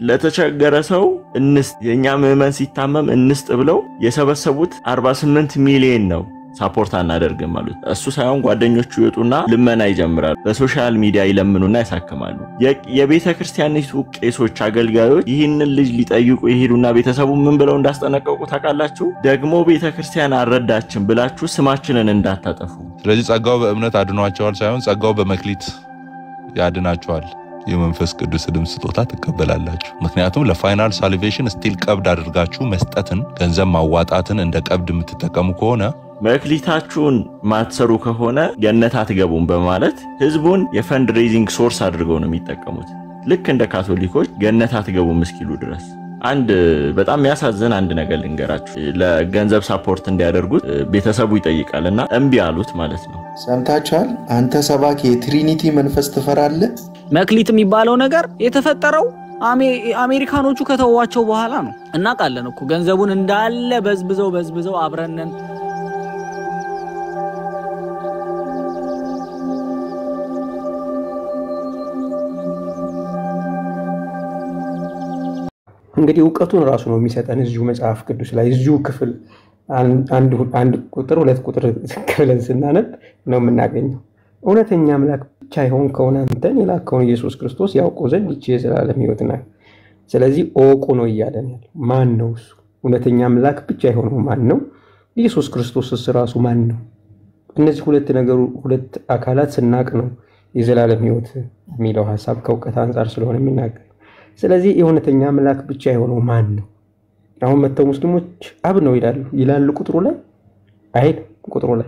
ለተቸገረ ሰው እንስጥ፣ የእኛ ምዕመን ሲታመም እንስጥ ብለው የሰበሰቡት 48 ሚሊዮን ነው። ሳፖርት አናደርግም አሉት። እሱ ሳይሆን ጓደኞቹ ይወጡና ልመና ይጀምራሉ። በሶሻል ሚዲያ ይለምኑና ያሳክማሉ። የቤተ ክርስቲያኒቱ ቄሶች፣ አገልጋዮች ይህንን ልጅ ሊጠይቁ ይሄዱና ቤተሰቡ ምን ብለው እንዳስጠነቀቁ ታውቃላችሁ? ደግሞ ቤተ ክርስቲያን አልረዳችም ብላችሁ ስማችንን እንዳታጠፉ። ስለዚህ ጸጋው በእምነት አድኗቸዋል ሳይሆን ጸጋው በመክሊት ያድናቸዋል። የመንፈስ ቅዱስንም ስጦታ ትቀበላላችሁ። ምክንያቱም ለፋይናል ሳልቬሽን ስቲል ቀብድ አድርጋችሁ መስጠትን፣ ገንዘብ ማዋጣትን እንደ ቀብድ የምትጠቀሙ ከሆነ መክሊታችሁን ማትሰሩ ከሆነ ገነት አትገቡም በማለት ህዝቡን የፈንድ ሬይዚንግ ሶርስ አድርገው ነው የሚጠቀሙት። ልክ እንደ ካቶሊኮች ገነት አትገቡም እስኪሉ ድረስ። አንድ በጣም የሚያሳዝን አንድ ነገር ልንገራችሁ። ለገንዘብ ሳፖርት እንዲያደርጉት ቤተሰቡ ይጠይቃል እና እምቢ አሉት ማለት ነው። ሰምታችኋል? አንተ ሰባኪ የትሪኒቲ መንፈስ ትፈራለህ? መክሊት የሚባለው ነገር የተፈጠረው አሜሪካኖቹ ከተዋቸው በኋላ ነው። እናውቃለን እኮ ገንዘቡን እንዳለ በዝብዘው በዝብዘው አብረነን እንግዲህ እውቀቱን ራሱ ነው የሚሰጠን እዚሁ መጽሐፍ ቅዱስ ላይ እዚሁ ክፍል አንድ ቁጥር ሁለት ቁጥር ክፍልን ስናነብ ነው የምናገኘው። እውነተኛ አምላክ ብቻ የሆን ከሆነ አንተን የላከውን ኢየሱስ ክርስቶስ ያውቁ ዘንድ ይቺ የዘላለም ሕይወት ናት። ስለዚህ እወቁ ነው እያለን ያለው። ማን ነው እሱ? እውነተኛ አምላክ ብቻ የሆነው ማን ነው? ኢየሱስ ክርስቶስስ ራሱ ማን ነው? እነዚህ ሁለት ነገሩ ሁለት አካላት ስናቅ ነው የዘላለም ሕይወት የሚለው ሀሳብ ከእውቀት አንጻር ስለሆነ የሚናገር ስለዚህ የእውነተኛ አምላክ ብቻ የሆነው ማን ነው? አሁን መጥተው ሙስሊሞች አብ ነው ይላሉ ይላሉ ቁጥሩ ላይ አይል ቁጥሩ ላይ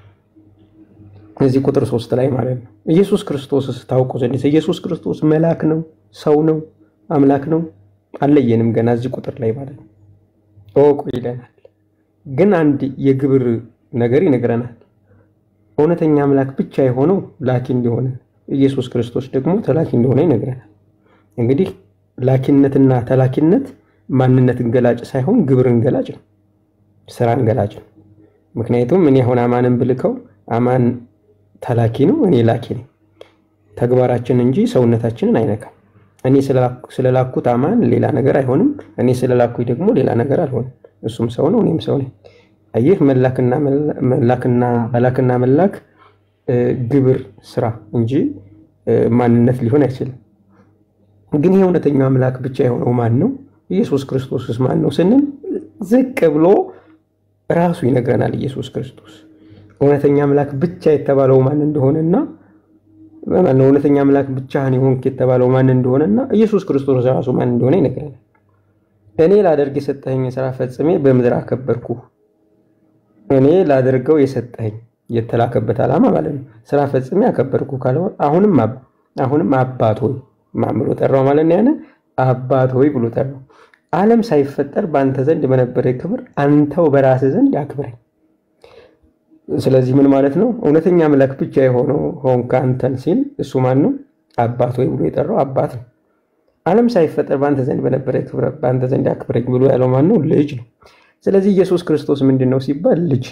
እዚህ ቁጥር ሶስት ላይ ማለት ነው። ኢየሱስ ክርስቶስስ ታውቁ ዘንድ ኢየሱስ ክርስቶስ መልአክ ነው፣ ሰው ነው፣ አምላክ ነው? አለየንም ገና እዚህ ቁጥር ላይ ማለት ነው። እወቁ ይለናል። ግን አንድ የግብር ነገር ይነግረናል። እውነተኛ አምላክ ብቻ የሆነው ላኪ እንደሆነ ኢየሱስ ክርስቶስ ደግሞ ተላኪ እንደሆነ ይነግረናል። እንግዲህ ላኪነትና ተላኪነት ማንነትን ገላጭ ሳይሆን ግብርን ገላጭ ነው፣ ስራን ገላጭ ነው። ምክንያቱም እኔ አሁን አማንን ብልከው አማን ተላኪ ነው፣ እኔ ላኪ ነኝ። ተግባራችን እንጂ ሰውነታችንን አይነካም። እኔ ስለላኩት አማን ሌላ ነገር አይሆንም፣ እኔ ስለላኩኝ ደግሞ ሌላ ነገር አልሆንም። እሱም ሰው ነው፣ እኔም ሰው ነኝ። አየህ መላክና መላክና መላክ ግብር ስራ እንጂ ማንነት ሊሆን አይችልም። ግን ይህ እውነተኛው አምላክ ብቻ የሆነው ማን ነው? ኢየሱስ ክርስቶስስ ማን ነው ስንል ዝቅ ብሎ ራሱ ይነግረናል። ኢየሱስ ክርስቶስ እውነተኛ አምላክ ብቻ የተባለው ማን እንደሆነና እውነተኛ አምላክ ብቻህን የሆንክ የተባለው ማን እንደሆነና ኢየሱስ ክርስቶስ ራሱ ማን እንደሆነ ይነግረናል። እኔ ላደርግ የሰጠኸኝ ስራ ፈጽሜ በምድር አከበርኩ። እኔ ላደርገው የሰጠኸኝ የተላከበት ዓላማ ማለት ነው። ስራ ፈጽሜ አከበርኩ ካለ አሁንም አሁንም አባት ሆይ ማን ብሎ ጠራው ማለት ነው? ያነ አባት ሆይ ብሎ ጠራው። ዓለም ሳይፈጠር በአንተ ዘንድ በነበረ ክብር አንተው በራስህ ዘንድ አክብረኝ። ስለዚህ ምን ማለት ነው? እውነተኛ አምላክ ብቻ የሆነው ሆንክ አንተን ሲል እሱ ማን ነው? አባት ሆይ ብሎ የጠራው አባት ነው። ዓለም ሳይፈጠር በአንተ ዘንድ በነበረ ክብር በአንተ ዘንድ አክብረኝ ብሎ ያለው ማን ነው? ልጅ ነው። ስለዚህ ኢየሱስ ክርስቶስ ምንድን ነው ሲባል ልጅ።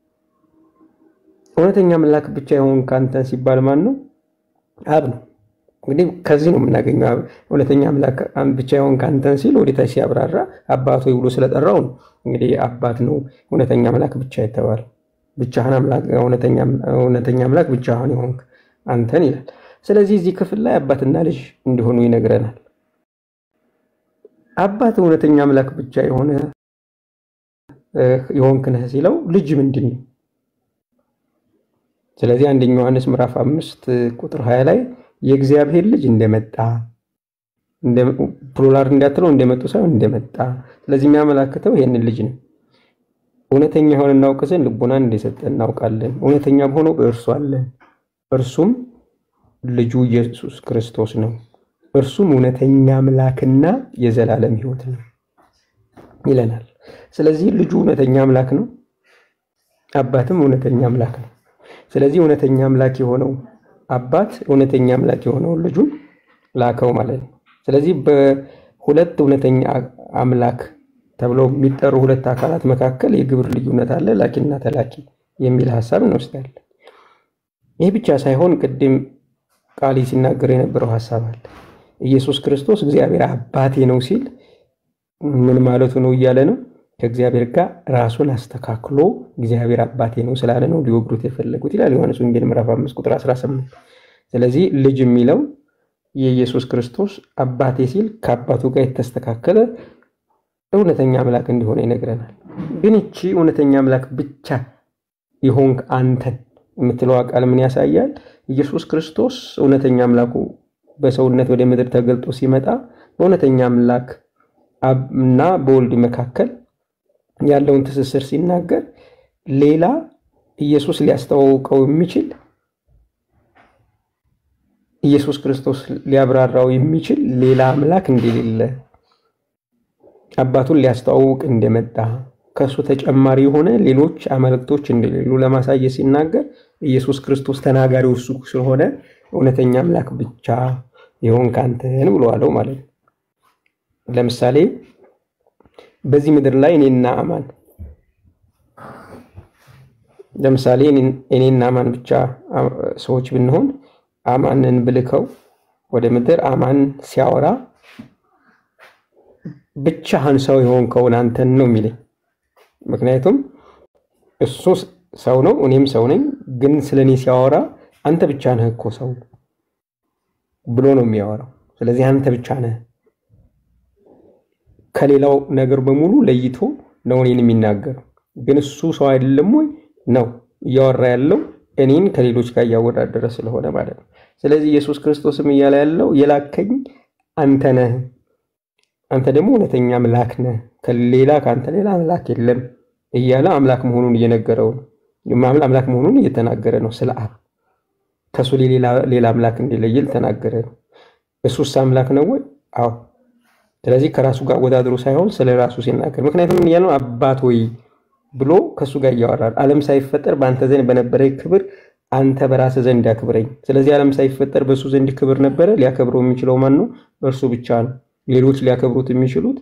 እውነተኛ አምላክ ብቻ የሆንክ አንተን ሲባል ማን ነው? አብ ነው። እንግዲህ ከዚህ ነው የምናገኘው እውነተኛ አምላክ ብቻ የሆንክ አንተን ሲል ወደታች ሲያብራራ አባት ሆይ ብሎ ስለጠራው ነው። እንግዲህ አባት ነው እውነተኛ አምላክ ብቻ የተባለው ብቻህን እውነተኛ አምላክ ብቻህን የሆንክ አንተን ይላል። ስለዚህ እዚህ ክፍል ላይ አባትና ልጅ እንዲሆኑ ይነግረናል። አባት እውነተኛ አምላክ ብቻ የሆነ የሆንክ ነህ ሲለው ልጅ ምንድን ነው? ስለዚህ አንደኛ ዮሐንስ ምዕራፍ አምስት ቁጥር ሀያ ላይ የእግዚአብሔር ልጅ እንደመጣ ፕሉራል እንዳትለው እንደመጡ ሳይሆን እንደመጣ። ስለዚህ የሚያመላክተው ይህንን ልጅ ነው። እውነተኛ የሆነ እናውቅ ዘንድ ልቦናን እንደሰጠ እናውቃለን። እውነተኛ በሆነው በእርሱ አለን፣ እርሱም ልጁ ኢየሱስ ክርስቶስ ነው። እርሱም እውነተኛ አምላክና የዘላለም ሕይወት ነው ይለናል። ስለዚህ ልጁ እውነተኛ አምላክ ነው፣ አባትም እውነተኛ አምላክ ነው። ስለዚህ እውነተኛ አምላክ የሆነው አባት እውነተኛ አምላክ የሆነውን ልጁን ላከው ማለት ነው። ስለዚህ በሁለት እውነተኛ አምላክ ተብለው የሚጠሩ ሁለት አካላት መካከል የግብር ልዩነት አለ፣ ላኪና ተላኪ የሚል ሀሳብ እንወስዳለን። ይህ ብቻ ሳይሆን ቅድም ቃሊ ሲናገር የነበረው ሀሳብ አለ። ኢየሱስ ክርስቶስ እግዚአብሔር አባቴ ነው ሲል ምን ማለቱ ነው እያለ ነው? ከእግዚአብሔር ጋር ራሱን አስተካክሎ እግዚአብሔር አባቴ ነው ስላለ ነው ሊወግሩት የፈለጉት ይላል ዮሐንስ ወንጌል ምዕራፍ 5 ቁጥር 18። ስለዚህ ልጅ የሚለው የኢየሱስ ክርስቶስ አባቴ ሲል ከአባቱ ጋር የተስተካከለ እውነተኛ አምላክ እንደሆነ ይነግረናል። ግን ይቺ እውነተኛ አምላክ ብቻ የሆንክ አንተን የምትለዋ ቃል ምን ያሳያል? ኢየሱስ ክርስቶስ እውነተኛ አምላኩ በሰውነት ወደ ምድር ተገልጦ ሲመጣ በእውነተኛ አምላክ እና በወልድ መካከል ያለውን ትስስር ሲናገር ሌላ ኢየሱስ ሊያስተዋውቀው የሚችል ኢየሱስ ክርስቶስ ሊያብራራው የሚችል ሌላ አምላክ እንደሌለ አባቱን ሊያስተዋውቅ እንደመጣ ከእሱ ተጨማሪ የሆነ ሌሎች አማልክቶች እንደሌሉ ለማሳየት ሲናገር ኢየሱስ ክርስቶስ ተናጋሪው እሱ ስለሆነ እውነተኛ አምላክ ብቻ የሆንክ አንተን ብለዋለው ማለት ነው። ለምሳሌ በዚህ ምድር ላይ እኔና አማን ለምሳሌ እኔና አማን ብቻ ሰዎች ብንሆን አማንን ብልከው ወደ ምድር አማን ሲያወራ ብቻህን ሰው የሆንከውን አንተን ነው የሚለኝ። ምክንያቱም እሱ ሰው ነው፣ እኔም ሰው ነኝ። ግን ስለ እኔ ሲያወራ አንተ ብቻ ነህ እኮ ሰው ብሎ ነው የሚያወራው። ስለዚህ አንተ ብቻ ነህ ከሌላው ነገር በሙሉ ለይቶ ነው እኔን የሚናገረው። ግን እሱ ሰው አይደለም ወይ? ነው እያወራ ያለው እኔን ከሌሎች ጋር እያወዳደረ ስለሆነ ማለት ነው። ስለዚህ ኢየሱስ ክርስቶስም እያለ ያለው የላከኝ አንተ ነህ፣ አንተ ደግሞ እውነተኛ አምላክ ነህ፣ ከሌላ ከአንተ ሌላ አምላክ የለም እያለ አምላክ መሆኑን እየነገረው ነው። አምላክ መሆኑን እየተናገረ ነው። ስለ አብ ከእሱ ሌላ አምላክ እንደሌለ ተናገረ ነው። እሱስ አምላክ ነው ወይ? አዎ። ስለዚህ ከራሱ ጋር ወዳድሮ ሳይሆን ስለ ራሱ ሲናገር፣ ምክንያቱም ምን እያለው አባት ወይ ብሎ ከእሱ ጋር እያወራል። ዓለም ሳይፈጠር በአንተ ዘንድ በነበረ ክብር አንተ በራስህ ዘንድ አክብረኝ። ስለዚህ ዓለም ሳይፈጠር በእሱ ዘንድ ክብር ነበረ። ሊያከብረው የሚችለው ማን ነው? እርሱ ብቻ ነው። ሌሎች ሊያከብሩት የሚችሉት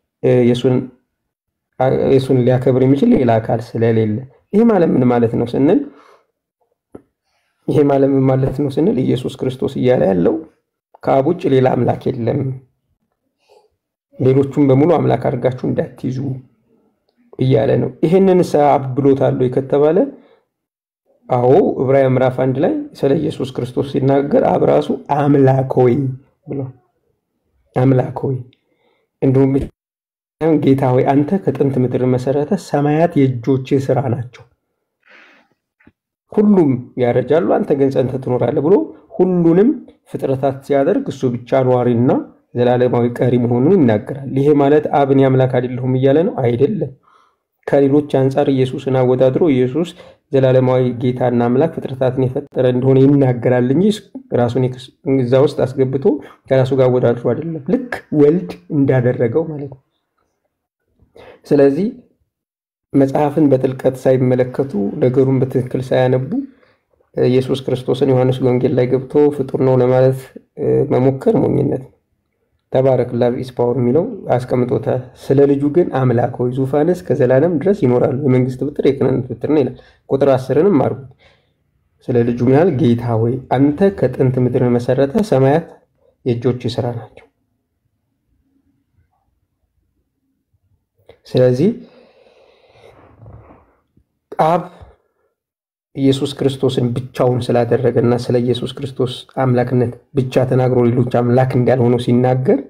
የእሱን ሊያከብር የሚችል ሌላ አካል ስለሌለ። ይሄ ማለት ምን ማለት ነው ስንል ይሄ ማለት ምን ማለት ነው ስንል ኢየሱስ ክርስቶስ እያለ ያለው ከአብ ውጭ ሌላ አምላክ የለም፣ ሌሎቹም በሙሉ አምላክ አድርጋችሁ እንዳትይዙ እያለ ነው። ይህንን አብ ብሎታል ከተባለ አዎ ዕብራውያን ምዕራፍ አንድ ላይ ስለ ኢየሱስ ክርስቶስ ሲናገር አብ ራሱ አምላክ ሆይ ብሎ አምላክ ሆይ እንዲሁም ጌታ ሆይ አንተ ከጥንት ምድር መሰረተ ሰማያት የእጆች ስራ ናቸው፣ ሁሉም ያረጃሉ፣ አንተ ግን ጸንተህ ትኖራለህ ብሎ ሁሉንም ፍጥረታት ሲያደርግ እሱ ብቻ ኗሪና ዘላለማዊ ቀሪ መሆኑን ይናገራል። ይሄ ማለት አብ እኔ አምላክ አይደለሁም እያለ ነው? አይደለም። ከሌሎች አንጻር ኢየሱስን አወዳድሮ ኢየሱስ ዘላለማዊ ጌታና አምላክ ፍጥረታትን የፈጠረ እንደሆነ ይናገራል እንጂ ራሱን እዛ ውስጥ አስገብቶ ከራሱ ጋር አወዳድሮ አይደለም። ልክ ወልድ እንዳደረገው ማለት ነው። ስለዚህ መጽሐፍን በጥልቀት ሳይመለከቱ ነገሩን በትክክል ሳያነቡ ኢየሱስ ክርስቶስን ዮሐንስ ወንጌል ላይ ገብቶ ፍጡር ነው ለማለት መሞከር ሞኝነት ነው። ተባረክ ላቭ ኢዝ ፓወር የሚለው አስቀምጦታል። ስለ ልጁ ግን አምላክ ሆይ ዙፋንስ ከዘላለም ድረስ ይኖራሉ፣ የመንግስት ብትር የክህነት ብትር ነው ይላል። ቁጥር አስርንም አርጉት። ስለ ልጁ ምን ያህል ጌታ ሆይ አንተ ከጥንት ምድር መሰረተ፣ ሰማያት የእጆች ስራ ናቸው። ስለዚህ አብ ኢየሱስ ክርስቶስን ብቻውን ስላደረገና ስለ ኢየሱስ ክርስቶስ አምላክነት ብቻ ተናግሮ ሌሎች አምላክ እንዳልሆኑ ሲናገር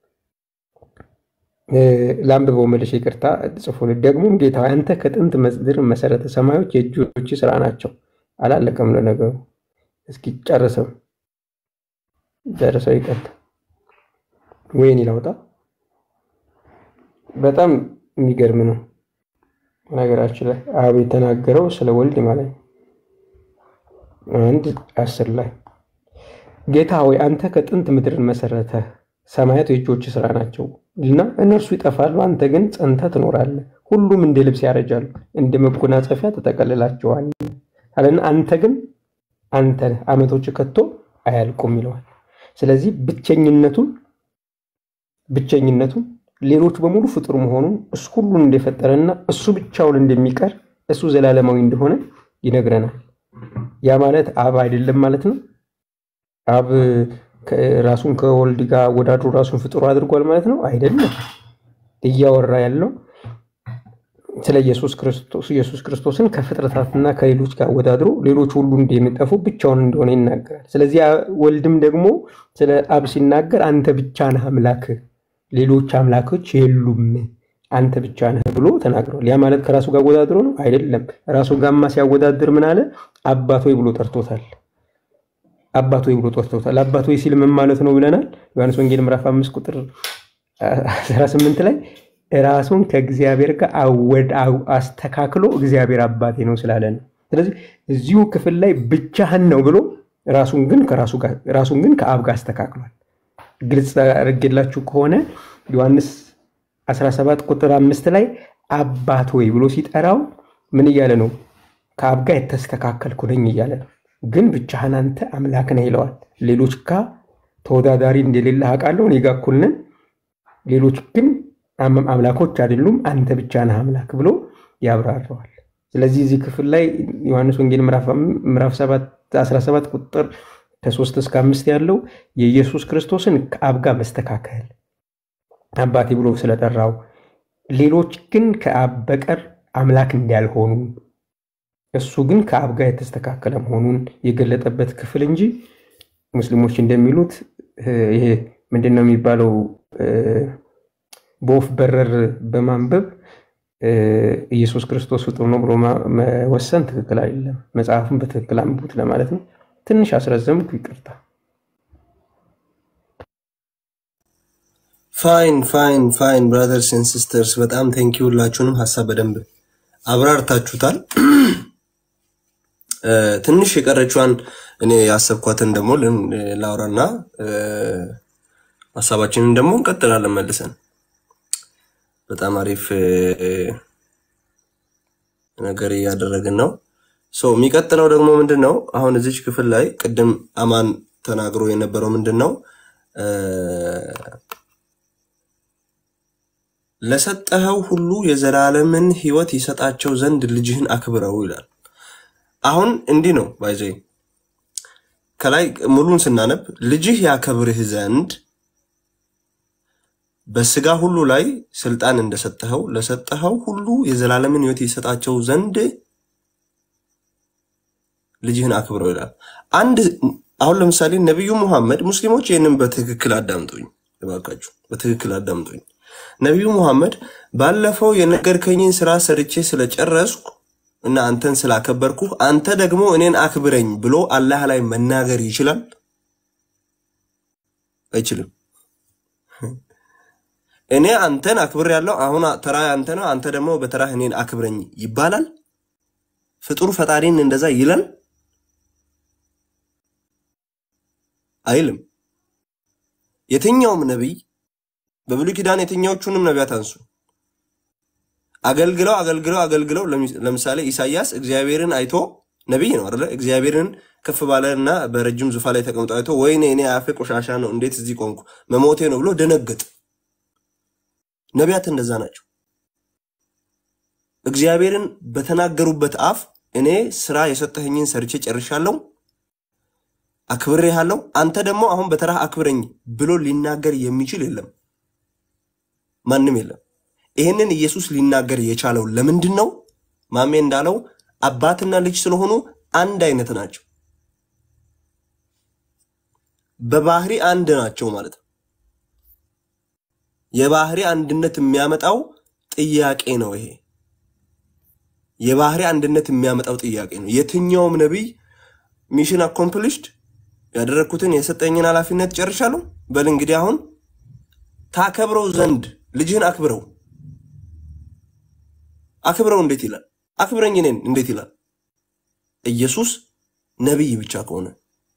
ለአንብበው መልሼ ይቅርታ ጽፎልህ። ደግሞም ጌታ አንተ ከጥንት ምድር መሰረተ ሰማዮች የእጆች ስራ ናቸው። አላለቀም ለነገሩ። እስኪ ጨርሰው ጨርሰው ይቀጥል። ወይን ይላውጣ በጣም የሚገርም ነው። ነገራችን ላይ አብ የተናገረው ስለ ወልድ ማለት ነው። አንድ አስር ላይ ጌታ ሆይ አንተ ከጥንት ምድርን መሰረተ ሰማያት የእጆች ስራ ናቸው እና እነርሱ ይጠፋሉ፣ አንተ ግን ጸንተህ ትኖራለህ። ሁሉም እንደ ልብስ ያረጃሉ፣ እንደ መጎናጸፊያ ተጠቀልላቸዋል አለና አንተ ግን አንተ ዓመቶች ከቶ አያልቁም ይለዋል። ስለዚህ ብቸኝነቱን ብቸኝነቱን ሌሎች በሙሉ ፍጡር መሆኑን እሱ ሁሉን እንደፈጠረና እሱ ብቻውን እንደሚቀር እሱ ዘላለማዊ እንደሆነ ይነግረናል። ያ ማለት አብ አይደለም ማለት ነው። አብ ራሱን ከወልድ ጋር አወዳድሮ ራሱን ፍጡር አድርጓል ማለት ነው አይደለም። እያወራ ያለው ስለ ኢየሱስ ክርስቶስ ኢየሱስ ክርስቶስን ከፍጥረታትና ከሌሎች ጋር አወዳድሮ ሌሎች ሁሉ እንደሚጠፉ ብቻውን እንደሆነ ይናገራል። ስለዚህ ወልድም ደግሞ ስለ አብ ሲናገር አንተ ብቻ ነህ አምላክ፣ ሌሎች አምላኮች የሉም፣ አንተ ብቻ ነህ ብሎ ተናግሯል። ያ ማለት ከራሱ ጋር አወዳድሮ ነው አይደለም። ራሱ ጋማ ሲያወዳድር ምን አለ? አባት ሆይ ብሎ ጠርቶታል። አባት ሆይ ብሎ ጠርቶታል። አባት ሆይ ሲል ምን ማለት ነው ብለናል። ዮሐንስ ወንጌል ምዕራፍ አምስት ቁጥር 18 ላይ ራሱን ከእግዚአብሔር ጋር አወድ አስተካክሎ እግዚአብሔር አባቴ ነው ስላለ ነው። ስለዚህ እዚሁ ክፍል ላይ ብቻህን ነው ብሎ ራሱን ግን ከራሱ ጋር ራሱን ግን ከአብ ጋር አስተካክሏል። ግልጽ አድርጌላችሁ ከሆነ ዮሐንስ 17 ቁጥር አምስት ላይ አባት ወይ ብሎ ሲጠራው ምን እያለ ነው? ከአብ ጋር የተስተካከልኩ ነኝ እያለ ነው። ግን ብቻህን አንተ አምላክ ነህ ይለዋል። ሌሎች ጋር ተወዳዳሪ እንደሌለ አውቃለሁ፣ እኔ ጋር እኩል ነን። ሌሎች ግን አምላኮች አይደሉም፣ አንተ ብቻ ነህ አምላክ ብሎ ያብራረዋል። ስለዚህ እዚህ ክፍል ላይ ዮሐንስ ወንጌል ምዕራፍ 17 ቁጥር ከሶስት እስከ አምስት ያለው የኢየሱስ ክርስቶስን ከአብ ጋር መስተካከል አባቴ ብሎ ስለጠራው ሌሎች ግን ከአብ በቀር አምላክ እንዳልሆኑ እሱ ግን ከአብ ጋር የተስተካከለ መሆኑን የገለጠበት ክፍል እንጂ ሙስሊሞች እንደሚሉት ይሄ ምንድን ነው የሚባለው በወፍ በረር በማንበብ ኢየሱስ ክርስቶስ ፍጡር ነው ብሎ መወሰን ትክክል አይደለም። መጽሐፉን በትክክል አንብቡት ለማለት ነው። ትንሽ አስረዘምኩ፣ ይቅርታ። ፋይን ፋይን ፋይን ብራዘርስ ኤንድ ሲስተርስ በጣም ቴንኪ ሁላችሁንም ሀሳብ በደንብ አብራርታችሁታል። ትንሽ የቀረችዋን እኔ ያሰብኳትን ደግሞ ላውራና ሀሳባችንን ደግሞ እንቀጥላለን መልሰን። በጣም አሪፍ ነገር እያደረግን ነው። የሚቀጥለው ደግሞ ምንድን ነው? አሁን እዚች ክፍል ላይ ቅድም አማን ተናግሮ የነበረው ምንድን ነው? ለሰጠኸው ሁሉ የዘላለምን ሕይወት ይሰጣቸው ዘንድ ልጅህን አክብረው ይላል። አሁን እንዲህ ነው ባይዘ ከላይ ሙሉን ስናነብ ልጅህ ያከብርህ ዘንድ በስጋ ሁሉ ላይ ስልጣን እንደሰጠኸው ለሰጠኸው ሁሉ የዘላለምን ሕይወት ይሰጣቸው ዘንድ ልጅህን አክብረው ይላል። አንድ አሁን ለምሳሌ ነቢዩ ሙሐመድ ሙስሊሞች ይህንን በትክክል አዳምጡኝ እባካችሁ፣ በትክክል አዳምጡኝ። ነቢዩ ሙሐመድ ባለፈው የነገርከኝን ስራ ሰርቼ ስለጨረስኩ እና አንተን ስላከበርኩ አንተ ደግሞ እኔን አክብረኝ ብሎ አላህ ላይ መናገር ይችላል? አይችልም። እኔ አንተን አክብር ያለው አሁን ተራ አንተ ነው፣ አንተ ደግሞ በተራህ እኔን አክብረኝ ይባላል? ፍጡር ፈጣሪን እንደዛ ይላል? አይልም። የትኛውም ነቢይ በብሉይ ኪዳን የትኛዎቹንም ነቢያት አንሱ አገልግለው አገልግለው አገልግለው ለምሳሌ ኢሳያስ እግዚአብሔርን አይቶ ነቢይ ነው አይደለ? እግዚአብሔርን ከፍ ባለና በረጅም ዙፋን ላይ ተቀምጦ አይቶ ወይኔ እኔ አፌ ቆሻሻ ነው እንዴት እዚህ ቆምኩ መሞቴ ነው ብሎ ደነገጥ። ነቢያት እንደዛ ናቸው። እግዚአብሔርን በተናገሩበት አፍ እኔ ስራ የሰጠኸኝን ሰርቼ ጨርሻለሁ፣ አክብሬሃለሁ፣ አንተ ደግሞ አሁን በተራህ አክብረኝ ብሎ ሊናገር የሚችል የለም፣ ማንም የለም። ይህንን ኢየሱስ ሊናገር የቻለው ለምንድን ነው? ማሜ እንዳለው አባትና ልጅ ስለሆኑ አንድ አይነት ናቸው። በባህሪ አንድ ናቸው ማለት ነው። የባህሪ አንድነት የሚያመጣው ጥያቄ ነው። ይሄ የባህሪ አንድነት የሚያመጣው ጥያቄ ነው። የትኛውም ነቢይ ሚሽን አኮምፕሊሽድ ያደረግኩትን የሰጠኝን ኃላፊነት ጨርሻለሁ፣ በል እንግዲህ አሁን ታከብረው ዘንድ ልጅህን አክብረው አክብረው እንዴት ይላል? አክብረኝ እኔን እንዴት ይላል? ኢየሱስ ነቢይ ብቻ ከሆነ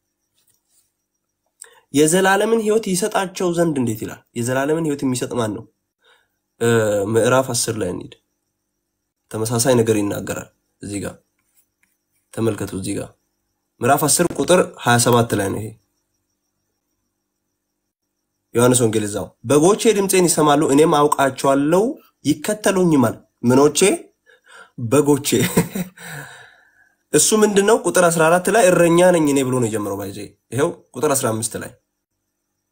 የዘላለምን ሕይወት ይሰጣቸው ዘንድ እንዴት ይላል? የዘላለምን ሕይወት የሚሰጥ ማን ነው? ምዕራፍ አስር ላይ እንሂድ። ተመሳሳይ ነገር ይናገራል። እዚህ ጋር ተመልከቱ። እዚህ ጋር ምዕራፍ አስር ቁጥር 27 ላይ ነው ይሄ ዮሐንስ ወንጌል እዛው በጎቼ ድምፄን ይሰማሉ፣ እኔም አውቃቸዋለሁ፣ ይከተሉኝማል። ምኖቼ በጎቼ እሱ ምንድን ነው? ቁጥር 14 ላይ እረኛ ነኝ እኔ ብሎ ነው የጀመረው። ባይዘ ይኸው ቁጥር 15 ላይ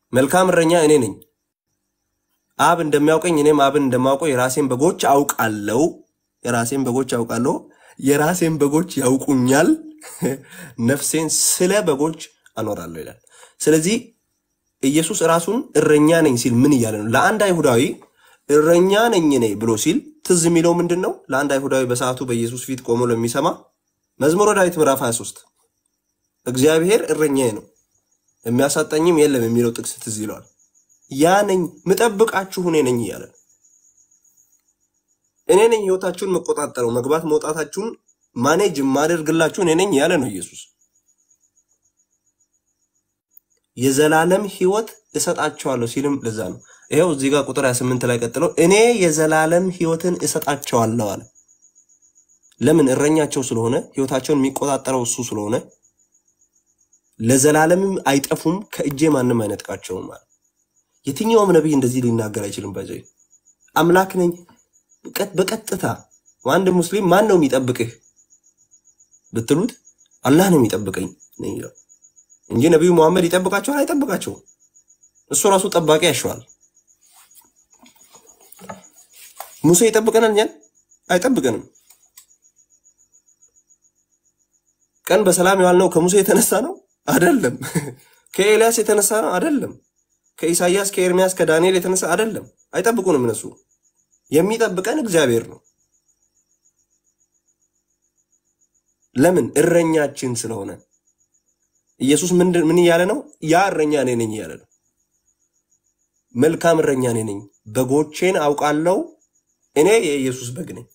መልካም እረኛ እኔ ነኝ። አብ እንደሚያውቀኝ እኔም አብን እንደማውቀው የራሴን በጎች አውቃለሁ። የራሴን በጎች አውቃለሁ። የራሴን በጎች ያውቁኛል። ነፍሴን ስለ በጎች አኖራለሁ ይላል። ስለዚህ ኢየሱስ ራሱን እረኛ ነኝ ሲል ምን እያለ ነው? ለአንድ አይሁዳዊ እረኛ ነኝ እኔ ብሎ ሲል ትዝ የሚለው ምንድን ነው? ለአንድ አይሁዳዊ በሰዓቱ በኢየሱስ ፊት ቆሞ ለሚሰማ መዝሙረ ዳዊት ምዕራፍ 23 እግዚአብሔር እረኛዬ ነው የሚያሳጣኝም የለም የሚለው ጥቅስ ትዝ ይለዋል። ያ ነኝ ምጠብቃችሁ እኔ ነኝ እያለ ነው። እኔ ነኝ ህይወታችሁን መቆጣጠረው መግባት መውጣታችሁን ማኔጅ የማደርግላችሁ እኔ ነኝ ያለ ነው ኢየሱስ። የዘላለም ህይወት እሰጣቸዋለሁ ሲልም ለዛ ነው። ይኸው እዚህ ጋር ቁጥር 28 ላይ ቀጥለው እኔ የዘላለም ህይወትን እሰጣቸዋለሁ አለ። ለምን? እረኛቸው ስለሆነ ህይወታቸውን የሚቆጣጠረው እሱ ስለሆነ ለዘላለምም አይጠፉም፣ ከእጄ ማንም አይነጥቃቸውም አለ። የትኛውም ነቢይ እንደዚህ ሊናገር አይችልም። ባይዘ አምላክ ነኝ በቀጥ- በቀጥታ አንድ ሙስሊም ማን ነው የሚጠብቅህ ብትሉት አላህ ነው የሚጠብቀኝ ነው የሚለው እንጂ ነቢዩ መሐመድ ይጠብቃቸዋል? አይጠብቃቸውም። እሱ ራሱ ጠባቂ ያሸዋል። ሙሴ ይጠብቀናል? እኛን አይጠብቀንም። ቀን በሰላም የዋልነው ከሙሴ የተነሳ ነው አይደለም። ከኤልያስ የተነሳ ነው አይደለም። ከኢሳይያስ፣ ከኤርሚያስ፣ ከዳንኤል የተነሳ አይደለም። አይጠብቁንም። እነሱ የሚጠብቀን እግዚአብሔር ነው። ለምን? እረኛችን ስለሆነ። ኢየሱስ ምንድን ምን እያለ ነው? ያ እረኛ እኔ ነኝ እያለ ነው። መልካም እረኛ እኔ ነኝ፣ በጎቼን አውቃለሁ። እኔ የኢየሱስ በግ ነኝ።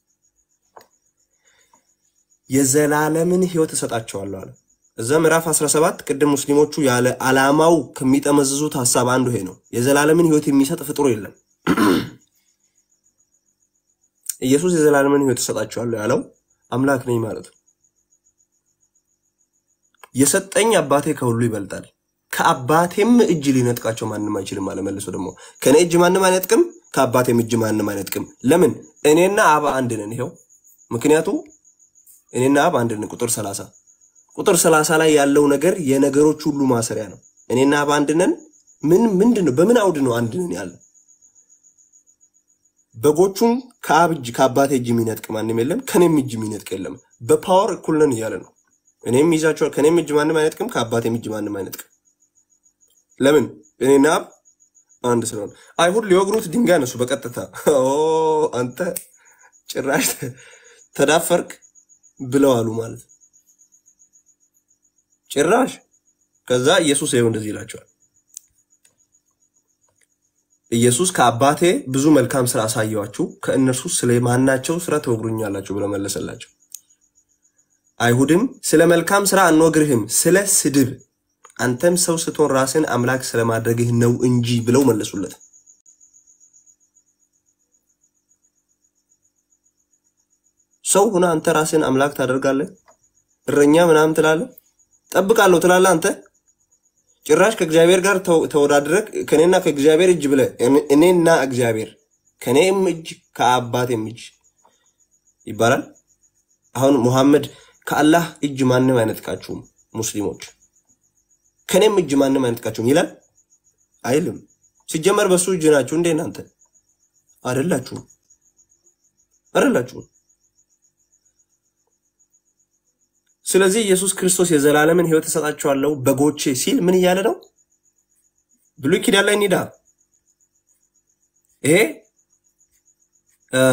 የዘላለምን ሕይወት እሰጣቸዋለሁ አለ። እዛ ምዕራፍ 17 ቅድም ሙስሊሞቹ ያለ ዓላማው ከሚጠመዝዙት ሀሳብ አንዱ ይሄ ነው። የዘላለምን ሕይወት የሚሰጥ ፍጡር የለም። ኢየሱስ የዘላለምን ሕይወት እሰጣቸዋለሁ ያለው አምላክ ነኝ ማለት ነው። የሰጠኝ አባቴ ከሁሉ ይበልጣል፣ ከአባቴም እጅ ሊነጥቃቸው ማንም አይችልም አለ። መልሶ ደግሞ ከእኔ እጅ ማንም አይነጥቅም፣ ከአባቴም እጅ ማንም አይነጥቅም። ለምን? እኔና አብ አንድ ነን። ይኸው ምክንያቱ እኔና አብ አንድ ነን። ቁጥር 30 ቁጥር 30 ላይ ያለው ነገር የነገሮች ሁሉ ማሰሪያ ነው። እኔና አብ አንድ ነን። ምን ምንድን ነው? በምን አውድ ነው አንድ ነን ያለ? በጎቹን ከአብ እጅ ከአባቴ እጅ የሚነጥቅ ማንም የለም፣ ከኔም እጅ የሚነጥቅ የለም። በፓወር እኩል ነን እያለ ነው። እኔም ይዛቸዋል። ከኔም እጅ ማንም አይነጥቅም፣ ከአባቴም እጅ ማንም አይነጥቅም። ለምን? እኔና አብ አንድ ስለሆነ። አይሁድ ሊወግሩት ድንጋይ ነሱ በቀጥታ ኦ አንተ ጭራሽ ተዳፈርክ ብለው አሉ ማለት ነው። ጭራሽ ከዛ ኢየሱስ ይኸው እንደዚህ ይላቸዋል። ኢየሱስ ከአባቴ ብዙ መልካም ስራ አሳየዋችሁ፣ ከእነርሱ ስለ ማናቸው ስራ ትወግሩኛላችሁ ብሎ መለሰላቸው። አይሁድም ስለ መልካም ስራ አንወግርህም፣ ስለ ስድብ አንተም ሰው ስትሆን ራስን አምላክ ስለማድረግህ ነው እንጂ ብለው መለሱለት። ሰው ሆነ አንተ ራስን አምላክ ታደርጋለህ? እረኛ ምናምን ትላለህ? ጠብቃለሁ ትላለህ አንተ ጭራሽ ከእግዚአብሔር ጋር ተው- ተወዳድረህ ከኔና ከእግዚአብሔር እጅ ብለህ እኔ- እኔና እግዚአብሔር ከኔም እጅ ከአባቴም እጅ ይባላል። አሁን ሙሐመድ ከአላህ እጅ ማንም አይነጥቃችሁም፣ ሙስሊሞች ከኔም እጅ ማንም አይነጥቃችሁም ይላል አይልም። ሲጀመር በሱ እጅ ናችሁ እንዴ እናንተ? አይደላችሁም፣ አይደላችሁም። ስለዚህ ኢየሱስ ክርስቶስ የዘላለምን ሕይወት እሰጣቸዋለሁ በጎቼ ሲል ምን እያለ ነው? ብሉይ ኪዳን ላይ እንሂዳ። ይሄ እ፣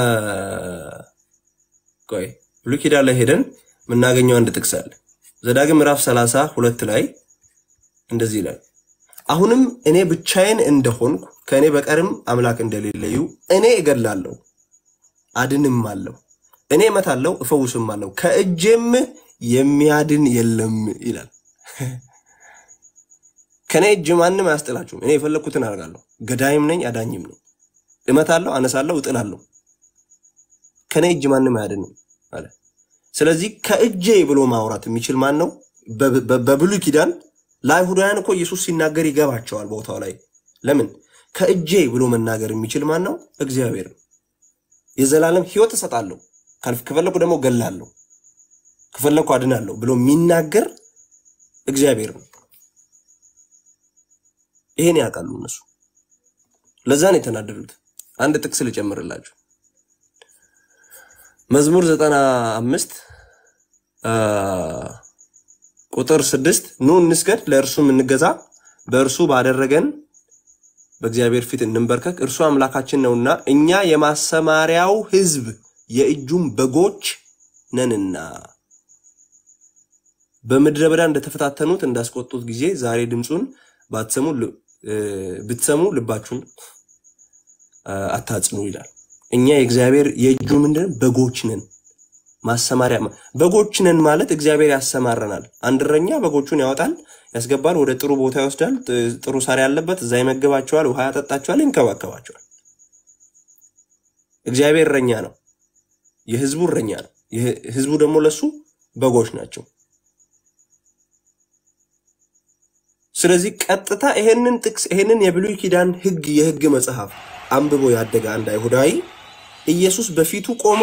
ቆይ ብሉይ ኪዳን ላይ ሄደን የምናገኘው አንድ ጥቅስ አለ። ዘዳግም ምዕራፍ ሰላሳ ሁለት ላይ እንደዚህ ይላል፣ አሁንም እኔ ብቻዬን እንደሆንኩ ከእኔ በቀርም አምላክ እንደሌለዩ እኔ እገድላለሁ አድንም አለሁ እኔ እመታለሁ እፈውስም አለሁ ከእጄም የሚያድን የለም ይላል። ከእኔ እጅ ማንም አያስጥላችሁም። እኔ የፈለግኩትን አደርጋለሁ። ገዳይም ነኝ አዳኝም ነኝ። እመታለሁ፣ አነሳለሁ፣ እጥላለሁ። ከእኔ እጅ ማንም አያድንም አለ። ስለዚህ ከእጄ ብሎ ማውራት የሚችል ማን ነው? በ- በ- በብሉይ ኪዳን ለአይሁዳውያን እኮ ኢየሱስ ሲናገር ይገባቸዋል ቦታው ላይ። ለምን ከእጄ ብሎ መናገር የሚችል ማን ነው? እግዚአብሔር ነው። የዘላለም ሕይወት እሰጣለሁ፣ ካልፍ- ከፈለኩ ደግሞ ገላለሁ፣ ከፈለኩ አድናለሁ ብሎ የሚናገር እግዚአብሔር ነው። ይሄን ያውቃሉ እነሱ። ለዛ ነው የተናደዱት። አንድ ጥቅስ ልጨምርላችሁ። መዝሙር ዘጠና አምስት ቁጥር ስድስት ኑ እንስገድ፣ ለእርሱም እንገዛ፣ በእርሱ ባደረገን በእግዚአብሔር ፊት እንንበርከክ፣ እርሱ አምላካችን ነውና እኛ የማሰማሪያው ሕዝብ የእጁም በጎች ነንና። በምድረ በዳ እንደተፈታተኑት እንዳስቆጡት ጊዜ ዛሬ ድምፁን ባትሰሙ ል- እ፣ ብትሰሙ ልባችሁን አ፣ አታጽኑ ይላል። እኛ የእግዚአብሔር የእጁ ምንድን በጎች ነን። ማሰማሪያ በጎች ነን ማለት እግዚአብሔር ያሰማረናል። አንድ እረኛ በጎቹን ያወጣል፣ ያስገባል፣ ወደ ጥሩ ቦታ ይወስዳል። ጥ- ጥሩ ሳር ያለበት እዛ ይመግባቸዋል፣ ውሃ ያጠጣቸዋል፣ ይንከባከባቸዋል። እግዚአብሔር እረኛ ነው፣ የህዝቡ እረኛ ነው። ይህ- ህዝቡ ደግሞ ለሱ በጎች ናቸው። ስለዚህ ቀጥታ ይሄንን ጥቅስ ይሄንን የብሉይ ኪዳን ህግ የህግ መጽሐፍ አንብቦ ያደገ አንድ አይሁዳዊ ኢየሱስ በፊቱ ቆሞ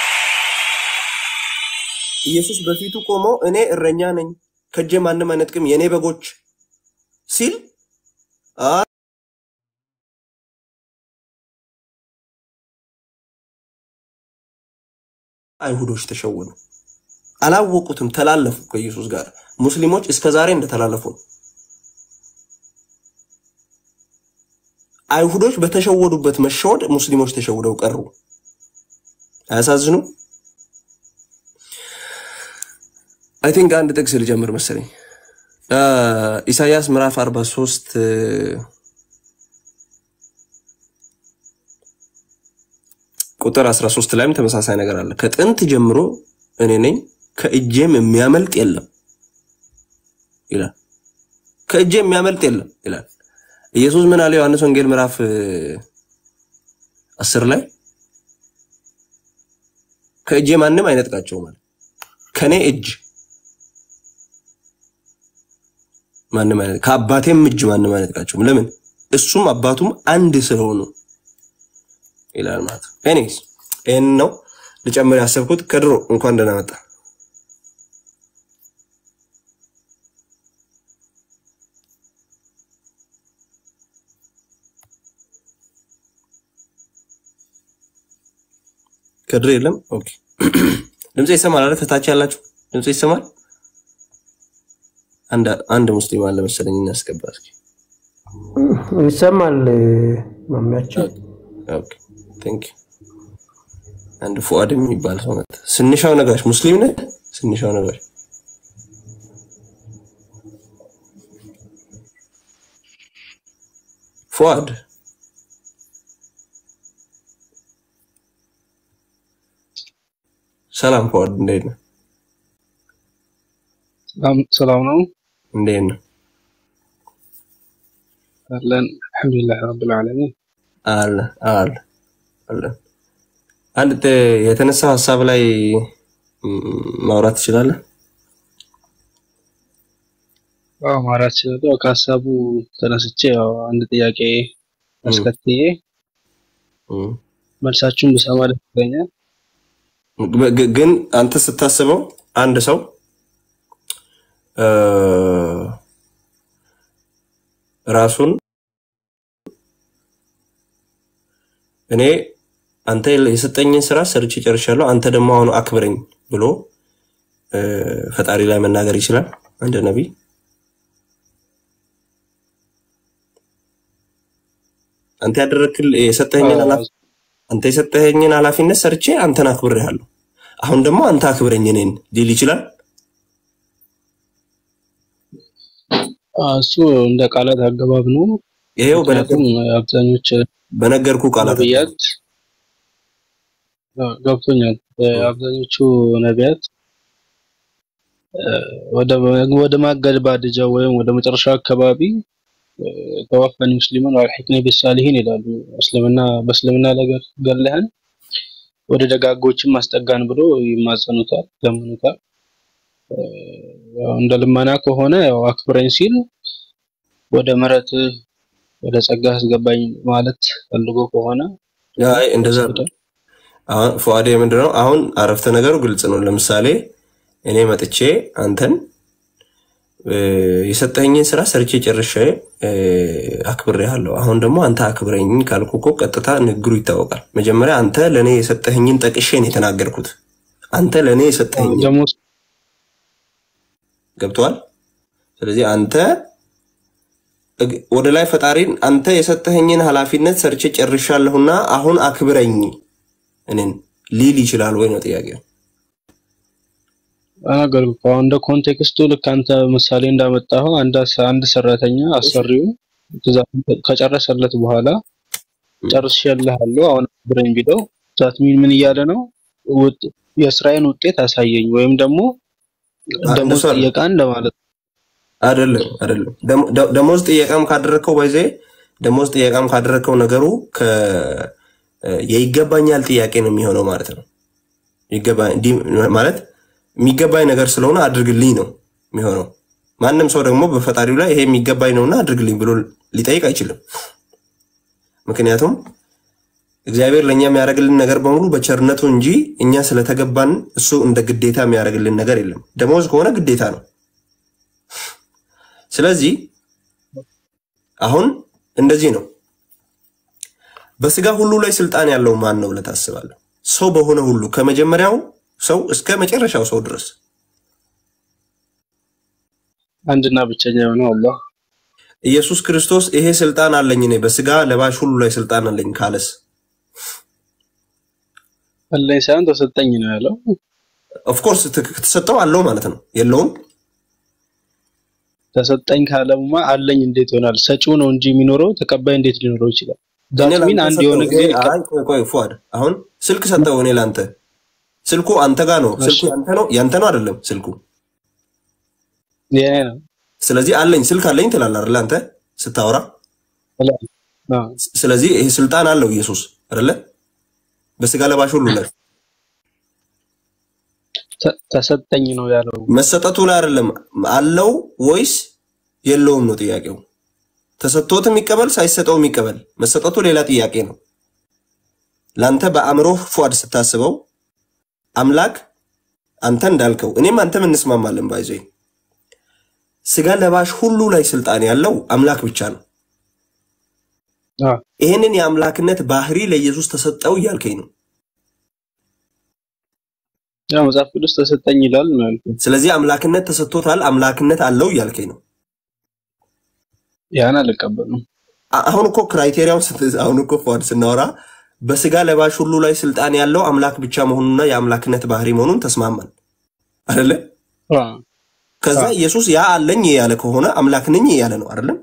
ኢየሱስ በፊቱ ቆሞ እኔ እረኛ ነኝ ከእጄ ማንም አይነጥቅም የእኔ በጎች ሲል አ- አይሁዶች ተሸወኑ። አላወቁትም፣ ተላለፉ ከኢየሱስ ጋር። ሙስሊሞች እስከ ዛሬ እንደተላለፉ ነው። አይሁዶች በተሸወዱበት መሸወድ ሙስሊሞች ተሸውደው ቀሩ። አያሳዝኑ? አይ ቲንክ አንድ ጥቅስ ልጀምር መሰለኝ። አ፣ ኢሳይያስ ምዕራፍ 43 እ፣ ቁጥር 13 ላይም ተመሳሳይ ነገር አለ። ከጥንት ጀምሮ እኔ ነኝ ከእጄም የሚያመልጥ የለም ይላል። ከእጄ የሚያመልጥ የለም ይላል። ኢየሱስ ምን አለ? ዮሐንስ ወንጌል ምዕራፍ እ፣ አስር ላይ ከእጄ ማንም አይነጥቃቸውም አለ። ከኔ እጅ ማንም አይነት ከአባቴም እጅ ማንም አይነጥቃቸውም። ለምን? እሱም አባቱም አንድ ስለሆኑ ይላል ማለት ነው። ኤኒዌይስ ይህን ነው ልጨምር ያሰብኩት። ከድሮ እንኳን ደህና መጣ። ከድሮ የለም። ኦኬ ድምፅ ይሰማል አለ። ከታች ያላችሁ ድምፅ ይሰማል። አንድ አንድ ሙስሊም አለ መሰለኝ እናስገባ እስኪ። ይሰማል ማሚያችን። ኦኬ ቴንክ ዩ። አንድ ፉአድ የሚባል ሰው መጣ። ስንሻው ነጋሽ ሙስሊም ነህ? ስንሻው ነጋሽ ፉአድ ሰላም ፉአድ፣ እንዴት ነህ? ሰላም ሰላም ነው እንዴት ነህ? አለን አልሐምዱሊላህ ረብል ዓለሚን አለ አለ አለ። አንድ ተ- የተነሳው ሀሳብ ላይ ም፣ ማውራት ትችላለህ? አዎ ማውራት እችላለሁ ከሀሳቡ ተነስቼ ያው አንድ ጥያቄ ም፣ አስከትዬ ም። መልሳችሁን ብሰማ ደስ ይለኛል ግ- ግ- ግን አንተ ስታስበው አንድ ሰው እ፣ ራሱን እኔ አንተ የሰጠኝን ስራ ሰርቼ ጨርሻለሁ፣ አንተ ደግሞ አሁን አክብረኝ ብሎ እ፣ ፈጣሪ ላይ መናገር ይችላል አንድ ነቢይ? አንተ ያደረክል የሰጠኝን አዎ ኃላፊ አንተ የሰጠኸኝን ኃላፊነት ሰርቼ አንተን አክብሬሃለሁ፣ አሁን ደግሞ አንተ አክብረኝ እኔን ሊል ይችላል። አዎ፣ እሱ እንደ ቃላት አገባብ ነው ይሄው በነገር ምክንያቱም አብዛኞች በነገርኩ ቃላት ነቢያት አዎ፣ ገብቶኛል አብዛኞቹ ነቢያት እ፣ ወደ ወደ ማገባደጃው ወይም ወደ መጨረሻው አካባቢ እ፣ ተወፈኒ ሙስሊሙን ወአልሒቅኒ ቢሳሊሒን ይላሉ። እስልምና በእስልምና ነገር ገለህን ወደ ደጋጎችም አስጠጋን ብሎ ይማጸኑታል፣ ለምኑታል። እ፣ ያው እንደ ልመና ከሆነ ያው አክብረኝ ሲል ወደ ምሕረት ወደ ጸጋ አስገባኝ ማለት ፈልጎ ከሆነ አይ እንደዛ ወስዶታል። አሁን ፉአዴ ምንድነው? አሁን አረፍተ ነገሩ ግልጽ ነው። ለምሳሌ እኔ መጥቼ አንተን እ፣ የሰጠኝን ስራ ሰርቼ ጨርሼ እ፣ አክብሬሃለሁ። አሁን ደግሞ አንተ አክብረኝ ካልኩ እኮ ቀጥታ ንግግሩ ይታወቃል። መጀመሪያ አንተ ለእኔ የሰጠኝን ጠቅሼ ነው የተናገርኩት። አንተ ለእኔ የሰጠኝ ደግሞ ገብተዋል። ስለዚህ አንተ እግ- ወደ ላይ ፈጣሪን አንተ የሰጠኸኝን ኃላፊነት ሰርቼ ጨርሻለሁና አሁን አክብረኝ እኔን ሊል ይችላል ወይ ነው ጥያቄው። ተናገርኩ እኮ አሁን እንደ ኮንቴክስቱ ልክ አንተ ምሳሌ እንዳመጣኸው አንድ አስ- አንድ ሰራተኛ አሰሪው ትእዛዙን ከጨረሰለት በኋላ ጨርሼልሃለሁ አሁን አክብረኝ ቢለው ዛት ሚን ምን እያለ ነው? ውጥ- የስራዬን ውጤት አሳየኝ ወይም ደግሞ አ- ደሞዝ እንደሱ አይደለም። ጠየቃ እንደማለት ነው። አይደለም አይደለም። ደሞ- ደ- ደሞዝ ጥየቃም ካደረግከው ባይዜ ደሞዝ ጥየቃም ካደረግከው ነገሩ ከ- የይገባኛል ጥያቄ ነው የሚሆነው ማለት ነው። ይገባ እንዲህ ማለት የሚገባኝ ነገር ስለሆነ አድርግልኝ ነው የሚሆነው። ማንም ሰው ደግሞ በፈጣሪው ላይ ይሄ የሚገባኝ ነውና አድርግልኝ ብሎ ሊጠይቅ አይችልም። ምክንያቱም እግዚአብሔር ለእኛ የሚያደርግልን ነገር በሙሉ በቸርነቱ እንጂ እኛ ስለተገባን እሱ እንደ ግዴታ የሚያደርግልን ነገር የለም። ደሞዝ ከሆነ ግዴታ ነው። ስለዚህ አሁን እንደዚህ ነው። በስጋ ሁሉ ላይ ስልጣን ያለው ማን ነው ብለህ ታስባለህ? ሰው በሆነ ሁሉ ከመጀመሪያው ሰው እስከ መጨረሻው ሰው ድረስ አንድና ብቸኛ የሆነው አላህ ኢየሱስ ክርስቶስ ይሄ ስልጣን አለኝ እኔ በስጋ ለባሽ ሁሉ ላይ ስልጣን አለኝ ካለስ አለኝ ሳይሆን ተሰጠኝ ነው ያለው። ኦፍኮርስ ተሰጠው አለው ማለት ነው የለውም ተሰጠኝ ካለማ አለኝ እንዴት ይሆናል? ሰጪው ነው እንጂ የሚኖረው ተቀባይ እንዴት ሊኖረው ይችላል? እኔ ዛት ሚን ላንተ አንድ ሰጠው። የሆነ ጊዜ ይሄ- አይ ቆይ ቆይ ፉአድ አሁን ስልክ ሰጠው እኔ ላንተ ስልኩ አንተ ጋር ነው ስልኩ ያንተ ነው ያንተ ነው አይደለም ስልኩ የኔ ነው ስለዚህ አለኝ ስልክ አለኝ ትላለህ አይደለ አንተ ስታወራ ብለህ አዎ። ስለዚህ ይሄ ስልጣን አለው ኢየሱስ አይደለ በስጋ ለባሽ ሁሉ ላይ ተ- ተሰጠኝ ነው ያለው። መሰጠቱ ላይ አይደለም አለው ወይስ የለውም ነው ጥያቄው ተሰጥቶት የሚቀበል ሳይሰጠው የሚቀበል መሰጠቱ ሌላ ጥያቄ ነው ለአንተ በአእምሮ ፏድ ስታስበው አምላክ አንተ እንዳልከው እኔም አንተም እንስማማለን ባይዞ ስጋ ለባሽ ሁሉ ላይ ስልጣን ያለው አምላክ ብቻ ነው አዎ። ይህንን የአምላክነት ባህሪ ለኢየሱስ ተሰጠው እያልከኝ ነው ያው መጽሐፍ ቅዱስ ተሰጠኝ ይላል ነው ያልኩት። ስለዚህ አምላክነት ተሰጥቶታል አምላክነት አለው እያልከኝ ነው ያን አልቀበልም። አ- አሁን እኮ ክራይቴሪያውን ስት- አሁን እኮ ፏድ ስናወራ በስጋ ለባሽ ሁሉ ላይ ስልጣን ያለው አምላክ ብቻ መሆኑንና የአምላክነት ባህሪ መሆኑን ተስማማን አይደለ? አዎ። ከዛ ኢየሱስ ያ አለኝ ያለ ከሆነ አምላክ ነኝ ያለ ነው አይደለም?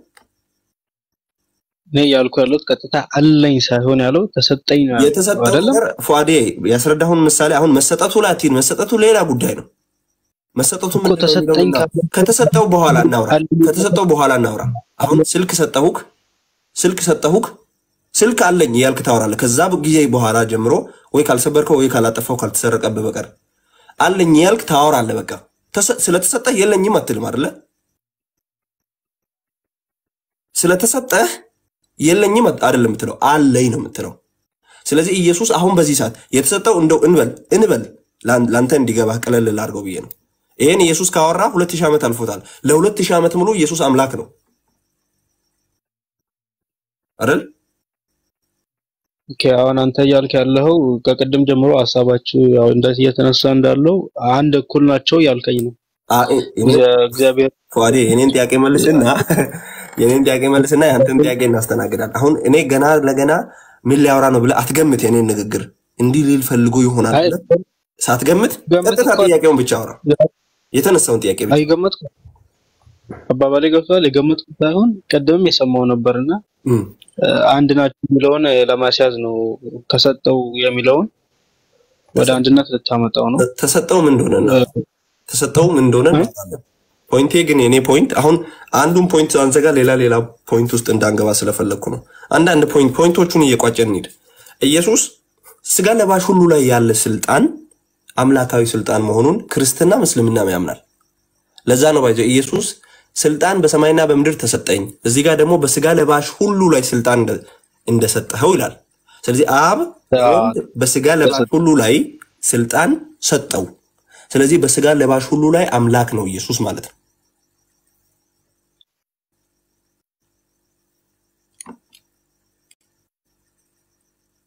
እኔ እያልኩ ያለሁት ቀጥታ አለኝ ሳይሆን ያለው ተሰጠኝ ነው ያለው የተሰጠው አይደለም። ነገር ፏዴ ያስረዳሁን ምሳሌ አሁን መሰጠቱ ላይ አትሂድ። መሰጠቱ ሌላ ጉዳይ ነው። መሰጠቱ እኮ ምንድን ነው ተሰጠኝ የሚለውን ካለ- እናውራ። ከተሰጠው በኋላ እናውራ። አለኝ። ከተሰጠው በኋላ እናውራ። አሁን ስልክ ሰጠሁክ ስልክ ሰጠሁክ ስልክ አለኝ እያልክ ታወራለህ። ከዛ ጊዜ በኋላ ጀምሮ ወይ ካልሰበርከው ወይ ካላጠፋው ካልተሰረቀብህ በቀር አለኝ እያልክ ታወራለህ። በቃ ተሰ- ስለተሰጠህ የለኝም አትልም አይደለ? ስለተሰጠህ የለኝም አት- አይደለም የምትለው አለኝ ነው የምትለው። ስለዚህ ኢየሱስ አሁን በዚህ ሰዓት የተሰጠው እንደው እንበል እንበል ላን- ላንተ እንዲገባህ ቀለል ላድርገው ብዬ ነው። ይህን ኢየሱስ ካወራ ሁለት ሺህ ዓመት አልፎታል። ለሁለት ሺህ ዓመት ሙሉ ኢየሱስ አምላክ ነው አይደል? ኦኬ አሁን አንተ እያልክ ያለኸው ከቅድም ጀምሮ ሀሳባችሁ ያው እንደዚህ እየተነሳ እንዳለው አንድ እኩል ናቸው እያልከኝ ነው። አ- እኔ- እግዚአ- እግዚአብሔር ፏዴ የኔን ጥያቄ መልስና የኔን ጥያቄ መልስና ያንተን ጥያቄ እናስተናግዳል። አሁን እኔ ገና ለገና ምን ሊያወራ ነው ብለህ አትገምት። የኔን ንግግር እንዲህ ሊል ፈልጎ ይሆናል አይ ብለህ ሳትገምት ገምት ቀጥታ እኮ- ጥያቄውን ብቻ አውራ። የተነሳውን ጥያቄ ብቻ አይገመትኩም አባባሌ ገብቷል። የገመትኩት ሳይሆን ቅድምም የሰማው ነበርና እም። እ፣ አንድ ናቸው የሚለውን ለማስያዝ ነው። ተሰጠው የሚለውን ወደ አንድነት ልታመጣው ነው። ተሰጠው ምን እንደሆነ እና ተሰጠው ምን እንደሆነ እናውቃለን። ፖይንቴ ግን የኔ ፖይንት አሁን አንዱን ፖይንት አንዘጋ ሌላ ሌላ ፖይንት ውስጥ እንዳንገባ ስለፈለግኩ ነው። አንዳንድ ፖይንት ፖይንቶቹን እየቋጨን እንሂድ። ኢየሱስ ስጋ ለባሽ ሁሉ ላይ ያለ ስልጣን አምላካዊ ስልጣን መሆኑን ክርስትና ምስልምናም ያምናል። ለዛ ነው ባይዘ ኢየሱስ ስልጣን በሰማይና በምድር ተሰጠኝ፣ እዚህ ጋር ደግሞ በስጋ ለባሽ ሁሉ ላይ ስልጣን እንደ- እንደሰጠኸው ይላል። ስለዚህ አብ ወልድ በስጋ ለባሽ ሁሉ ላይ ስልጣን ሰጠው። ስለዚህ በስጋ ለባሽ ሁሉ ላይ አምላክ ነው ኢየሱስ ማለት ነው።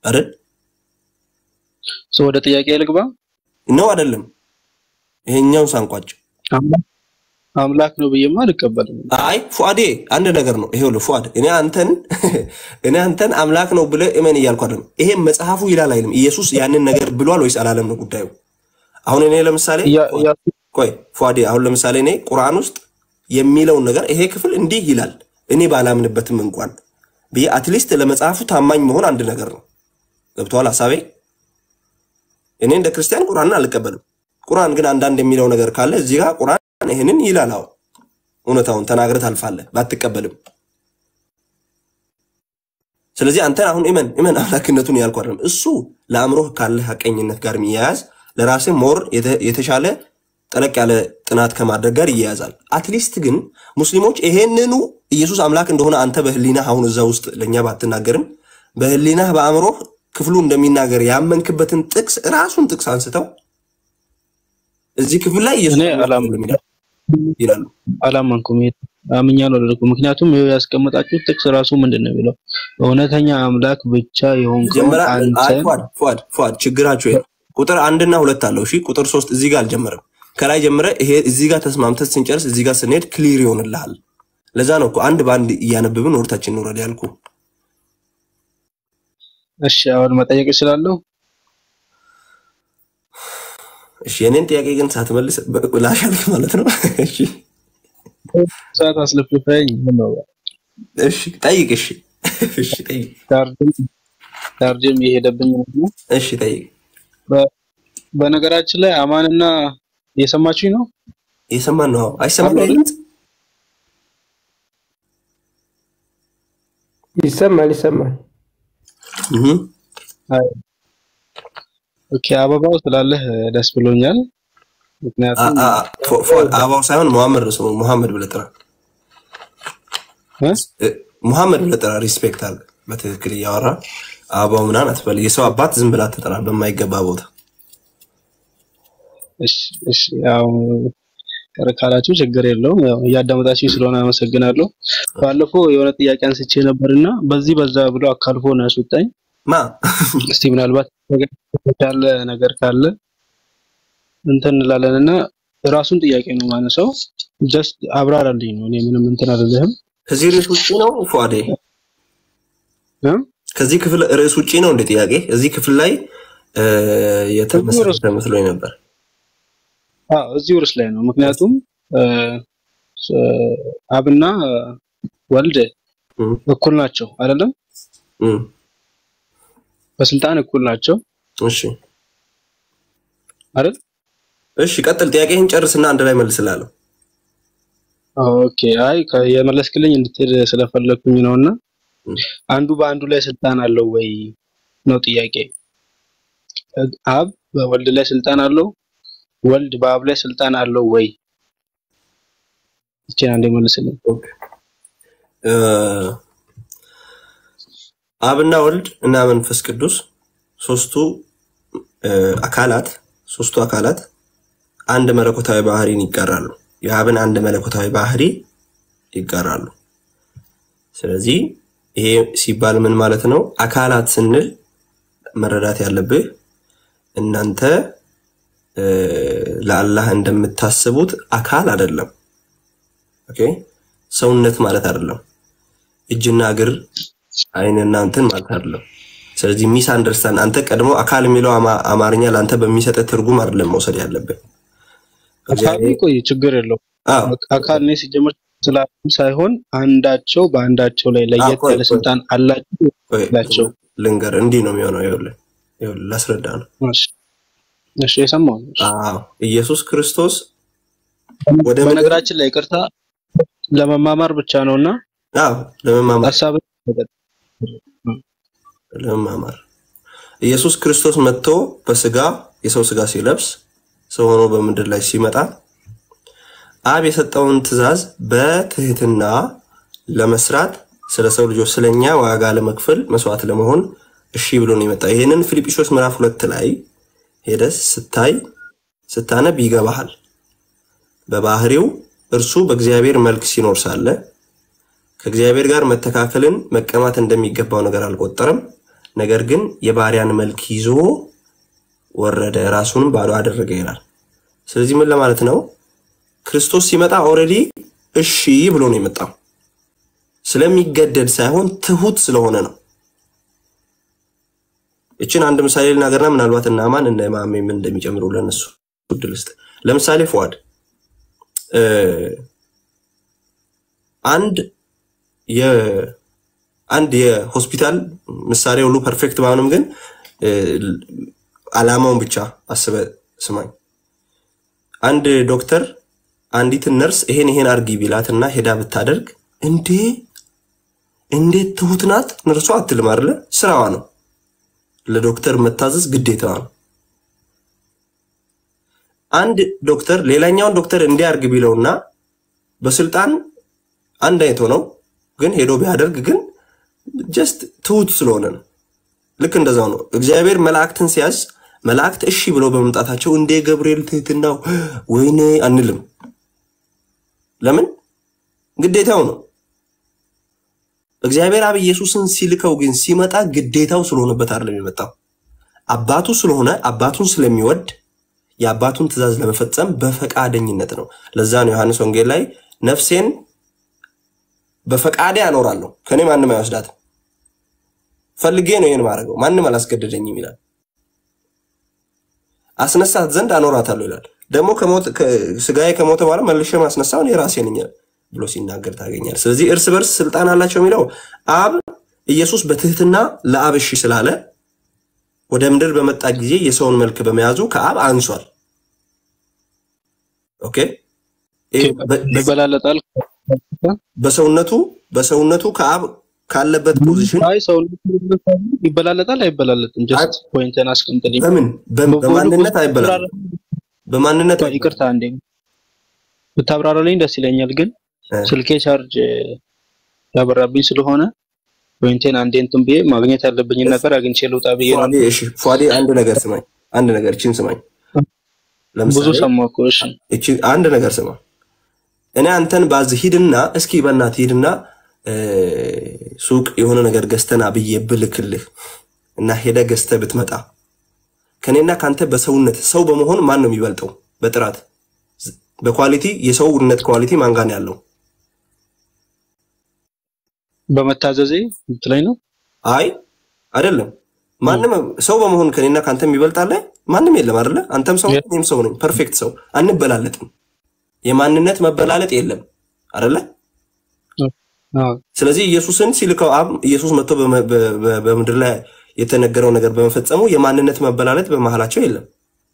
አይደል ሰው ወደ ጥያቄ ልግባ ነው አይደለም? ይሄኛውን ሳንቋጭ አምላክ አምላክ ነው ብዬማ አልቀበልም። አይ ፉአዴ አንድ ነገር ነው። ይሄው ፉአድ እኔ አንተን እኔ አንተን አምላክ ነው ብለህ እመን እያልኩ አይደለም። ይሄ መጽሐፉ ይላል አይልም። ኢየሱስ ያንን ነገር ብሏል ወይስ አላለም ነው ጉዳዩ። አሁን እኔ ለምሳሌ ያ- ያ- ቆይ ፉአዴ አሁን ለምሳሌ እኔ ቁርአን ውስጥ የሚለውን ነገር ይሄ ክፍል እንዲህ ይላል እኔ ባላምንበትም እንኳን ብዬ አትሊስት ለመጽሐፉ ታማኝ መሆን አንድ ነገር ነው። ገብተዋል ሀሳቤ። እኔ እንደ ክርስቲያን ቁርአንን አልቀበልም። ቁርአን ግን አንዳንድ የሚለው ነገር ካለ እዚህ ጋር ቁርአን ይህንን ይላል። አዎ እውነታውን ተናግረህ ታልፋለህ ባትቀበልም። ስለዚህ አንተን አሁን እመን እመን አምላክነቱን ያልኩ አይደለም። እሱ ለአእምሮህ ካለ ሀቀኝነት ጋር የሚያያዝ ለራስህ ሞር የተ- የተሻለ ጠለቅ ያለ ጥናት ከማድረግ ጋር ይያያዛል። አትሊስት ግን ሙስሊሞች ይሄንኑ ኢየሱስ አምላክ እንደሆነ አንተ በህሊናህ አሁን እዛ ውስጥ ለእኛ ባትናገርም በህሊናህ በአእምሮህ ክፍሉ እንደሚናገር ያመንክበትን ጥቅስ ራሱን ጥቅስ አንስተው እዚህ ክፍል ላይ ኢየሱስ እኔ አምላክ አላምንም። ነው ይላል- ይላሉ። አላመንኩም። አምኛለሁ አላደረኩም። ምክንያቱም ይኸው ያስቀመጣችሁት ጥቅስ ራሱ ምንድን ነው የሚለው? እውነተኛ አምላክ ብቻ የሆንከው ጀመራ አይ አንተን ፏድ ፏድ ፏድ ችግራቸው ይሄ ነው። ቁጥር አንድና ሁለት አለው። እሺ ቁጥር ሶስት እዚህ ጋር አልጀመረም። ከላይ ጀምረ ይሄ እዚህ ጋር ተስማምተህ ስንጨርስ እዚህ ጋር ስንሄድ ክሊር ይሆንልሃል። ለዛ ነው እኮ አንድ በአንድ እያነበብን ወርታችን እንውረድ ያልኩ። እሺ፣ አሁን መጠየቅ እችላለሁ? እሺ የኔን ጥያቄ ግን ሳትመልስ በ- ላሻልክ ማለት ነው። እሺ ሰዓት አስለፍልፈኝ ምን ነው እሺ ጠይቅ። እሺ እሺ ጠይቅ። ቻርጅም ቻርጅም የሄደብኝ ነው። እሺ ጠይቅ። በ- በነገራችን ላይ አማንና እየሰማችሁኝ ነው? እየሰማን ነው። አዎ። አይሰማም አሎ። አይደል? ይሰማል ይሰማል። እህ አይ፣ ኦኬ አበባው ስላለህ ደስ ብሎኛል። አ- ምክንያቱም አ- አ- ፎ- ፎ- አበባው ሳይሆን ሙሐመድ ነው ስሙ። ሙሐመድ ብለህ ጥራ። እ? እ፣ ሙሐመድ ብለህ ጥራ። ሪስፔክት አለ። በትክክል እያወራ አበባው ምናምን አትበል። የሰው አባት ዝም ብላ ትጠራ በማይገባ ቦታ። እሺ እሺ፣ ያው ቅር ካላችሁ ችግር የለውም። ያው እያዳመጣችሁ ስለሆነ አመሰግናለሁ። ባለፈው የሆነ ጥያቄ አንስቼ ነበርና በዚህ በዛ ብሎ አካልፎ ነው ያስወጣኝ። ማ እስቲ ምናልባት ያለ ነገር ካለ እንትን እንላለን እና ራሱን ጥያቄ ነው ማነሳው። ጀስት አብራራልኝ ነው። እኔ ምንም እንትን አይደለህም። ከዚህ ርዕስ ውጭ ነው ፏዴ? እ? ከዚህ ክፍል ርዕስ ውጭ ነው እንደ ጥያቄ እዚህ ክፍል ላይ እ፣ የተመሰረተ መስሎኝ ነበር። አዎ እዚሁ ርዕስ ላይ ነው። ምክንያቱም እ፣ ስ- አብና ወልድ እም፣ እኩል ናቸው አይደለም? እም፣ በስልጣን እኩል ናቸው እሺ አይደል? እሺ፣ ቀጥል። ጥያቄህን ጨርስና አንድ ላይ መልስላለሁ። ኦኬ አይ ከ- የመለስክልኝ እንድትሄድ ስለፈለግኩኝ ነውና እም። አንዱ በአንዱ ላይ ስልጣን አለው ወይ ነው ጥያቄ። አብ በወልድ ላይ ስልጣን አለው፣ ወልድ በአብ ላይ ስልጣን አለው ወይ? እቺን አንዴ መልስልኝ። እ፣ አብና ወልድ እና መንፈስ ቅዱስ ሶስቱ እ፣ አካላት ሶስቱ አካላት አንድ መለኮታዊ ባህሪን ይጋራሉ። የአብን አንድ መለኮታዊ ባህሪ ይጋራሉ። ስለዚህ ይሄ ሲባል ምን ማለት ነው? አካላት ስንል መረዳት ያለብህ እናንተ እ፣ ለአላህ እንደምታስቡት አካል አይደለም። ኦኬ ሰውነት ማለት አይደለም። እጅና እግር አይንና እንትን ማለት አይደለም። ስለዚህ ሚስ አንደርስታንድ አንተ ቀድሞ አካል የሚለው አማ- አማርኛ ለአንተ በሚሰጥ ትርጉም አይደለም መውሰድ ያለብን። አካል ቆይ ችግር የለው አዎ አካል እኔ ሲጀምር ስላሉ ሳይሆን አንዳቸው በአንዳቸው ላይ ለየት ቆይ፣ ያለ ቆይ። ስልጣን አላቸው ቆይ፣ ናቸው። ልንገር፣ እንዲህ ነው የሚሆነው። ይኸውልህ ይኸውልህ ላስረዳ ነው። እሺ እሺ፣ የሰማው ነው። አዎ ኢየሱስ ክርስቶስ ወደ ምድር በነገራችን ላይ ይቅርታ ለመማማር ብቻ ነውና አዎ ለመማማር ሀሳብ ለመማማር ኢየሱስ ክርስቶስ መጥቶ በስጋ የሰው ስጋ ሲለብስ ሰው ሆኖ በምድር ላይ ሲመጣ አብ የሰጠውን ትእዛዝ በትህትና ለመስራት ስለ ሰው ልጆች ስለኛ ዋጋ ለመክፈል መስዋዕት ለመሆን እሺ ብሎ ነው የመጣ። ይህንን ፊልጵስዩስ ምዕራፍ ሁለት ላይ ሄደስ ስታይ ስታነብ ይገባሃል። በባህሪው እርሱ በእግዚአብሔር መልክ ሲኖር ሳለ ከእግዚአብሔር ጋር መተካከልን መቀማት እንደሚገባው ነገር አልቆጠረም። ነገር ግን የባሪያን መልክ ይዞ ወረደ፣ ራሱንም ባዶ አደረገ ይላል። ስለዚህ ምን ለማለት ነው? ክርስቶስ ሲመጣ ኦልሬዲ እሺ ብሎ ነው የመጣው። ስለሚገደድ ሳይሆን ትሁት ስለሆነ ነው። እችን አንድ ምሳሌ ልናገርና ምናልባት እና ማን እነ ማሜ ምን እንደሚጨምሩ ለነሱ እድል ስጥ። ለምሳሌ ፉአድ እ፣ አንድ የ አንድ የሆስፒታል ምሳሌ ሁሉ ፐርፌክት ባይሆንም ግን እ፣ አላማውን ብቻ አስበ ስማኝ። አንድ ዶክተር አንዲትን ነርስ ይሄን ይሄን አርጊ ቢላትና ሄዳ ብታደርግ እንዴ እንዴት ትሁት ናት ነርሷ አትልም አይደለ? ስራዋ ነው። ለዶክተር መታዘዝ ግዴታዋ ነው። አንድ ዶክተር ሌላኛውን ዶክተር እንዲያርግ ቢለውና በስልጣን አንድ አይነት ሆነው ግን ሄዶ ቢያደርግ ግን ጀስት ትሁት ስለሆነ ነው። ልክ እንደዛው ነው። እግዚአብሔር መላእክትን ሲያዝ መላእክት እሺ ብለው በመምጣታቸው እንደ ገብርኤል ትህትናው ወይኔ አንልም። ለምን? ግዴታው ነው። እግዚአብሔር አብ ኢየሱስን ሲልከው ግን ሲመጣ ግዴታው ስለሆነበት አይደለም የመጣው። አባቱ ስለሆነ አባቱን ስለሚወድ የአባቱን ትእዛዝ ለመፈጸም በፈቃደኝነት ነው። ለዛ ነው ዮሐንስ ወንጌል ላይ ነፍሴን በፈቃዴ አኖራለሁ ከኔ ማንም አይወስዳትም፣ ፈልጌ ነው ይህን ማድረገው፣ ማንም አላስገደደኝም ይላል። አስነሳት ዘንድ አኖራታለሁ ይላል። ደግሞ ከሞት- ከ- ስጋዬ ከሞተ በኋላ መልሼ ማስነሳውን የራሴ ነኝ ብሎ ሲናገር ታገኛል። ስለዚህ እርስ በርስ ስልጣን አላቸው የሚለው አብ ኢየሱስ በትህትና ለአብ እሺ ስላለ ወደ ምድር በመጣ ጊዜ የሰውን መልክ በመያዙ ከአብ አንሷል። ኦኬ ይሄ በ- በ- ይበላለጣል። በሰውነቱ በሰውነቱ ከአብ ካለበት ፖዚሽን አይ ሰው ይበላለጣል አይበላለጥም? ጀስት ፖይንትን አስቀምጥልኝ። በምን በ- በማንነት አይበላል በማንነት ይቅርታ አንዴ ብታብራራልኝ ደስ ይለኛል፣ ግን ስልኬ ቻርጅ ያበራብኝ ስለሆነ ፖይንቴን አንዴ እንትን ብዬ ማግኘት ያለብኝን ነገር አግኝቼ ልውጣ ብዬ ነው። ፏዴ እሺ ፏዴ አንድ ነገር ስማኝ አንድ ነገር እችን ስማኝ ብዙ ሰማሁ እኮ። እሺ እቺ አንድ ነገር ስማ እኔ አንተን ባዝ ሂድና እስኪ በእናትህ ሂድና እ፣ ሱቅ የሆነ ነገር ገዝተና ብዬ ብልክልህ እና ሄደ ገዝተህ ብትመጣ ከኔና ከአንተ በሰውነት ሰው በመሆን ማን ነው የሚበልጠው? በጥራት በኳሊቲ የሰውነት ኳሊቲ ማን ጋር ነው ያለው? በመታዘዜ ምትለኝ ነው? አይ አይደለም። ማንም ሰው በመሆን ከኔና ከአንተ የሚበልጣለ ማንም የለም አይደለ? አንተም ሰው ነህ፣ እኔም ሰው ነኝ። ፐርፌክት ሰው አንበላለጥም። የማንነት መበላለጥ የለም አይደለ? አዎ። ስለዚህ ኢየሱስን ሲልከው አብ ኢየሱስ መጥቶ በመ- በ- በ- በምድር ላይ የተነገረው ነገር በመፈጸሙ የማንነት መበላለጥ በመሃላቸው የለም።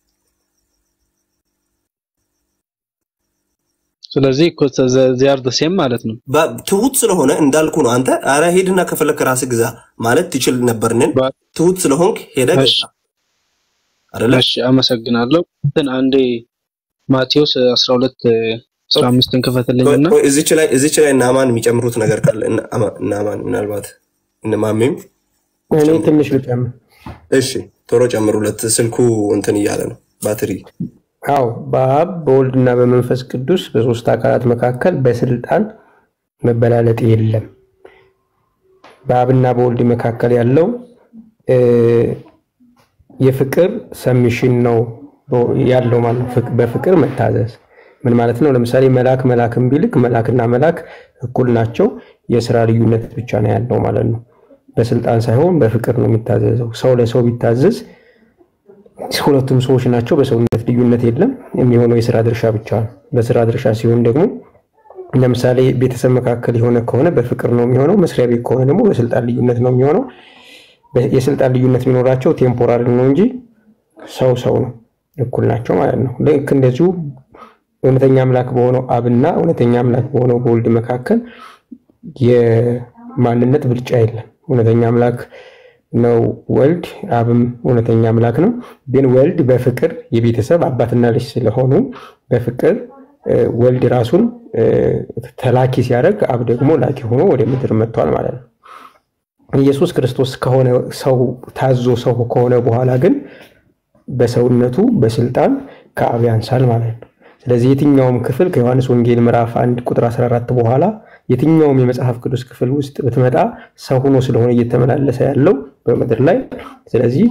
ስለዚህ እኮ ዚያር ሴም ማለት ነው። ባ- ትሁት ስለሆነ እንዳልኩ ነው። አንተ አረ ሄድና ከፈለክ ራስህ ግዛ ማለት ትችል ነበርንን? ትሁት ስለሆንክ ሄደ እሺ። ገዛ አይደለ? እሺ አመሰግናለሁ። እንትን አንዴ ማቴዎስ 12 15ን ክፈትልኝና ቆይ፣ እዚች ላይ እዚች ላይ እናማን የሚጨምሩት ነገር ካለ እነ አማ- እናማን ምናልባት እነማሜም እኔ ትንሽ ልጨምር። እሺ ቶሎ ጨምሩለት። ስልኩ እንትን እያለ ነው ባትሪ አዎ በአብ በወልድና በመንፈስ ቅዱስ በሶስት አካላት መካከል በስልጣን መበላለጥ የለም። በአብና በወልድ መካከል ያለው እ፣ የፍቅር ሰሚሽን ነው ያለው ማለት ነው። ፍቅ- በፍቅር መታዘዝ ምን ማለት ነው? ለምሳሌ መልአክ መልአክን ቢልክ መልአክና መልአክ እኩል ናቸው። የስራ ልዩነት ብቻ ነው ያለው ማለት ነው። በስልጣን ሳይሆን በፍቅር ነው የሚታዘዘው። ሰው ለሰው ቢታዘዝ ሁለቱም ሰዎች ናቸው። በሰውነት ልዩነት የለም። የሚሆነው የስራ ድርሻ ብቻ ነው። በስራ ድርሻ ሲሆን ደግሞ ለምሳሌ ቤተሰብ መካከል የሆነ ከሆነ በፍቅር ነው የሚሆነው። መስሪያ ቤት ከሆነ ደግሞ በስልጣን ልዩነት ነው የሚሆነው። በ- የስልጣን ልዩነት የሚኖራቸው ቴምፖራሪ ነው እንጂ ሰው ሰው ነው፣ እኩል ናቸው ማለት ነው። ልክ እንደዚሁ እውነተኛ አምላክ በሆነው አብና እውነተኛ አምላክ በሆነው በወልድ መካከል የማንነት ብልጫ የለም። እውነተኛ አምላክ ነው ወልድ፣ አብም እውነተኛ አምላክ ነው። ግን ወልድ በፍቅር የቤተሰብ አባትና ልጅ ስለሆኑ በፍቅር እ፣ ወልድ ራሱን እ፣ ተላኪ ሲያደርግ አብ ደግሞ ላኪ ሆኖ ወደ ምድር መጥቷል ማለት ነው። ኢየሱስ ክርስቶስ ከሆነ ሰው ታዞ ሰው ከሆነ በኋላ ግን በሰውነቱ በስልጣን ከአብ ያንሳል ማለት ነው። ስለዚህ የትኛውም ክፍል ከዮሐንስ ወንጌል ምዕራፍ 1 ቁጥር 14 በኋላ የትኛውም የመጽሐፍ ቅዱስ ክፍል ውስጥ ብትመጣ ሰው ሆኖ ስለሆነ እየተመላለሰ ያለው በምድር ላይ። ስለዚህ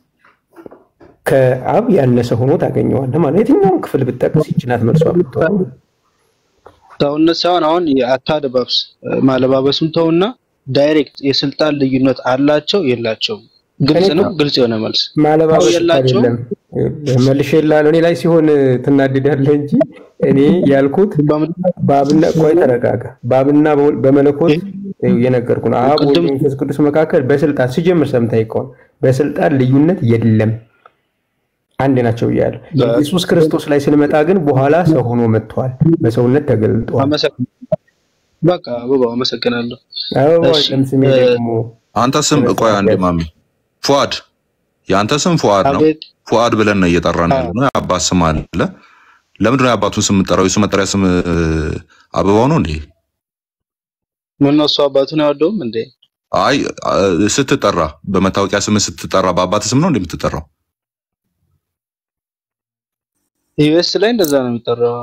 ከአብ ያነሰ ሆኖ ታገኘዋለህ ማለት የትኛውን ክፍል ብጠቅስ ይችናት መልሷ ብትሆን ሰውነት ሳይሆን አሁን የአታደባብስ ማለባበሱን ተውና ዳይሬክት የስልጣን ልዩነት አላቸው የላቸውም? ግልጽ ነው። ግልጽ የሆነ መልስ ማለባበስ እኮ የላቸውም። አይደለም መልሼ ላለው እኔ ላይ ሲሆን ትናድዳለህ እንጂ እኔ ያልኩት በአብና ቆይ ተረጋጋ። በአብና በወልድ- በመለኮት የነገርኩ ነው። አብ ወልድ፣ መንፈስ ቅዱስ መካከል በስልጣን ሲጀምር ሰምተህ ከሆነ በስልጣን ልዩነት የለም፣ አንድ ናቸው እያለ ኢየሱስ ክርስቶስ ላይ ስንመጣ ግን በኋላ ሰው ሆኖ መጥቷል፣ በሰውነት ተገልጧል። አመሰግናለሁ። በቃ አበባው አመሰግናለሁ። አበባ እሺ፣ ለምስሜ እ- ደግሞ አንተ ስም ቆይ አንዴ ማሚ ፉአድ የአንተ ስም ፉአድ ነው። አቤት ፉአድ ብለን ነው እየጠራን ያለ ነው። የአባት ስም አለ። ለምንድን ነው የአባቱን ስም የምጠራው? የሱ መጠሪያ ስም እ፣ አበባው ነው እንዴ? ምን እሱ አባቱን አይወደውም እንዴ? አይ አ፣ ስትጠራ በመታወቂያ ስም ስትጠራ በአባት ስም ነው እንዴ የምትጠራው? ዩኤስ ላይ እንደዛ ነው የሚጠራው።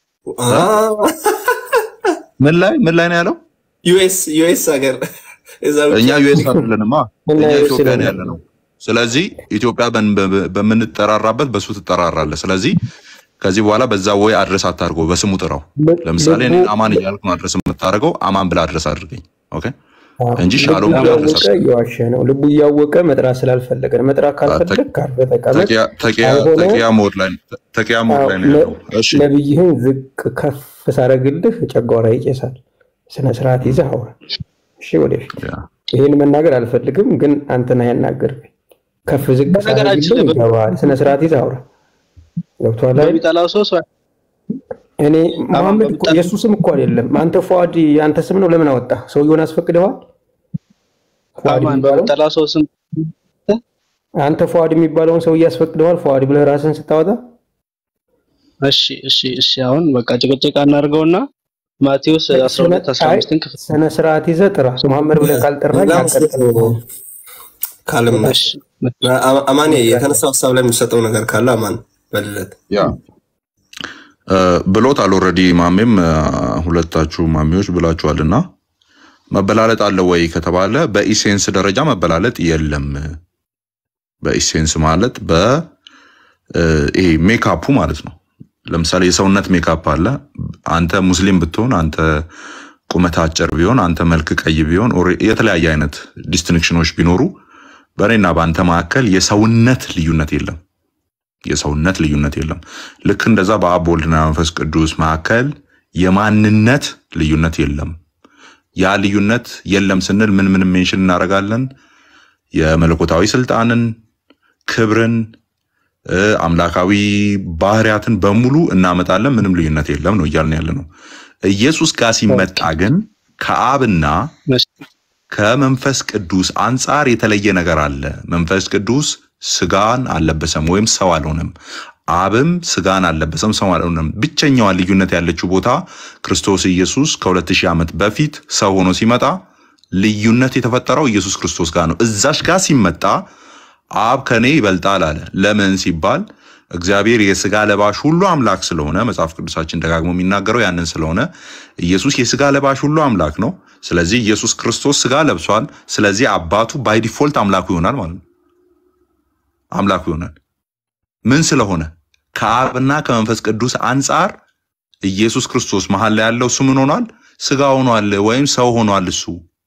ምን ላይ ምን ላይ ነው ያለው? ዩኤስ ዩኤስ ሀገር እዛ ውጭ እኛ ዩኤስ አይደለንማ፣ እና እኛ ዩኤስ ኢትዮጵያ ነው ላይ ያለ ነው። ስለዚህ ኢትዮጵያ በን- በ- በምንጠራራበት በሱ ትጠራራለህ። ስለዚህ ከዚህ በኋላ በዛ ወይ አድረስ አታድርገው፣ በስሙ ጥራው። ለምሳሌ እኔ ልቡ- አማን እያልኩ ነው አድረስ የምታደርገው፣ አማን ብለህ አድረስ አድርገኝ። ኦኬ አዎ፣ እንጂ ልቡ ሻሎም ብለህ አድረስ እያወቀ እየዋሸ ነው። ልቡ እያወቀ መጥራት ስላልፈለገ ነው። መጥራት ካልፈለግ ካልፈ ተቀመጥ። ተቂያ- ተቂያ ካልሆነ ተቂያ ሞድ ላይ ተቂያ ሞድ አዎ፣ ላይ ነው ያለው። እሺ ነቢይህን ዝቅ ከፍ ሳረግልህ ጨጓራ ይጨሳል። ስነ ስርዓት ይዘህ አውራ። እሺ፣ ወደፊት ያ። ይህን መናገር አልፈልግም፣ ግን አንተና ያናገርከኝ ከፍ ዝቅ በነገራችን ሳረግልህ ላይ ይገባሃል። ስነ ስርዓት ይዘህ አውራ። ገብቶሃል አይደል? በሚጠላው ሰው ሰው እኔ መሐመድ እኮ የእሱ ስም እኮ አይደለም። አንተ ፏድ የአንተ ስም ነው። ለምን አወጣ? ሰውየውን አስፈቅደዋል? ፏድ አማን የሚባለው በሚጠላው ሰው ስም አንተ ፏድ የሚባለውን ሰውዬ አስፈቅደዋል? ፏድ ብለህ ራስህን ስታወጣ እሺ እሺ እሺ አሁን በቃ ጭቅጭቅ አናድርገውና ማቴዎስ 12 15ን ክፍል ስነ ስርዓት ይዘህ ጥራ። መሐመድ ብለህ ካልጠራህ በጣም ያቀጥል። ካለም እሺ አማን የተነሳው ሀሳብ ላይ የሚሰጠው ነገር ካለ አማን በልለት ያ እ፣ ብሎታል ኦልሬዲ ማሜም እ፣ ሁለታችሁ ማሚዎች ብላችኋልና መበላለጥ አለ ወይ ከተባለ በኢሴንስ ደረጃ መበላለጥ የለም። በኢሴንስ ማለት በ እ፣ ይሄ ሜካፑ ማለት ነው። ለምሳሌ የሰውነት ሜካፕ አለ። አንተ ሙስሊም ብትሆን፣ አንተ ቁመት አጭር ቢሆን፣ አንተ መልክ ቀይ ቢሆን፣ ኦሬ- የተለያየ አይነት ዲስቲንክሽኖች ቢኖሩ በእኔና በአንተ መካከል የሰውነት ልዩነት የለም። የሰውነት ልዩነት የለም። ልክ እንደዛ በአብ ወልድና መንፈስ ቅዱስ መካከል የማንነት ልዩነት የለም። ያ ልዩነት የለም ስንል ምን ምን ሜንሽን እናደርጋለን? የመለኮታዊ ስልጣንን፣ ክብርን፣ እ፣ አምላካዊ ባህሪያትን በሙሉ እናመጣለን። ምንም ልዩነት የለም ነው እያልን ያለ ነው። ኢየሱስ ጋር ሲመጣ ግን ከአብና ከመንፈስ ቅዱስ አንጻር የተለየ ነገር አለ። መንፈስ ቅዱስ ስጋን አልለበሰም ወይም ሰው አልሆነም። አብም ስጋን አልለበሰም ሰው አልሆነም። ብቸኛዋ ልዩነት ያለችው ቦታ ክርስቶስ ኢየሱስ ከሁለት ሺህ ዓመት በፊት ሰው ሆኖ ሲመጣ ልዩነት የተፈጠረው ኢየሱስ ክርስቶስ ጋር ነው። እዛሽ ጋር ሲመጣ አብ ከኔ ይበልጣል አለ። ለምን ሲባል እግዚአብሔር የስጋ ለባሽ ሁሉ አምላክ ስለሆነ መጽሐፍ ቅዱሳችን ደጋግሞ የሚናገረው ያንን ስለሆነ ኢየሱስ የስጋ ለባሽ ሁሉ አምላክ ነው። ስለዚህ ኢየሱስ ክርስቶስ ስጋ ለብሷል። ስለዚህ አባቱ ባይ ዲፎልት አምላኩ ይሆናል ማለት ነው። አምላኩ ይሆናል። ምን ስለሆነ ከአብና ከመንፈስ ቅዱስ አንጻር ኢየሱስ ክርስቶስ መሀል ላይ ያለው እሱ ምን ሆኗል? ስጋ ሆኗል ወይም ሰው ሆኗል እሱ።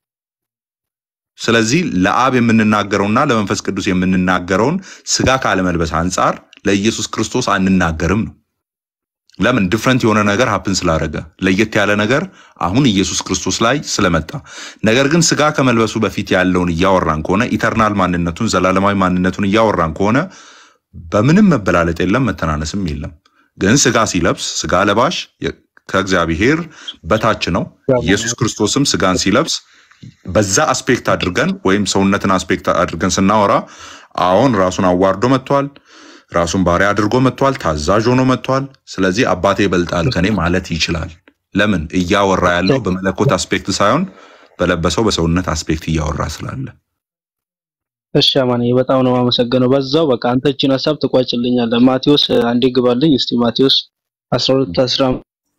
ስለዚህ ለአብ የምንናገረውና ለመንፈስ ቅዱስ የምንናገረውን ስጋ ካለመልበስ አንጻር ለኢየሱስ ክርስቶስ አንናገርም ነው። ለምን? ዲፍረንት የሆነ ነገር ሀፕን ስላደረገ ለየት ያለ ነገር አሁን ኢየሱስ ክርስቶስ ላይ ስለመጣ። ነገር ግን ስጋ ከመልበሱ በፊት ያለውን እያወራን ከሆነ ኢተርናል ማንነቱን ዘላለማዊ ማንነቱን እያወራን ከሆነ በምንም መበላለጥ የለም፣ መተናነስም የለም። ግን ስጋ ሲለብስ ስጋ ለባሽ የ- ከእግዚአብሔር በታች ነው። ኢየሱስ ክርስቶስም ስጋን ሲለብስ በዛ አስፔክት አድርገን ወይም ሰውነትን አስፔክት አድርገን ስናወራ አሁን ራሱን አዋርዶ መጥቷል። ራሱን ባሪያ አድርጎ መጥቷል። ታዛዥ ሆኖ መጥቷል። ስለዚህ አባቴ ይበልጣል ከኔ ማለት ይችላል። ለምን? እያወራ ያለው በመለኮት አስፔክት ሳይሆን በለበሰው በሰውነት አስፔክት እያወራ ስላለ እሺ አማንዬ በጣም ነው የማመሰግነው። በዛው በቃ አንተ እቺን ሀሳብ ትቋጭልኛለህ። ማቴዎስ አንዴ ግባልኝ እስቲ ማቴዎስ 12 10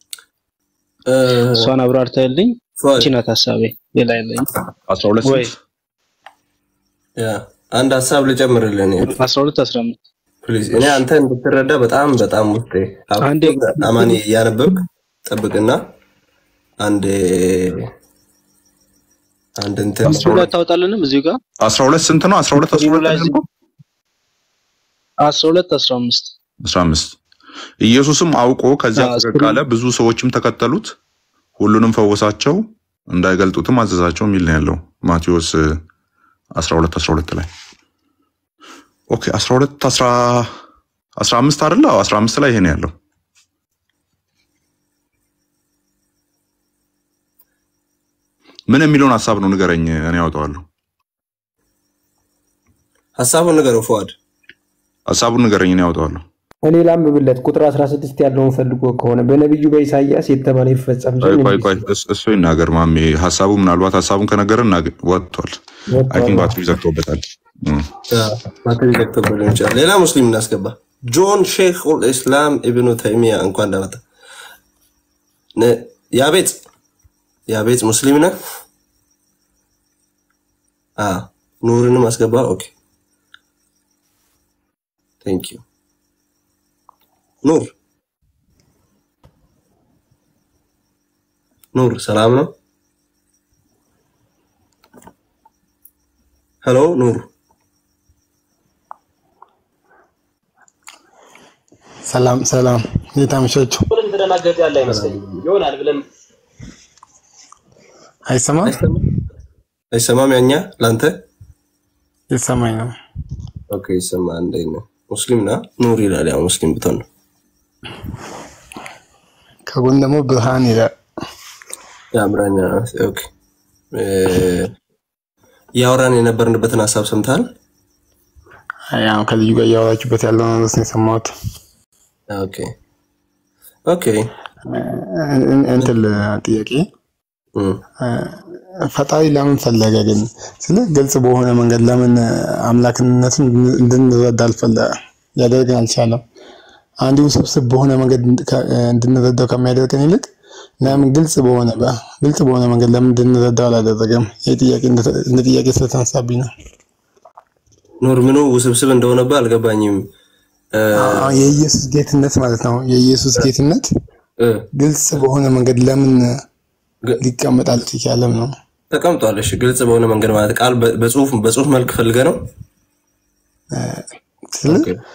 እሷን አብራርታልኝ። እቺ ናት ሀሳቤ ሌላ የለኝም። 12 ወይ ያ አንድ ሀሳብ ልጨምርልህ እኔ 12 15 ፕሊዝ እኔ አንተ እንድትረዳ በጣም በጣም ውስጤ አንዴ አማኒ እያነበብክ ጠብቅና አንድ አንድ እንትን እሱ ላይ ታወጣልንም እዚሁ ጋር 12 ስንት ነው? 12 12 ላይ 12 15 15 ኢየሱስም አውቆ ከዚያ አዎ፣ ፈቀቅ አለ፣ ብዙ ሰዎችም ተከተሉት፣ ሁሉንም ፈወሳቸው፣ እንዳይገልጡትም አዘዛቸው የሚል ነው ያለው ማቴዎስ እ, 12 12 ላይ ኦኬ 12 10 15 አይደለ? አዎ 15 ላይ ይሄ ነው ያለው። ምን የሚለውን ሀሳብ ነው ንገረኝ፣ እኔ ያወጣዋለሁ። ሀሳቡን ንገረው ፉአድ። ሀሳቡን ንገረኝ፣ እኔ ያወጣዋለሁ። እኔ ላንብብለት ቁጥር 16 ያለውን ፈልጎ ከሆነ በነቢዩ በኢሳይያስ የተባለ ይፈጸም ቆይ ዘንድ ቆይ እንዲህ ቆይ እስ- እሱ ይናገር ማሜ። ሀሳቡ ምናልባት ሀሳቡን ከነገረን እናገ- ወጥቷል። አይ ቲንክ ባትሪ ዘግቶበታል። እም። ባትሪ ዘግቶበት ሊሆን ይችላል። ሌላ ሙስሊም እናስገባ። ጆን ሼክ ኡል ኢስላም ኢብኑ ተይሚያ እንኳን ደህና መጣ። ነ- ያቤጽ ያቤጽ ሙስሊም ነህ? አ ኑርንም አስገባ። ኦኬ ቴንክ ዩ ኑር ኑር ሰላም ነው? ሄሎ ኑር ሰላም ሰላም፣ እንዴት አመሻችሁ? ተደናገጥ ያለ አይመስለኝም ይሆናል ብለን አይሰማም? አይሰማም? ያኛ ለአንተ ይሰማኝ ነው። ኦኬ ይሰማ። እንዴት ነው? ሙስሊም ና ኑር ይላል። ያው ሙስሊም ብትሆን ነው። ከጎን ደግሞ ብርሃን ይላል። የአምራኛ ኦኬ። እ፣ እያወራን የነበርንበትን ሀሳብ ሰምተሃል? ያው ከልዩ ጋር እያወራችሁበት ያለው ነው ነው የሰማሁት። ኦኬ ኦኬ። እን- እንትን ጥያቄ ፈጣሪ ለምን ፈለገ ግን ስለ ግልጽ በሆነ መንገድ ለምን አምላክነትን እንድንረዳ አልፈለ ሊያደርገን አልቻለም? አንድ ውስብስብ በሆነ መንገድ ከ- እንድንረዳው ከሚያደርገን ይልቅ ለምን ግልጽ በሆነ በ- ግልጽ በሆነ መንገድ ለምን እንድንረዳው አላደረገም? ይህ ጥያቄ እንደ- እንደ ጥያቄ ስለተነሳብኝ ነው። ኑር ምኑ ውስብስብ እንደሆነብህ አልገባኝም። እ፣ አዎ፣ የኢየሱስ ጌትነት ማለት ነው። የኢየሱስ ጌትነት እ፣ ግልጽ በሆነ መንገድ ለምን ሊቀመጥ አልቻለም ነው። ተቀምጧል። እሺ፣ ግልጽ በሆነ መንገድ ማለት ቃል በ- በጽሁፍ በጽሁፍ መልክ ፈልገህ ነው? ስለ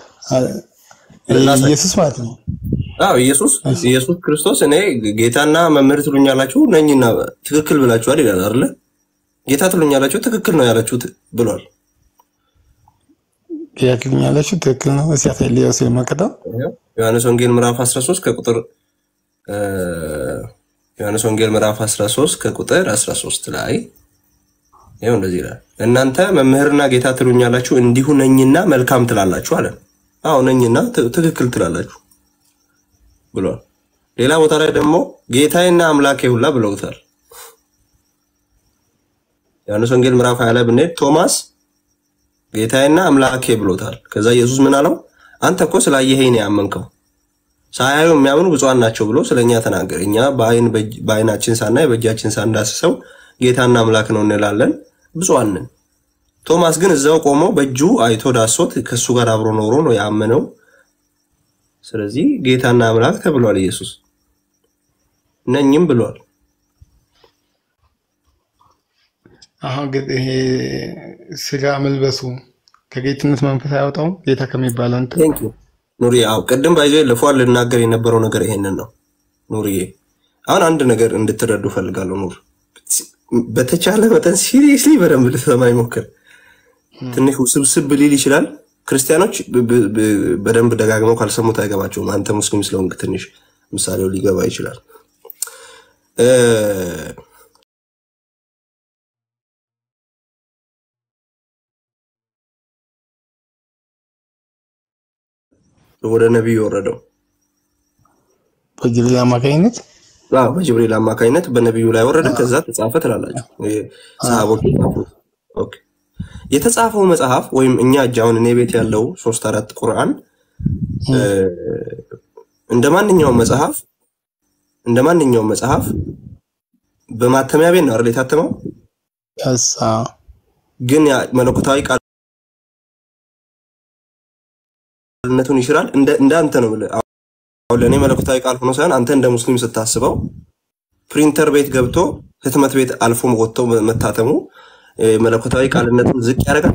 ኢየሱስ ማለት ነው። አዎ ኢየሱስ ኢየሱስ ክርስቶስ እኔ ጌታና መምህር ትሉኛላችሁ ነኝና ትክክል ብላችኋል ይላል አይደለ? ጌታ ትሉኛላችሁ ትክክል ነው ያላችሁት ብሏል። ያክልኛላችሁ ትክክል ነው። እስኪ ያሳይ ሊያው ሲመከተው ዮሐንስ ወንጌል ምዕራፍ 13 ከቁጥር እ፣ ዮሐንስ ወንጌል ምዕራፍ 13 ከቁጥር 13 ላይ ይኸው እንደዚህ ይላል፣ እናንተ መምህርና ጌታ ትሉኛላችሁ እንዲሁ ነኝና መልካም ትላላችሁ አለ። አዎ ነኝና ት- ትክክል ትላላችሁ ብሏል። ሌላ ቦታ ላይ ደግሞ ጌታዬና አምላኬ ሁላ ብለውታል። ዮሐንስ ወንጌል ምዕራፍ 20 ላይ ብንሄድ ቶማስ ጌታዬና አምላኬ ብሎታል። ከዛ ኢየሱስ ምን አለው? አንተ እኮ ስላየኸኝ ነው ያመንከው፣ ሳያዩ የሚያምኑ ብፁዓን ናቸው ብሎ ስለኛ ተናገረ። እኛ በአይን በእጅ- በአይናችን ሳናይ በእጃችን ሳንዳስሰው ጌታና አምላክ ነው እንላለን፣ ብፁዓን ነን። ቶማስ ግን እዛው ቆሞ በእጁ አይቶ ዳሶት ከእሱ ጋር አብሮ ኖሮ ነው ያመነው። ስለዚህ ጌታና አምላክ ተብሏል። ኢየሱስ ነኝም ብሏል። አሁን ግን ይሄ ስጋ መልበሱ ከጌትነት መንፈስ አያወጣውም? ጌታ ከሚባለው እንትን ቴንክ ዩ ኑሪ። አዎ ቅድም ባይዞ ለፏል ልናገር የነበረው ነገር ይሄንን ነው። ኑሪዬ አሁን አንድ ነገር እንድትረዱ ፈልጋለሁ። ኑር በተቻለ መጠን ሲሪየስሊ በደንብ ልትሰማኝ ሞክር። ትንሽ ውስብስብ ሊል ይችላል። ክርስቲያኖች ብ- ብ- ብ- በደንብ ደጋግመው ካልሰሙት አይገባቸውም። አንተ ሙስሊም ስለሆንክ ትንሽ ምሳሌው ሊገባ ይችላል። እ፣ ወደ ነቢዩ የወረደው በጅብሪል አማካኝነት አዎ በጅብሪል አማካኝነት በነቢዩ ላይ ወረደ፣ ከዛ ተጻፈ ትላላችሁ። ይሄ ሰሃቦች የጻፉት። ኦኬ። የተጻፈው መጽሐፍ ወይም እኛ እጅ አሁን እኔ ቤት ያለው ሶስት አራት ቁርአን እ፣ እንደ ማንኛውም መጽሐፍ እንደ ማንኛውም መጽሐፍ በማተሚያ ቤት ነው አይደል የታተመው? ያሳ ግን ያ መለኮታዊ ቃልነቱን ይሽራል። እንደ እንደ አንተ ነው የምልህ። አሁን ለእኔ መለኮታዊ ቃል ሆኖ ሳይሆን አንተ እንደ ሙስሊም ስታስበው ፕሪንተር ቤት ገብቶ ህትመት ቤት አልፎ ወጥቶ መታተሙ እ፣ መለኮታዊ ቃልነቱን ዝቅ ያደርጋል።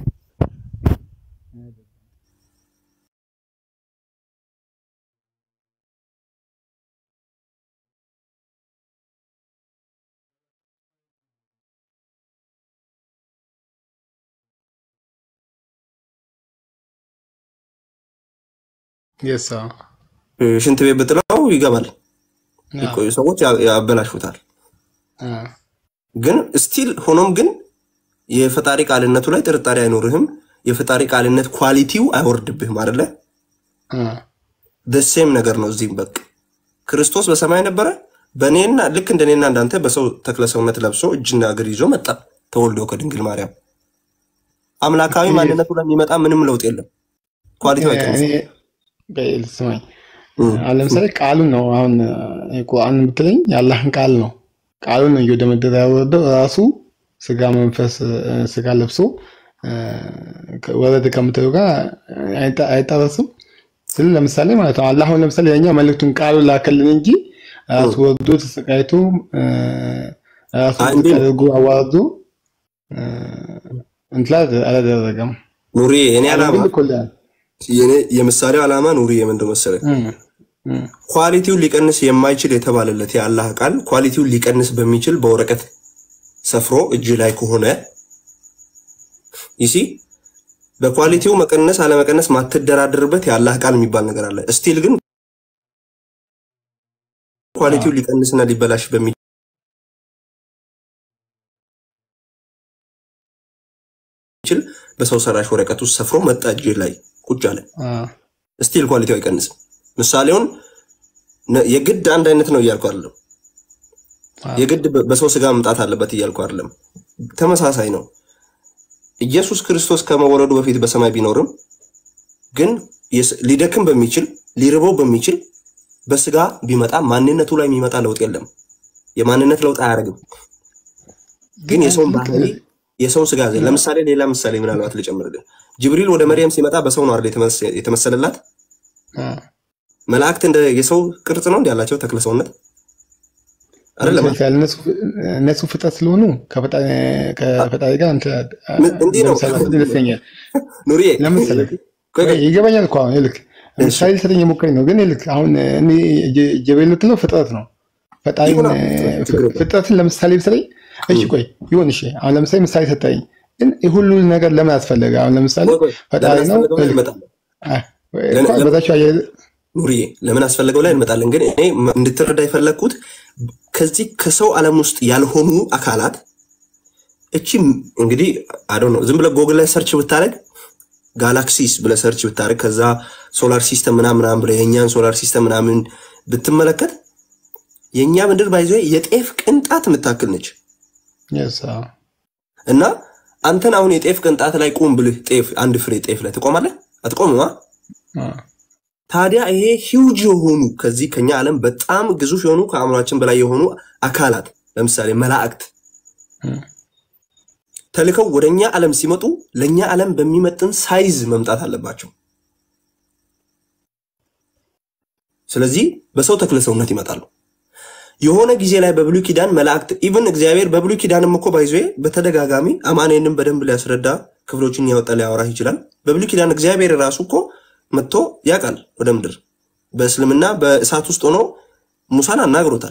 የሳ እ፣ ሽንት ቤት ብጥለው ይገባል። የቆዩ ሰዎች ያ- ያበላሹታል። ግን ስቲል ሆኖም ግን የፈጣሪ ቃልነቱ ላይ ጥርጣሬ አይኖርህም። የፈጣሪ ቃልነት ኳሊቲው አይወርድብህም አይደለ? ደሴም ነገር ነው። እዚህም በቃ ክርስቶስ በሰማይ ነበረ። በእኔና ልክ እንደኔና እንዳንተ በሰው ተክለ ሰውነት ለብሶ እጅና እግር ይዞ መጣ ተወልዶ ከድንግል ማርያም። አምላካዊ ማንነቱ ላይ የሚመጣ ምንም ለውጥ የለም። ኳሊቲው አይቀንስም። ስማኝ አሁን ለምሳሌ ቃሉን ነው አሁን ቁርአን ብትለኝ የአላህን ቃል ነው ቃሉን ነው እየወደመደረ ያወረደው ራሱ ስጋ መንፈስ እ፣ ስጋ ለብሶ እ፣ ወረደ ከምትለው ጋር አይጣ- አይጣረስም ስል ለምሳሌ ማለት ነው አላህ አሁን ለምሳሌ ለእኛ መልእክቱን ቃሉን ላከልን እንጂ ራሱ ወርዶ ተሰቃይቶ እ፣ ራሱ አይ፣ ዝቅ እንዴ ነው? አድርጎ አዋርዶ እ፣ እንትን አላደረገም ኑሪ የኔ ቃሉን ዓላማ ግን ልኮልናል የኔ የምሳሌው ዓላማ ኑሪ የምንድን መሰለህ? ኳሊቲውን ሊቀንስ የማይችል የተባለለት የአላህ ቃል ኳሊቲውን ሊቀንስ በሚችል በወረቀት ሰፍሮ እጅ ላይ ከሆነ ይሲ በኳሊቲው መቀነስ አለመቀነስ ማትደራደርበት የአላህ ቃል የሚባል ነገር አለ። ስቲል ግን ኳሊቲውን ሊቀንስና ሊበላሽ በሚችል በሰው ሰራሽ ወረቀት ውስጥ ሰፍሮ መጣ እጅ ላይ ቁጭ አለ። ስቲል ኳሊቲው አይቀንስም። ምሳሌውን ነ- የግድ አንድ አይነት ነው እያልኩ አይደለም። የግድ በ- በሰው ስጋ መምጣት አለበት እያልኩ አይደለም። ተመሳሳይ ነው። ኢየሱስ ክርስቶስ ከመወለዱ በፊት በሰማይ ቢኖርም ግን የስ- ሊደክም በሚችል ሊርበው በሚችል በስጋ ቢመጣ ማንነቱ ላይ የሚመጣ ለውጥ የለም። የማንነት ለውጥ አያደርግም። ግን የሰውን ባህሪ የሰውን ስጋ ዘ ለምሳሌ ሌላ ምሳሌ ምናልባት ልጨምርልን። ጅብሪል ወደ መርያም ሲመጣ በሰው ነው አይደል የተመሰ- የተመሰለላት? መላእክት እንደ የሰው ቅርጽ ነው እንዲ ያላቸው ተክለ ሰውነት አይደለም። ይመስላል። እነሱ- እነሱ ፍጥረት ስለሆኑ ከፈጣሪ ከፈጣሪ ጋር እንትን እንዲህ ነው ለምሳሌ ይመስለኛል። ኑሪዬ ለምሳሌ ይገባኛል እኮ አሁን ይልክ ምሳሌ ልሰጠኝ የሞከረኝ ነው። ግን ይልክ አሁን እኔ ጀቤል የምትለው ፍጥረት ነው። ፈጣሪ ይሁን፣ ችግር የለም። ፍጥረትን ለምሳሌ ብትለኝ እሺ ቆይ ይሁን እሺ። አሁን ለምሳሌ ምሳሌ ሰጠኝ፣ ግን ይህ ሁሉ ነገር ለምን አስፈለገ? አሁን ለምሳሌ ፈጣሪ ነው አስፈለገው ላይ ይልክ እንመጣለን። አይ፣ ለምን- እንኳን በታች አያይዘህ ኑሪዬ ለምን አስፈለገው ላይ እንመጣለን። ግን እኔ ም- እንድትረዳ የፈለግኩት ከዚህ ከሰው ዓለም ውስጥ ያልሆኑ አካላት እቺ እንግዲህ አዶ ነው ዝም ብለህ ጎግል ላይ ሰርች ብታደርግ ጋላክሲስ ብለህ ሰርች ብታደርግ ከዛ ሶላር ሲስተም ምናምን ምናምን ብለህ የእኛን ሶላር ሲስተም ምናምን ብትመለከት የእኛ ምድር ባይዞ የጤፍ ቅንጣት የምታክል ነች yes፣ አዎ። እና አንተን አሁን የጤፍ ቅንጣት ላይ ቁም ብልህ ጤፍ አንድ ፍሬ ጤፍ ላይ ትቆማለህ? አትቆምማ። አዎ። ታዲያ ይሄ ሂውጅ የሆኑ ከዚህ ከኛ ዓለም በጣም ግዙፍ የሆኑ ከአእምሯችን በላይ የሆኑ አካላት ለምሳሌ መላእክት ተልከው ወደ እኛ ዓለም ሲመጡ ለእኛ ዓለም በሚመጥን ሳይዝ መምጣት አለባቸው። ስለዚህ በሰው ተክለ ሰውነት ይመጣሉ። የሆነ ጊዜ ላይ በብሉይ ኪዳን መላእክት ኢቭን እግዚአብሔር በብሉይ ኪዳንም እኮ ባይዞ በተደጋጋሚ አማኔንም በደንብ ሊያስረዳ ክፍሎችን ያወጣ ሊያወራህ ይችላል። በብሉይ ኪዳን እግዚአብሔር ራሱ እኮ መጥቶ ያውቃል ወደ ምድር በእስልምና በእሳት ውስጥ ሆኖ ሙሳን አናግሮታል።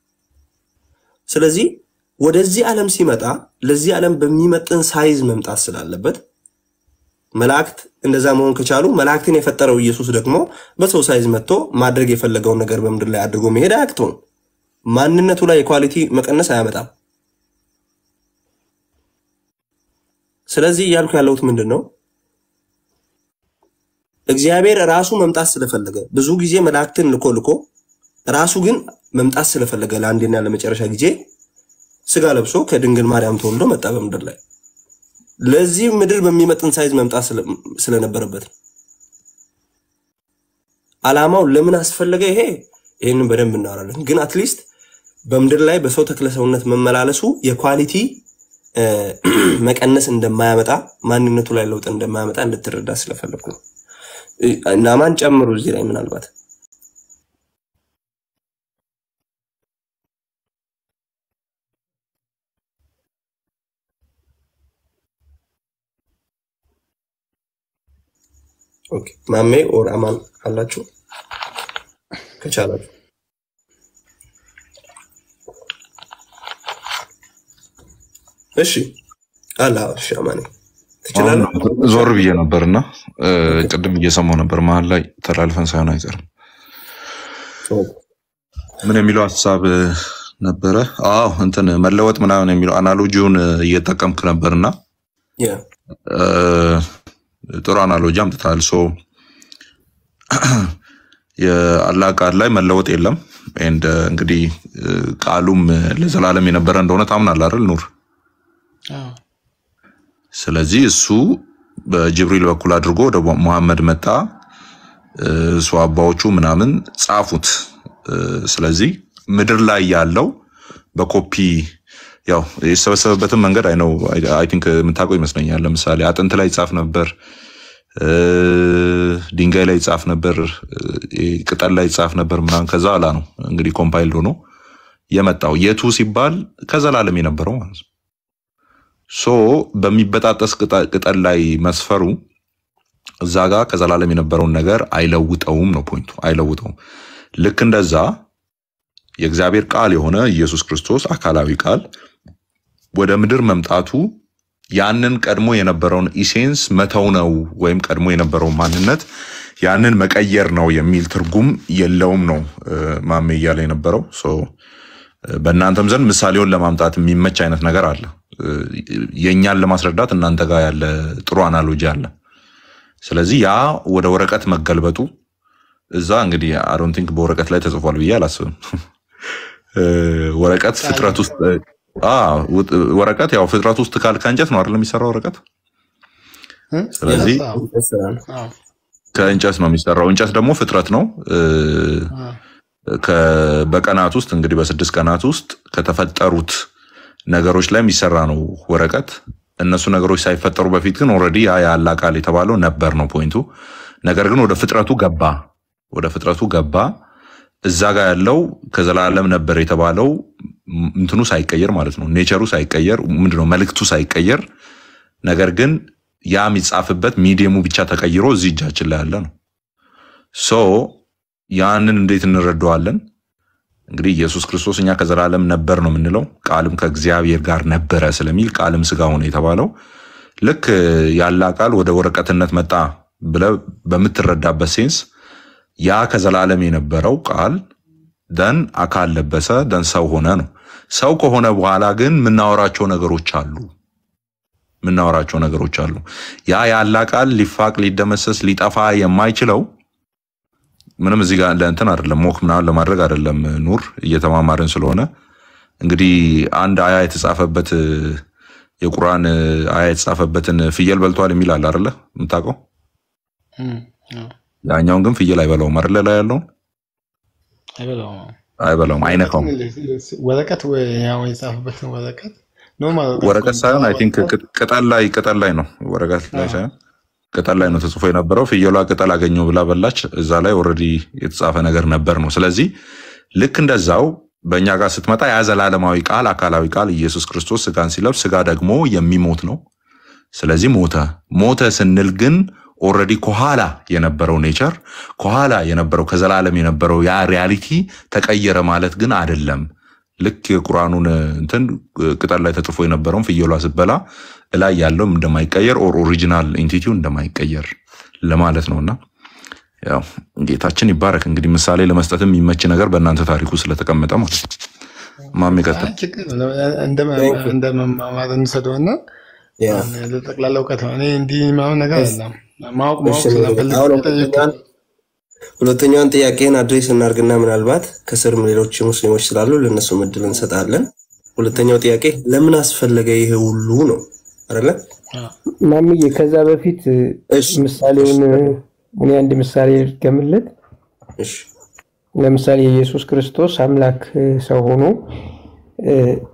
ስለዚህ ወደዚህ ዓለም ሲመጣ ለዚህ ዓለም በሚመጥን ሳይዝ መምጣት ስላለበት መላእክት እንደዛ መሆን ከቻሉ መላእክትን የፈጠረው ኢየሱስ ደግሞ በሰው ሳይዝ መጥቶ ማድረግ የፈለገውን ነገር በምድር ላይ አድርጎ መሄድ አያቅተውም። ማንነቱ ላይ የኳሊቲ መቀነስ አያመጣም። ስለዚህ እያልኩ ያለሁት ምንድን ነው? እግዚአብሔር ራሱ መምጣት ስለፈለገ ብዙ ጊዜ መላእክትን ልኮ ልኮ ራሱ ግን መምጣት ስለፈለገ ለአንዴና ለመጨረሻ ጊዜ ስጋ ለብሶ ከድንግል ማርያም ተወልዶ መጣ በምድር ላይ ለዚህ ምድር በሚመጥን ሳይዝ መምጣት ስለ- ስለነበረበት ነው። ዓላማው ለምን አስፈለገ? ይሄ ይህንን በደንብ እናወራለን። ግን አትሊስት በምድር ላይ በሰው ተክለ ሰውነት መመላለሱ የኳሊቲ እ፣ መቀነስ እንደማያመጣ ማንነቱ ላይ ለውጥ እንደማያመጣ እንድትረዳ ስለፈለግኩ ነው። እ፣ ናማን ጨምሩ እዚህ ላይ ምናልባት ኦኬ፣ ማሜ ኦር አማን አላችሁ ከቻላችሁ እሺ አላ እሺ አማኔ ትችላለህ አሁን ዞር ብዬ ነበርና እ፣ ቅድም እየሰማሁ ነበር። መሀል ላይ ተላልፈን ሳይሆን አይቀርም። ምን የሚለው ሀሳብ እ፣ ነበረ? አዎ እንትን መለወጥ ምናምን የሚለው አናሎጂውን እ፣ እየጠቀምክ ነበርና ያ እ፣ ጥሩ አናሎጂ አምጥታል። ሶ የአላህ ቃል ላይ መለወጥ የለም። ኤንድ እንግዲህ እ፣ ቃሉም እ፣ ለዘላለም የነበረ እንደሆነ ታምናለህ አይደል ኑር? ስለዚህ እሱ በጅብሪል በኩል አድርጎ ወደ ሙሐመድ መጣ። እ፣ ሷባዎቹ ምናምን ጻፉት። እ፣ ስለዚህ ምድር ላይ ያለው በኮፒ ያው የተሰበሰበበትን መንገድ አይ ነው አይ ቲንክ የምታውቀው ይመስለኛል። ለምሳሌ አጥንት ላይ ይጻፍ ነበር፣ እ፣ ድንጋይ ላይ ይጻፍ ነበር፣ እ፣ ቅጠል ላይ ይጻፍ ነበር ምናምን። ከዛ ኋላ ነው እንግዲህ ኮምፓይልድ ሆኖ የመጣው የቱ ሲባል ከዘላለም የነበረው ማለት ነው። ሶ በሚበጣጠስ ቅጠ- ቅጠል ላይ መስፈሩ እዛ ጋር ከዘላለም የነበረውን ነገር አይለውጠውም ነው ፖይንቱ፣ አይለውጠውም። ልክ እንደዛ የእግዚአብሔር ቃል የሆነ ኢየሱስ ክርስቶስ አካላዊ ቃል ወደ ምድር መምጣቱ ያንን ቀድሞ የነበረውን ኢሴንስ መተው ነው ወይም ቀድሞ የነበረውን ማንነት ያንን መቀየር ነው የሚል ትርጉም የለውም ነው እ፣ ማሜ እያለ የነበረው ሶ በእናንተም ዘንድ ምሳሌውን ለማምጣት የሚመች አይነት ነገር አለ። እ፣ የእኛን ለማስረዳት እናንተ ጋር ያለ ጥሩ አናሎጂ አለ። ስለዚህ ያ ወደ ወረቀት መገልበጡ እዛ እንግዲህ አዶን ቲንክ በወረቀት ላይ ተጽፏል ብዬ አላስብም። እ፣ ወረቀት ፍጥረት ውስጥ አ፣ ውጥ- ወረቀት ያው ፍጥረት ውስጥ ካል ከእንጨት ነው አይደል የሚሰራው ወረቀት። ስለዚህ ከእንጨት ነው የሚሰራው። እንጨት ደግሞ ፍጥረት ነው። እ፣ ከ- በቀናት ውስጥ እንግዲህ በስድስት ቀናት ውስጥ ከተፈጠሩት ነገሮች ላይ የሚሰራ ነው ወረቀት። እነሱ ነገሮች ሳይፈጠሩ በፊት ግን ኦልሬዲ ያ ያለ ቃል የተባለው ነበር ነው ፖይንቱ። ነገር ግን ወደ ፍጥረቱ ገባ፣ ወደ ፍጥረቱ ገባ። እዛ ጋር ያለው ከዘላለም ነበር የተባለው ም- እንትኑ ሳይቀየር ማለት ነው፣ ኔቸሩ ሳይቀየር ምንድነው መልእክቱ ሳይቀየር፣ ነገር ግን ያ የሚጻፍበት ሚዲየሙ ብቻ ተቀይሮ እዚህ እጃችን ላይ ያለ ነው። ሶ ያንን እንዴት እንረዳዋለን? እንግዲህ ኢየሱስ ክርስቶስ እኛ ከዘላለም ነበር ነው የምንለው፣ ቃልም ከእግዚአብሔር ጋር ነበረ ስለሚል ቃልም ስጋ ሆነ የተባለው ልክ ያላ ቃል ወደ ወረቀትነት መጣ ብለ በምትረዳበት ሴንስ ያ ከዘላለም የነበረው ቃል ደን አካል ለበሰ ደን ሰው ሆነ ነው። ሰው ከሆነ በኋላ ግን የምናወራቸው ነገሮች አሉ የምናወራቸው ነገሮች አሉ። ያ ያላ ቃል ሊፋቅ ሊደመሰስ ሊጠፋ የማይችለው ምንም እዚህ ጋር ለእንትን አይደለም ሞክ ምናምን ለማድረግ አይደለም። ኑር እየተማማርን ስለሆነ እንግዲህ አንድ አያ የተጻፈበት የቁርአን አያ የተጻፈበትን ፍየል በልቷል የሚል አለ አይደለ? የምታውቀው ያኛውን ግን ፍየል አይበላውም አይደለ? ላይ ያለውን አይበላውም። አይበላውም፣ አይነካውም። ወረቀት ወይ ያው የጻፈበትን ወረቀት ኖርማል ወረቀት ሳይሆን አይ ቲንክ ቅጠል ላይ ቅጠል ላይ ነው ወረቀት ላይ ሳይሆን ቅጠል ላይ ነው ተጽፎ የነበረው። ፍየሏ ቅጠል አገኘው ብላ በላች። እዛ ላይ ኦልሬዲ የተጻፈ ነገር ነበር ነው። ስለዚህ ልክ እንደዛው በእኛ ጋር ስትመጣ ያ ዘላለማዊ ቃል አካላዊ ቃል ኢየሱስ ክርስቶስ ስጋን ሲለብስ ስጋ ደግሞ የሚሞት ነው። ስለዚህ ሞተ። ሞተ ስንል ግን ኦልሬዲ ከኋላ የነበረው ኔቸር ከኋላ የነበረው ከዘላለም የነበረው ያ ሪያሊቲ ተቀየረ ማለት ግን አይደለም። ልክ የቁርአኑን እንትን ቅጠል ላይ ተጽፎ የነበረውን ፍየሏ ስትበላ እላይ ያለው እንደማይቀየር ኦር ኦሪጂናል ኢንቲቲው እንደማይቀየር ለማለት ነውና ያው ጌታችን ይባረክ። እንግዲህ ምሳሌ ለመስጠትም የሚመች ነገር በእናንተ ታሪኩ ስለተቀመጠ ማለት ነው። ማሜ ቀጥል። ችግር የለውም። እንደ- እንደ መማማር እንውሰደውና ለጠቅላላ እውቀት ነው። እኔ እንዲህ ምናምን ነገር አይደለም ማወቅ ማወቅ እሺ፣ ስለፈልግ አሁን የጠየኩት ሁለተኛዋን ሁለተኛዋን ጥያቄን አድሬስ እናርግና ምናልባት ከስርም ሌሎች ሙስሊሞች ስላሉ ለእነሱ እድል እንሰጣለን። ሁለተኛው ጥያቄ ለምን አስፈለገ ይሄ ሁሉ ነው አይደለ? ማምዬ ከዛ በፊት ምሳሌውን እኔ አንድ ምሳሌ ልድገምለት። ለምሳሌ የኢየሱስ ክርስቶስ አምላክ ሰው ሆኖ እ፣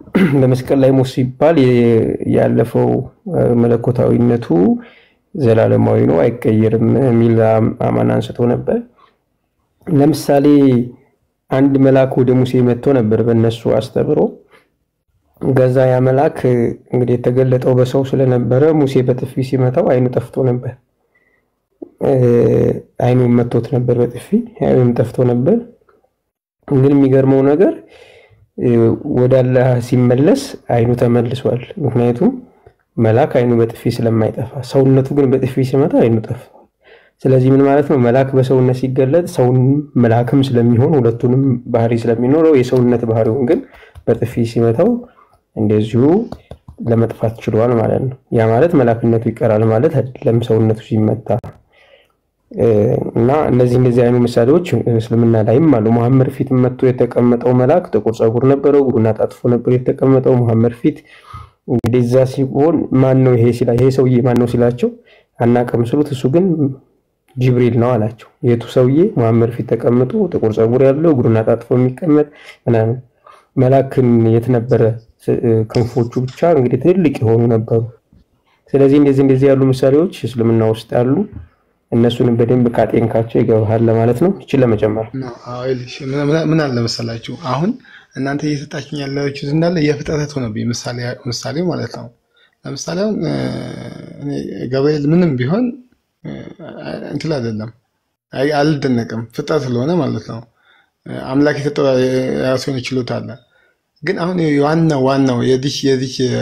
በመስቀል ላይ ሞት ሲባል የ- ያለፈው እ፣ መለኮታዊነቱ ዘላለማዊ ነው አይቀየርም የሚል አም- አማን አንስቶ ነበር። ለምሳሌ አንድ መልአክ ወደ ሙሴ መጥቶ ነበር በእነሱ አስተምሮ። ገዛ ያ መልአክ እ፣ እንግዲህ የተገለጠው በሰው ስለነበረ ሙሴ በጥፊ ሲመታው አይኑ ጠፍቶ ነበር። እ፣ አይኑን መቶት ነበር በጥፊ አይኑም ጠፍቶ ነበር። ግን የሚገርመው ነገር እ፣ ወደ አላህ ሲመለስ አይኑ ተመልሷል። ምክንያቱም መልአክ አይኑ በጥፊ ስለማይጠፋ፣ ሰውነቱ ግን በጥፊ ሲመታ አይኑ ጠፍቷል። ስለዚህ ምን ማለት ነው? መልአክ በሰውነት ሲገለጥ ሰውን መልአክም ስለሚሆን ሁለቱንም ባህሪ ስለሚኖረው የሰውነት ባህሪውን ግን በጥፊ ሲመታው እንደዚሁ ለመጥፋት ችሏል ማለት ነው። ያ ማለት መልአክነቱ ይቀራል ማለት አይደለም ሰውነቱ ሲመታ እ፣ እና እነዚህ እንደዚህ አይኑ ምሳሌዎች እስልምና ላይም አሉ። መሐመድ ፊት መጥቶ የተቀመጠው መልአክ ጥቁር ፀጉር ነበረው፣ እግሩን አጣጥፎ ነበር የተቀመጠው መሐመድ ፊት። እንግዲህ እዛ ሲሆን ማን ነው ይሄ ሲላ ይሄ ሰውዬ ማን ነው ሲላቸው አናውቅም ስሉት እሱ ግን ጅብሪል ነው አላቸው። የቱ ሰውዬ መሐመድ ፊት ተቀምጦ ጥቁር ፀጉር ያለው እግሩን አጣጥፎ የሚቀመጥ ምናምን መልአክን የት ነበረ? ስ- ክንፎቹ ብቻ እንግዲህ ትልልቅ የሆኑ ነበሩ። ስለዚህ እንደዚህ እንደዚህ ያሉ ምሳሌዎች እስልምና ውስጥ አሉ። እነሱንም በደንብ ካጤንካቸው ይገባሃል ለማለት ነው። ይችን ለመጨመር ነው። አዎ፣ ይኸውልሽ፣ ምን ምን- ምን አለ መሰላችሁ አሁን እናንተ እየሰጣችሁኝ ያላችሁት እንዳለ የፍጥረት ሆነብኝ ምሳሌ ምሳሌ ማለት ነው። ለምሳሌ አሁን እ፣ እኔ ገብርኤል ምንም ቢሆን እ፣ እንትን አይደለም አይ- አልደነቅም ፍጥረት ስለሆነ ማለት ነው። እ፣ አምላክ የሰጠው የራሱ የሆነ ችሎታ አለ። ግን አሁን ዋናው ዋናው የዚህ የዚህ እ፣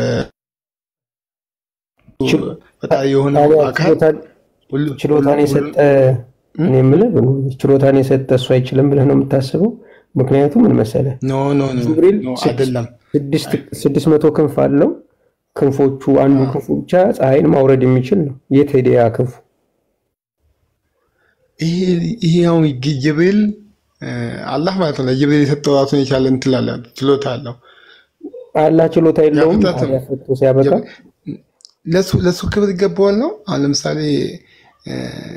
ፈጣሪ የሆነው አካል ችሎታ- ሁሉ ችሎታን የሰጠ እኔ የምልህ ችሎታን የሰጠ እሱ አይችልም ብለህ ነው የምታስበው? ምክንያቱም ምን መሰለህ ኖ ኖ ኖ ጅብሪል ኖ ስድስት- አይደለም ስድስት- ስድስት መቶ ክንፍ አለው። ክንፎቹ አንዱ ክንፉ ብቻ ፀሐይን ማውረድ የሚችል ነው። የት ሄደ ያ ክንፉ? ይሄ ይሄ አሁን ግ- ጅብሪል እ፣ አላህ ማለት ነው ለጅብሪል የሰጠው ራሱን የቻለ እንትን አለ ችሎታ አለው። አላህ ችሎታ የለውም። ያ ፍጥረት ነው። ታዲያ ፈቶ ሲያበቃ ለሱ ለሱ ክብር ይገባዋል ነው። አሁን ለምሳሌ እ፣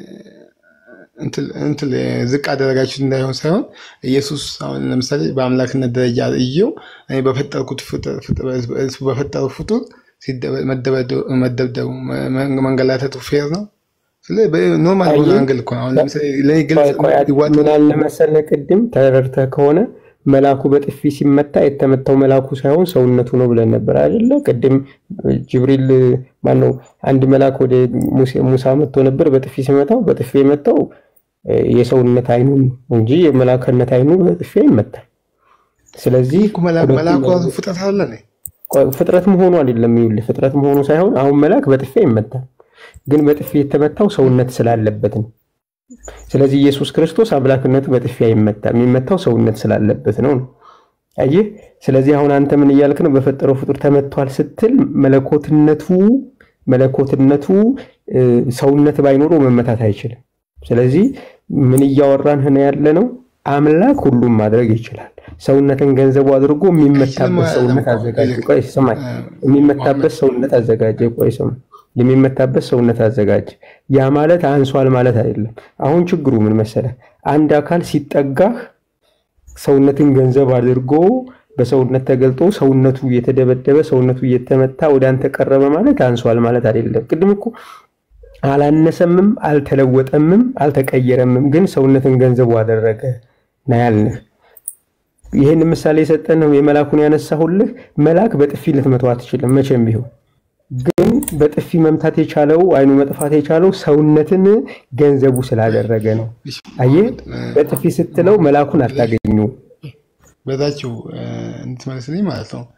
እንትን እንትን ዝቅ አደረጋችሁት እንዳይሆን ሳይሆን ኢየሱስ አሁን ለምሳሌ በአምላክነት ደረጃ እየው እኔ በፈጠርኩት ፍጡር- ፍጡር- እሱ በፈጠሩ ፍጡር ሲደበ- መደበደቡ መደብደቡ መ- መ- መንገላታቱ ፌር ነው። ስለዚህ ኖርማል በሆነ አየህ? አንግል እኮ ነው። አሁን ለምሳሌ ለእኔ ግልጽ ቆይ ቆይ፣ ይዋጥ ምን አለ መሰለህ ቅድም ተረድተህ ከሆነ መልአኩ በጥፊ ሲመታ የተመታው መልአኩ ሳይሆን ሰውነቱ ነው ብለን ነበር አይደለ? ቅድም ጅብሪል ማነው አንድ መልአክ ወደ ሙሴ- ሙሳ መጥቶ ነበር። በጥፊ ሲመታው በጥፊ የመታው እ፣ የሰውነት አይኑ ነው እንጂ የመላክነት አይኑ በጥፊ አይመታም። ስለዚህ ሁለቱም መልአኩ ራሱ ፍጥረት አለ ነው። ቆይ፣ ፍጥረት መሆኑ አይደለም። ይኸውልህ ፍጥረት መሆኑ ሳይሆን አሁን መልአክ በጥፊ አይመታም፣ ግን በጥፊ የተመታው ሰውነት ስላለበት ነው። ስለዚህ ኢየሱስ ክርስቶስ አምላክነቱ በጥፊ አይመታም፣ የሚመታው ሰውነት ስላለበት ነው ነው። አየህ። ስለዚህ አሁን አንተ ምን እያልክ ነው? በፈጠረው ፍጡር ተመቷል ስትል መለኮትነቱ መለኮትነቱ እ፣ ሰውነት ባይኖረው መመታት አይችልም። ስለዚህ ምን እያወራን ነው ያለ ነው? አምላክ ሁሉም ማድረግ ይችላል። ሰውነትን ገንዘቡ አድርጎ የሚመታበት ሰውነት አዘጋጀ። ቆይ ስማኝ፣ የሚመታበት ሰውነት አዘጋጀ። ቆይ ስማ፣ የሚመታበት ሰውነት አዘጋጀ። ያ ማለት አንሷል ማለት አይደለም። አሁን ችግሩ ምን መሰለህ? አንድ አካል ሲጠጋህ ሰውነትን ገንዘብ አድርጎ በሰውነት ተገልጦ ሰውነቱ እየተደበደበ ሰውነቱ እየተመታ ወደ አንተ ቀረበ ማለት አንሷል ማለት አይደለም። ቅድም እኮ አላነሰምም፣ አልተለወጠምም፣ አልተቀየረምም፣ ግን ሰውነትን ገንዘቡ አደረገ ነው ያልንህ። ይህን ምሳሌ የሰጠን ነው የመላኩን ያነሳሁልህ። መልአክ በጥፊ ልትመታው አትችልም መቼም ቢሆን ግን በጥፊ መምታት የቻለው አይኑ መጥፋት የቻለው ሰውነትን ገንዘቡ ስላደረገ ነው። አየህ፣ በጥፊ ስትለው መልአኩን አታገኙ። በዛችው እንድትመልስልኝ ማለት ነው።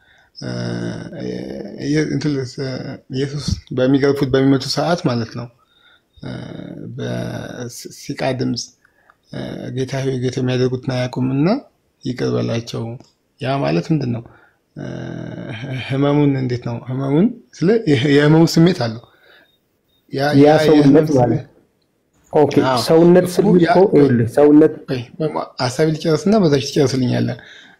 ኢየሱስ በሚገርፉት በሚመቱ ሰዓት ማለት ነው በሲቃ ድምፅ ጌታ ሆይ ጌታ የሚያደርጉትን አያውቁምና ይቅር በላቸው። ያ ማለት ምንድን ነው? ህመሙን እንዴት ነው? ህመሙን ስለ የህመሙ ስሜት አለው ያ ሰውነት ማለት ኦኬ፣ ሰውነት ስል እኮ ይኸውልህ ሰውነት ሀሳቢ ሊጨርስና በዛች ትጨርስልኛለህ።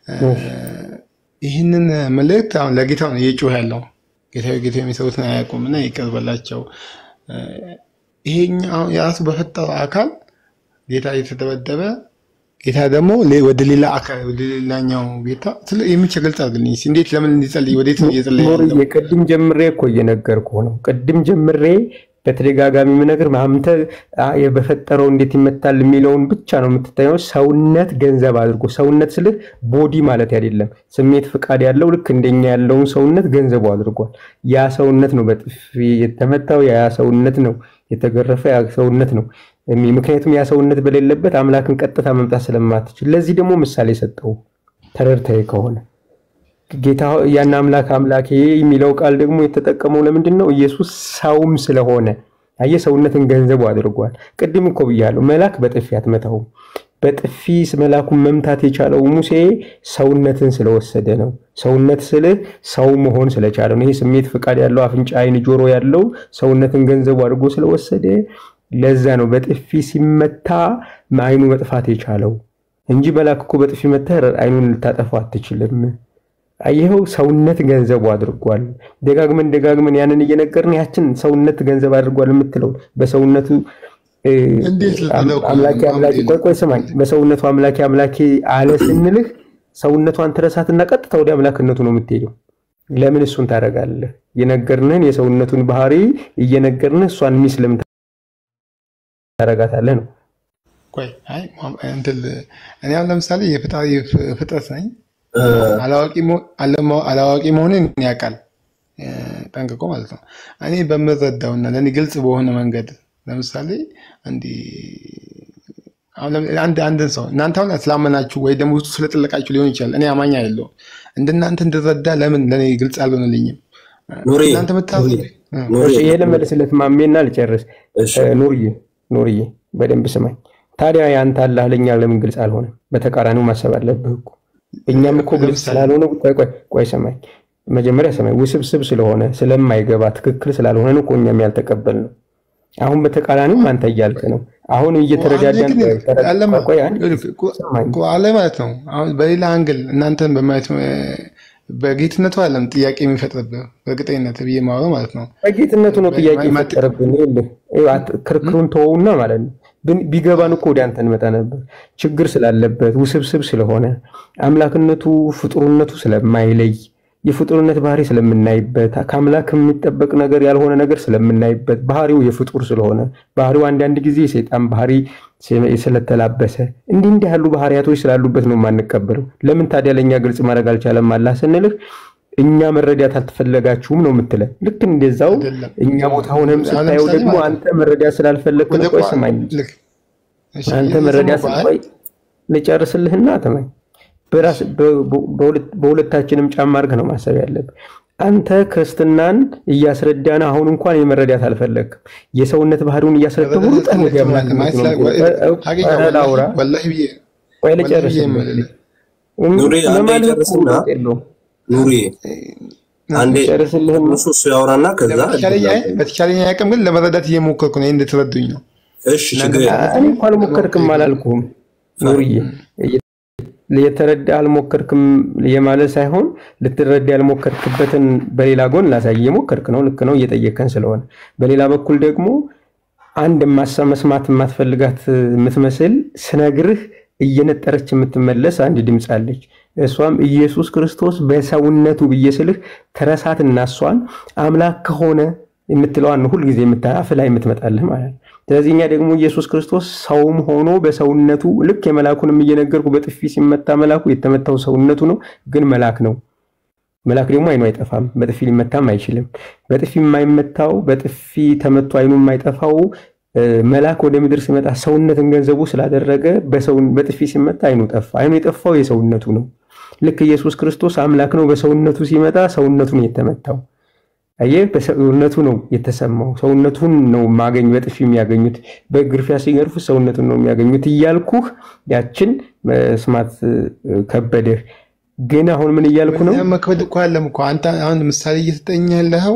ይህንን መልእክት አሁን ለጌታ ነው እየጮህ ያለው ጌታ ጌታ የሚሰሩትን አያውቁምና ይቅር በላቸው። ይሄኛው የራሱ በፈጠረው አካል ጌታ እየተደበደበ ጌታ ደግሞ ሌ- ወደ ሌላ አካል ወደ ሌላኛው ጌታ ስለ የሚችል ግልጽ አድርግልኝ እስኪ። እንዴት ለምን እንዲጸልይ ወዴት ነው እየጸለየ ያለው? ኖርዬ ቅድም ጀምሬ እኮ እየነገርኩህ ነው። ቅድም ጀምሬ በተደጋጋሚ የምነግርህ አንተ አ- በፈጠረው እንዴት ይመታል የሚለውን ብቻ ነው የምትታየው። ሰውነት ገንዘብ አድርጎ ሰውነት ስልህ ቦዲ ማለት አይደለም። ስሜት ፍቃድ ያለው ልክ እንደኛ ያለውን ሰውነት ገንዘቡ አድርጓል። ያ ሰውነት ነው በጥፊ የተመታው፣ ያ ሰውነት ነው የተገረፈ፣ ያ ሰውነት ነው እሚ- ምክንያቱም ያ ሰውነት በሌለበት አምላክን ቀጥታ መምጣት ስለማትችል። ለዚህ ደግሞ ምሳሌ ሰጠው ተረድተህ ከሆነ ጌታ ያን አምላክ አምላኬ የሚለው ቃል ደግሞ የተጠቀመው ለምንድን ነው? ኢየሱስ ሰውም ስለሆነ አየህ፣ ሰውነትን ገንዘቡ አድርጓል። ቅድም እኮ ብያለሁ፣ መልአክ በጥፊ አትመታውም። በጥፊ መላኩን መምታት የቻለው ሙሴ ሰውነትን ስለወሰደ ነው። ሰውነት ስልህ ሰው መሆን ስለቻለ ነው። ይሄ ስሜት ፍቃድ ያለው አፍንጫ፣ አይን፣ ጆሮ ያለው ሰውነትን ገንዘቡ አድርጎ ስለወሰደ ለዛ ነው በጥፊ ሲመታ አይኑ መጥፋት የቻለው እንጂ መልአክ እኮ በጥፊ መተህ አይኑን ልታጠፋው አትችልም። ይኸው ሰውነት ገንዘቡ አድርጓል። ደጋግመን ደጋግመን ያንን እየነገርን ያችን ሰውነት ገንዘብ አድርጓል የምትለው በሰውነቱ እ፣ እንዴት ልትለው እኮ አምላኬ ነው? አምላኬ ቆይ ቆይ ስማኝ፣ በሰውነቱ አምላኬ አምላኬ አለ ስንልህ ሰውነቷን ትረሳትና ቀጥታ ወደ አምላክነቱ ነው የምትሄደው። ለምን እሱን ታደርጋለህ? የነገርንህን የሰውነቱን ባህሪ እየነገርንህ እሷን ሚስ ለምን ታደርጋታለህ ነው። ቆይ አይ ማ- እንትን ል- እኔ አሁን ለምሳሌ የፍጣሪ ፍ- ፍጥረት ነኝ። አላዋቂ መሆ- አለማ- አላዋቂ መሆንን ያውቃል እ፣ ጠንቅቆ ማለት ነው። እኔ በምረዳውና ለእኔ ግልጽ በሆነ መንገድ ለምሳሌ እንዲህ አሁን ለምሳሌ አንድ አንድን ሰው እናንተ አሁን ስላመናችሁ ወይ ደግሞ ውስጡ ስለጠለቃችሁ ሊሆን ይችላል። እኔ አማኝ አይደለሁም። እንደናንተ እንድረዳ ለምን ለእኔ ግልጽ አልሆነልኝም? ኑሬ እናንተ ምታስ ኑሬ እሺ ይሄ ልመልስለት ማሜና ልጨርስ። እሺ እ፣ ኑርዬ ኑርዬ በደንብ ስማኝ። ታዲያ ያንተ አላህ ለእኛ ለምን ግልጽ አልሆነም? በተቃራኒው ማሰብ አለብህ እኮ እኛም እኮ ግልጽ ለምሳሌ ስላልሆነ ቆይ ቆይ ቆይ ሰማኝ፣ መጀመሪያ ሰማኝ። ውስብስብ ስለሆነ ስለማይገባ ትክክል ስላልሆነ ነው እኮ እኛም ያልተቀበልነው። አሁን በተቃራኒውም አንተ እያልክ ነው። አሁን አንዴ እየተረዳዳን ግን ቆይ፣ ተረ- አለ ማ- ቆይ አንዴ ይኸውልህ እኮ ሰማኝ። እኮ አለ ማለት ነው። አሁን በሌላ አንግል እናንተን በማየት እ፣ በጌትነቱ አለም ጥያቄ የሚፈጥርብህ በእርግጠኝነት ብዬ ማወራው ማለት ነው። በጌትነቱ ነው ጥያቄ ማ- ማ- የፈጠረብን። ይኸውልህ ይኸው አት- ክርክሩን ተወውና ማለት ነው ብን- ቢገባን እኮ ወደ አንተ እንመጣ ነበር። ችግር ስላለበት ውስብስብ ስለሆነ አምላክነቱ ፍጡርነቱ ስለማይለይ የፍጡርነት ባህሪ ስለምናይበት ከአምላክ የሚጠበቅ ነገር ያልሆነ ነገር ስለምናይበት ባህሪው የፍጡር ስለሆነ ባህሪው አንዳንድ ጊዜ የሰይጣን ባህሪ ስለተላበሰ እንዲህ እንዲህ ያሉ ባህሪያቶች ስላሉበት ነው የማንቀበለው። ለምን ታዲያ ለእኛ ግልጽ ማድረግ አልቻለም አላህ ስንልህ እኛ መረዳት አልተፈለጋችሁም ነው የምትለን። ልክ እንደዛው አይደለም እኛ ቦታ ሆነም አሁን ስታየው ለምሳሌ ደግሞ ማለት ነው አንተ መረዳት ስላልፈለግክ ወደ ነው። ቆይ ቋ- ስማኝ፣ ልክ እሺ አንተ የሰማው መረዳት በዓል ቆይ ልጨርስልህና ተማኝ። በራስ በ- በ- በሁለት- በሁለታችንም ጫማ አድርገህ ነው ማሰብ ያለብህ። አንተ ክርስትናን እያስረዳን አሁን እንኳን የመረዳት አልፈለግክም። የሰውነት ባህሪውን እያስረዳህ መረዳት ሩጠህ ወደ አልፈለግክም ማለት አምላክነት ማለት ነው ስላ- የምትሄደው። ወ- ሀቂቃ ኧረ ወላሂ ላውራ፣ ወላሂ ብዬ ቆይ ወላሂ ብዬ ልጨርስልህ። የምልህ ኑሪ አንዴ ለማለት እኮ ጨርስና ለውጥ የለውም። ኑሪ አንዴ ልጨርስልህና እሱ እሱ ያወራና ከዛ በተቻለኝ አይ- በተቻለኝ አቅም ግን ለመረዳት እየሞከርኩ ነው። ይሄን እንድትረዱኝ ነው። እሺ ችግር እናንተ የለም እኔ እኮ አልሞከርክም አላልኩም ኑርዬ የተረዳ አልሞከርክም የማለት ሳይሆን ልትረዳ ያልሞከርክበትን በሌላ ጎን ላሳይ። እየሞከርክ ነው፣ ልክ ነው፣ እየጠየከን ስለሆነ። በሌላ በኩል ደግሞ አንድ ማሳ መስማት የማትፈልጋት የምትመስል ስነግርህ እየነጠረች የምትመለስ አንድ ድምፅ አለች። እሷም ኢየሱስ ክርስቶስ በሰውነቱ ብዬ ስልህ ትረሳትና እሷን አምላክ ከሆነ የምትለዋን ሁልጊዜ አፍ ላይ የምትመጣልህ ማለት ነው። ስለዚህ እኛ ደግሞ ኢየሱስ ክርስቶስ ሰውም ሆኖ በሰውነቱ ልክ የመላኩንም እየነገርኩ በጥፊ ሲመታ መላኩ የተመታው ሰውነቱ ነው፣ ግን መላክ ነው። መላክ ደግሞ አይኑ አይጠፋም፣ በጥፊ ሊመታም አይችልም። በጥፊ የማይመታው በጥፊ ተመቶ አይኑ የማይጠፋው መልአክ ወደ ምድር ሲመጣ ሰውነትን ገንዘቡ ስላደረገ በጥፊ ሲመታ አይኑ ጠፋ። አይኑ የጠፋው የሰውነቱ ነው። ልክ ኢየሱስ ክርስቶስ አምላክ ነው፣ በሰውነቱ ሲመጣ ሰውነቱን የተመታው አየህ፣ በሰውነቱ ነው የተሰማው። ሰውነቱን ነው ማገኝ በጥፊ የሚያገኙት፣ በግርፊያ ሲገርፉት ሰውነቱን ነው የሚያገኙት እያልኩህ ያችን መስማት ከበደህ። ግን አሁን ምን እያልኩ ነው? መክበድ እኮ አለም እኮ አንተ አሁን ምሳሌ እየሰጠኝ ያለኸው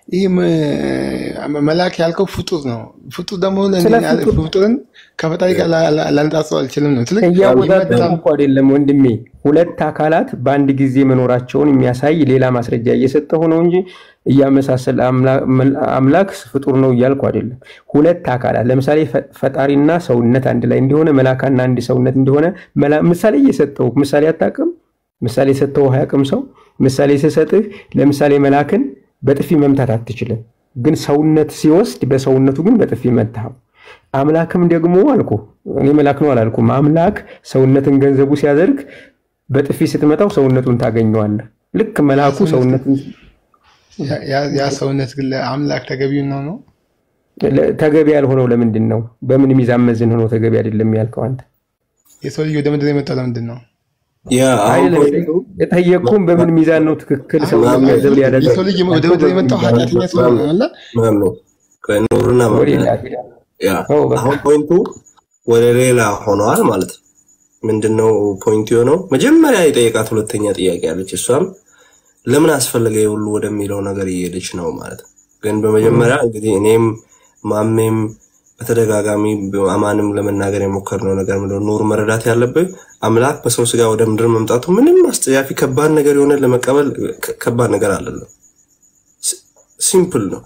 ይህ መ- መልአክ ያልከው ፍጡር ነው። ፍጡር ደግሞ ስለ ለእንደኛ ያለ- ፍጡር ፍጡርን ከፈጣሪ ጋር ላ- ላ- ላነጻጽረው አልችልም ነው። ስለዚህ እያወዳደሩ ይመጣል እኮ አይደለም ወንድሜ። ሁለት አካላት በአንድ ጊዜ መኖራቸውን የሚያሳይ ሌላ ማስረጃ እየሰጠሁ ነው እንጂ እያመሳሰል አምላ- መል- አምላክ ፍጡር ነው እያልኩ አይደለም። ሁለት አካላት ለምሳሌ ፈ- ፈጣሪና ሰውነት አንድ ላይ እንደሆነ መላካና አንድ ሰውነት እንደሆነ መላ- ምሳሌ እየሰጠሁ ምሳሌ አታውቅም? ምሳሌ ሰጠው አያውቅም ሰው ምሳሌ ስሰጥህ ለምሳሌ መላክን በጥፊ መምታት አትችልም፣ ግን ሰውነት ሲወስድ በሰውነቱ ግን በጥፊ መታው። አምላክም ደግሞ አልኩ እኔ መላክ ነው አላልኩም። አምላክ ሰውነትን ገንዘቡ ሲያደርግ በጥፊ ስትመታው ሰውነቱን ታገኘዋለህ። ልክ መላኩ ሰውነትን ያ- ያ- ያ ሰውነት ግን ለአምላክ ተገቢው ነው ነው ለ- ተገቢ ያልሆነው ለምንድን ነው? በምን ሚዛን መዝን ሆኖ ተገቢ አይደለም ያልከው አንተ? የሰው ልጅ ወደ ምድር የመጣው ለምንድን ነው? ያ አሁን አይደለም ፖይንቱ የጠየቅኩም በምን ሚዛን ነው ትክክል ሰው ገንዘብ ሊያደርግ የሰው ልጅ ወደ ምድር የመጣው ኃጢአተኛ ስለሆነ አለ ማነው ከኑርና ወደ ማምለክ ሌላ ሄዳ ያ ተው በቃ። አሁን ፖይንቱ ወደ ሌላ ሆነዋል ማለት ነው። ምንድነው ፖይንቱ የሆነው? መጀመሪያ የጠየቃት ሁለተኛ ጥያቄ አለች። እሷም ለምን አስፈለገ ሁሉ ወደሚለው ነገር እየሄደች ነው ማለት ነው። ግን በመጀመሪያ እንግዲህ እኔም ማሜም በተደጋጋሚ አማንም ለመናገር የሞከርነው ነገር ምንድን ነው? ኑር መረዳት ያለብህ አምላክ በሰው ስጋ ወደ ምድር መምጣቱ ምንም አስጸያፊ ከባድ ነገር የሆነ ለመቀበል ከ- ከባድ ነገር አይደለም። ሲ- ሲምፕል ነው።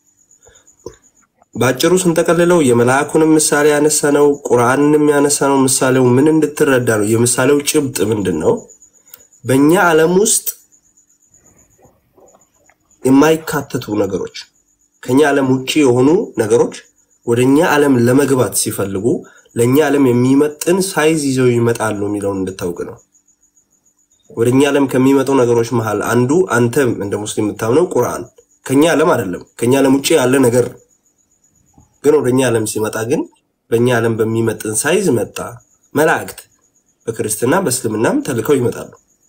በአጭሩ ስንጠቀልለው የመልአኩንም ምሳሌ ያነሳ ነው፣ ቁርአንንም ያነሳ ነው። ምሳሌው ምን እንድትረዳ ነው? የምሳሌው ጭብጥ ምንድን ነው? በእኛ ዓለም ውስጥ የማይካተቱ ነገሮች፣ ከኛ ዓለም ውጭ የሆኑ ነገሮች ወደ እኛ ዓለም ለመግባት ሲፈልጉ ለእኛ ዓለም የሚመጥን ሳይዝ ይዘው ይመጣሉ የሚለውን እንድታውቅ ነው። ወደ እኛ ዓለም ከሚመጡ ነገሮች መሃል አንዱ አንተ እንደ ሙስሊም የምታምነው ቁርአን ከኛ ዓለም አይደለም፣ ከኛ ዓለም ውጭ ያለ ነገር ነው። ግን ወደ እኛ ዓለም ሲመጣ ግን በእኛ ዓለም በሚመጥን ሳይዝ መጣ። መላእክት በክርስትና በእስልምናም ተልከው ይመጣሉ።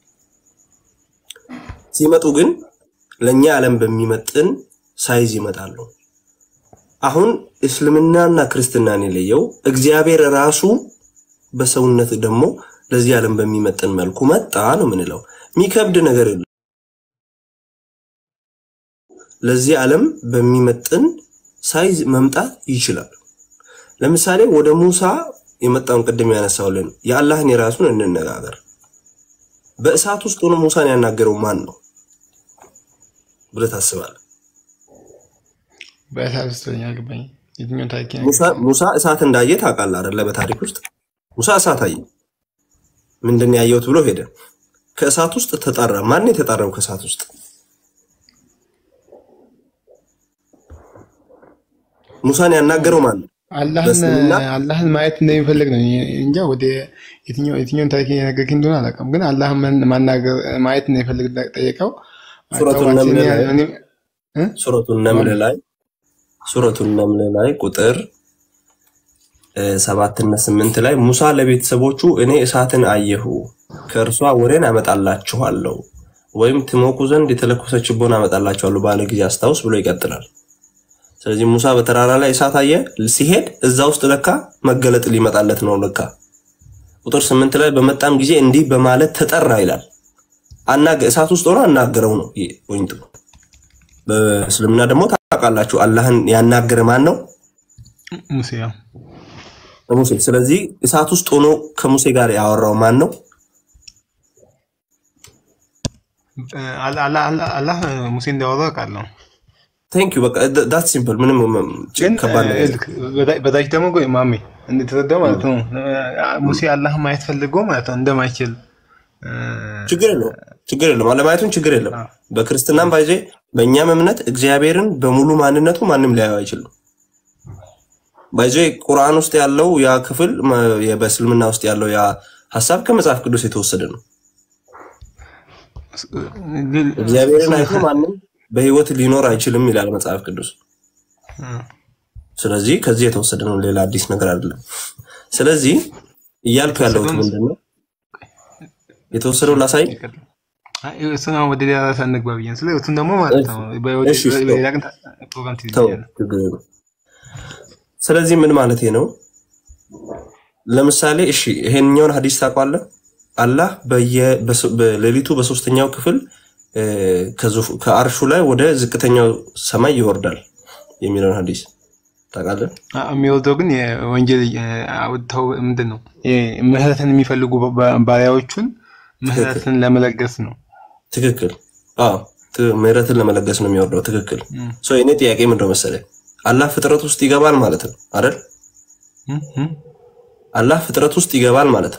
ሲመጡ ግን ለእኛ ዓለም በሚመጥን ሳይዝ ይመጣሉ። አሁን እስልምናና ክርስትናን የለየው እግዚአብሔር ራሱ በሰውነት ደግሞ ለዚህ ዓለም በሚመጥን መልኩ መጣ ነው የምንለው። የሚከብድ ነገር የለም። ለዚህ ዓለም በሚመጥን ሳይዝ መምጣት ይችላል። ለምሳሌ ወደ ሙሳ የመጣውን ቅድም ያነሳውልን የአላህን የራሱን እንነጋገር። በእሳት ውስጥ ሆኖ ሙሳን ያናገረው ማን ነው ብለህ ታስባለህ? በእሳት ውስጥ ነኝ አልገባኝ። የትኛውን ታሪክ ነው? ሙሳ ሙሳ እሳት እንዳየ ታውቃለህ አይደለ? በታሪክ ውስጥ ሙሳ እሳት አየ። ምንድን ነው ያየሁት ብሎ ሄደ። ከእሳት ውስጥ ተጣራ። ማን ነው የተጣራው ከእሳት ውስጥ? ሙሳን ያናገረው ማን ነው? አላህን በእስልምና አላህን ማየት እንደሚፈልግ ነው እንጃ። ወደ የትኛው የትኛውን ታሪክ የነገርከኝ እንደሆነ አላውቅም፣ ግን አላህን ማን- ማናገር ማየት እንደሚፈልግ ጠየቀው። ሱረቱ አታዋጭኝ ነምል ላይ እኔ- እ? ሱረቱ ነምል ላይ ሱረቱ ነምል ላይ ቁጥር እ፣ ሰባትና ስምንት ላይ ሙሳ ለቤተሰቦቹ እኔ እሳትን አየሁ ከእርሷ ወሬን አመጣላችኋለሁ ወይም ትሞቁ ዘንድ የተለኮሰ ችቦን አመጣላችኋለሁ ባለ ጊዜ አስታውስ ብሎ ይቀጥላል። ስለዚህ ሙሳ በተራራ ላይ እሳት አየ። ሲሄድ እዛ ውስጥ ለካ መገለጥ ሊመጣለት ነው። ለካ ቁጥር ስምንት ላይ በመጣም ጊዜ እንዲህ በማለት ተጠራ ይላል። አናገ እሳት ውስጥ ሆኖ አናገረው ነው ይሄ ፖይንቱ። በእስልምና ደግሞ ታውቃላችሁ አላህን ያናገረ ማን ነው? ሙሴ ያው ሙሴ። ስለዚህ እሳት ውስጥ ሆኖ ከሙሴ ጋር ያወራው ማን ነው? አላ- አላ- አላ- አላህ ሙሴ እንዳወራው አውቃለሁ። ቴንክ ዩ በቃ ዳት ሲምፕል ምንም ግን ከባድ ነገር ልክ በታ- በታች ደግሞ ቆይ ማሜ እንድትረዳው ማለት ነው ሙሴ አላህ ማየት ፈልጎ ማለት ነው እንደማይችል እ፣ ችግር የለውም ችግር የለውም አለማየቱን ችግር የለም በክርስትናም ባይዜ በእኛም እምነት እግዚአብሔርን በሙሉ ማንነቱ ማንም ሊያየው አይችልም ባይዜ ቁርአን ውስጥ ያለው ያ ክፍል መ- የ- በእስልምና ውስጥ ያለው ያ ሀሳብ ከመጽሐፍ ቅዱስ የተወሰደ ነው ግን እግዚአብሔርን አይቶ ማንም በህይወት ሊኖር አይችልም ይላል መጽሐፍ ቅዱስ ስለዚህ ከዚህ የተወሰደ ነው ሌላ አዲስ ነገር አይደለም ስለዚህ እያልኩ ያለሁት ምንድን ነው የተወሰደው ላሳይ አይ፣ እሱን አሁን ወደ ሌላ ራስ አንግባ ብዬ ነው። ስለዚህ እሱን ደግሞ ማለት ነው በወደ- እሺ፣ እሺ፣ በሌላ ቀን ታ- ፕሮግራም ተው ትይዛለህ። ችግር የለም። ስለዚህ ምን ማለት ነው? ለምሳሌ እሺ ይሄንኛውን ሀዲስ ታውቋለህ? አላህ በየ- በሶ- በሌሊቱ በሶስተኛው ክፍል እ፣ ከዙፍ- ከአርሹ ላይ ወደ ዝቅተኛው ሰማይ ይወርዳል የሚለውን ሀዲስ ታውቃለህ? አ- የሚወርደው ግን የወንጀል የ- አውጥተው ምንድን ነው ይሄ ምህረትን የሚፈልጉ ባ- ባሪያዎቹን ምህረትን ለመለገስ ነው። ትክክል። አዎ ት- ምህረትን ለመለገስ ነው የሚወርደው። ትክክል። እም፣ ሶ የኔ ጥያቄ ምንድነው መሰለህ? አላህ ፍጥረት ውስጥ ይገባል ማለት ነው አይደል? እም፣ እም። አላህ ፍጥረት ውስጥ ይገባል ማለት ነው።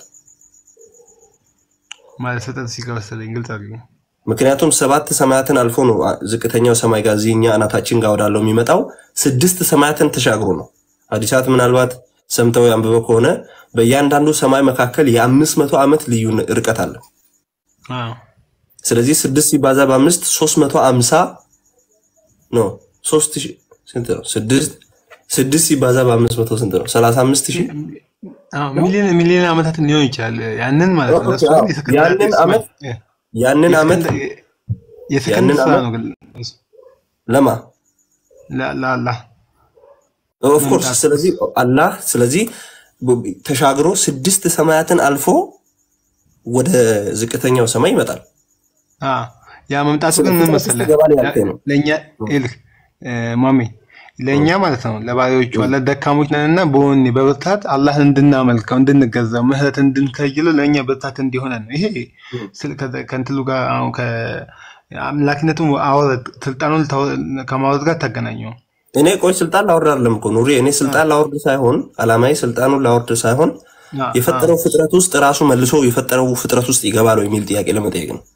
ማለት ፍጥረት ሲገባ መሰለኝ ግልጽ አድርገው። ምክንያቱም ሰባት ሰማያትን አልፎ ነው አ- ዝቅተኛው ሰማይ ጋር እዚህ እኛ አናታችን ጋር ወዳለው የሚመጣው ስድስት ሰማያትን ተሻግሮ ነው። ሐዲሳት ምናልባት ሰምተው አንብበው ከሆነ በእያንዳንዱ ሰማይ መካከል የአምስት መቶ ዓመት ልዩ ርቀት አለ። አዎ ስለዚህ ስድስት ሲባዛ በአምስት ሶስት መቶ አምሳ ነው። ሶስት ሺህ ስንት ነው? ስድስት ስድስት ሲባዛ በአምስት መቶ ስንት ነው? ሰላሳ አምስት ሺህ አዎ፣ ሚሊዮን ሚሊዮን ዓመታትን ሊሆን ይችላል። ያንን ማለት ነው። ኦኬ፣ እሱ አዎ። ግን የሰከንድ ያንን ሰማይ- ዓመት የ- ያንን ዓመት የሰከንድ- የሰከንድ ያንን ስራ ዓመት ነው ግን ለማ ለ- ለአላህ ኦፍኮርስ መምጣት ስለዚህ አላህ ስለዚህ ብ- ተሻግሮ ስድስት ሰማያትን አልፎ ወደ ዝቅተኛው ሰማይ ይመጣል። አዎ፣ ያ መምጣቱ ስለ ግን ምን ፍጥረት ውስጥ መሰለህ ይገባል ያልከኝ ነው። ለእኛ ይልህ ማሜ ለእኛ ማለት ነው ለባሪያዎቹ አለ ደካሞች ነንና በወኔ በብርታት አላህን እንድናመልከው እንድንገዛው ምህረት እንድንከይለው ለእኛ ብርታት እንዲሆነን ነው። ይሄ ስል- ከ- ከእንትሉ ጋር አሁን ከአምላኪነቱ አወረድ ስልጣኑን ታወ- ከማውረድ ጋር ታገናኘው። እኔ ቆይ ስልጣን ላወርድ አይደለም እኮ ኑሪ። እኔ ስልጣን ላወርድ ሳይሆን አላማዬ ስልጣኑን ላወርድ ሳይሆን አ- የፈጠረው ፍጥረት ውስጥ ራሱ መልሶ የፈጠረው ፍጥረት ውስጥ ይገባል ወይ የሚል ጥያቄ ለመጠየቅ ነው።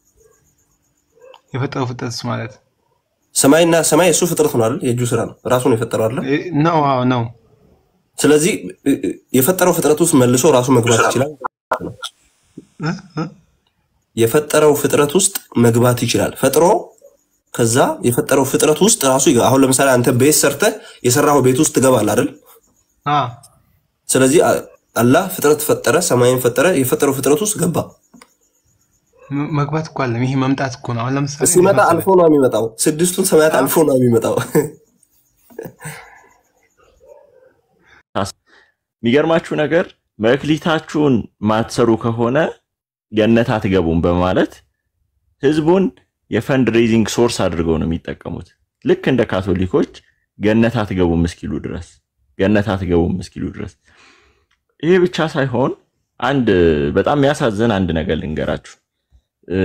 የፈጠረው ፍጥረት ማለት ሰማይና ሰማይ የእሱ ፍጥረት ነው አይደል? የእጁ ስራ ነው። ራሱ ነው የፈጠረው አይደል? ነው። አዎ ነው። ስለዚህ እ- እ- የፈጠረው ፍጥረት ውስጥ መልሶ ራሱ መግባት ይችላል። እ? እ? የፈጠረው ፍጥረት ውስጥ መግባት ይችላል። ፈጥሮ ከዛ የፈጠረው ፍጥረት ውስጥ ራሱ ይገባ። አሁን ለምሳሌ አንተ ቤት ሰርተህ የሰራው ቤት ውስጥ ትገባለህ አይደል? አ ስለዚህ አ- አላህ ፍጥረት ፈጠረ፣ ሰማይን ፈጠረ፣ የፈጠረው ፍጥረት ውስጥ ገባ። መ- መግባት እኮ አለም። ይሄ መምጣት እኮ ነው። አሁን ለምሳሌ ሲመጣ እንዴት መሰለህ? አልፎ ነው የሚመጣው። ስድስቱን ሰማያት አልፎ ነው የሚመጣው። የሚገርማችሁ ነገር መክሊታችሁን ማትሰሩ ከሆነ ገነት አትገቡም በማለት ህዝቡን የፈንድ ሬዚንግ ሶርስ አድርገው ነው የሚጠቀሙት። ልክ እንደ ካቶሊኮች ገነት አትገቡም እስኪሉ ድረስ ገነት አትገቡም እስኪሉ ድረስ። ይሄ ብቻ ሳይሆን አንድ በጣም የሚያሳዝን አንድ ነገር ልንገራችሁ። እ፣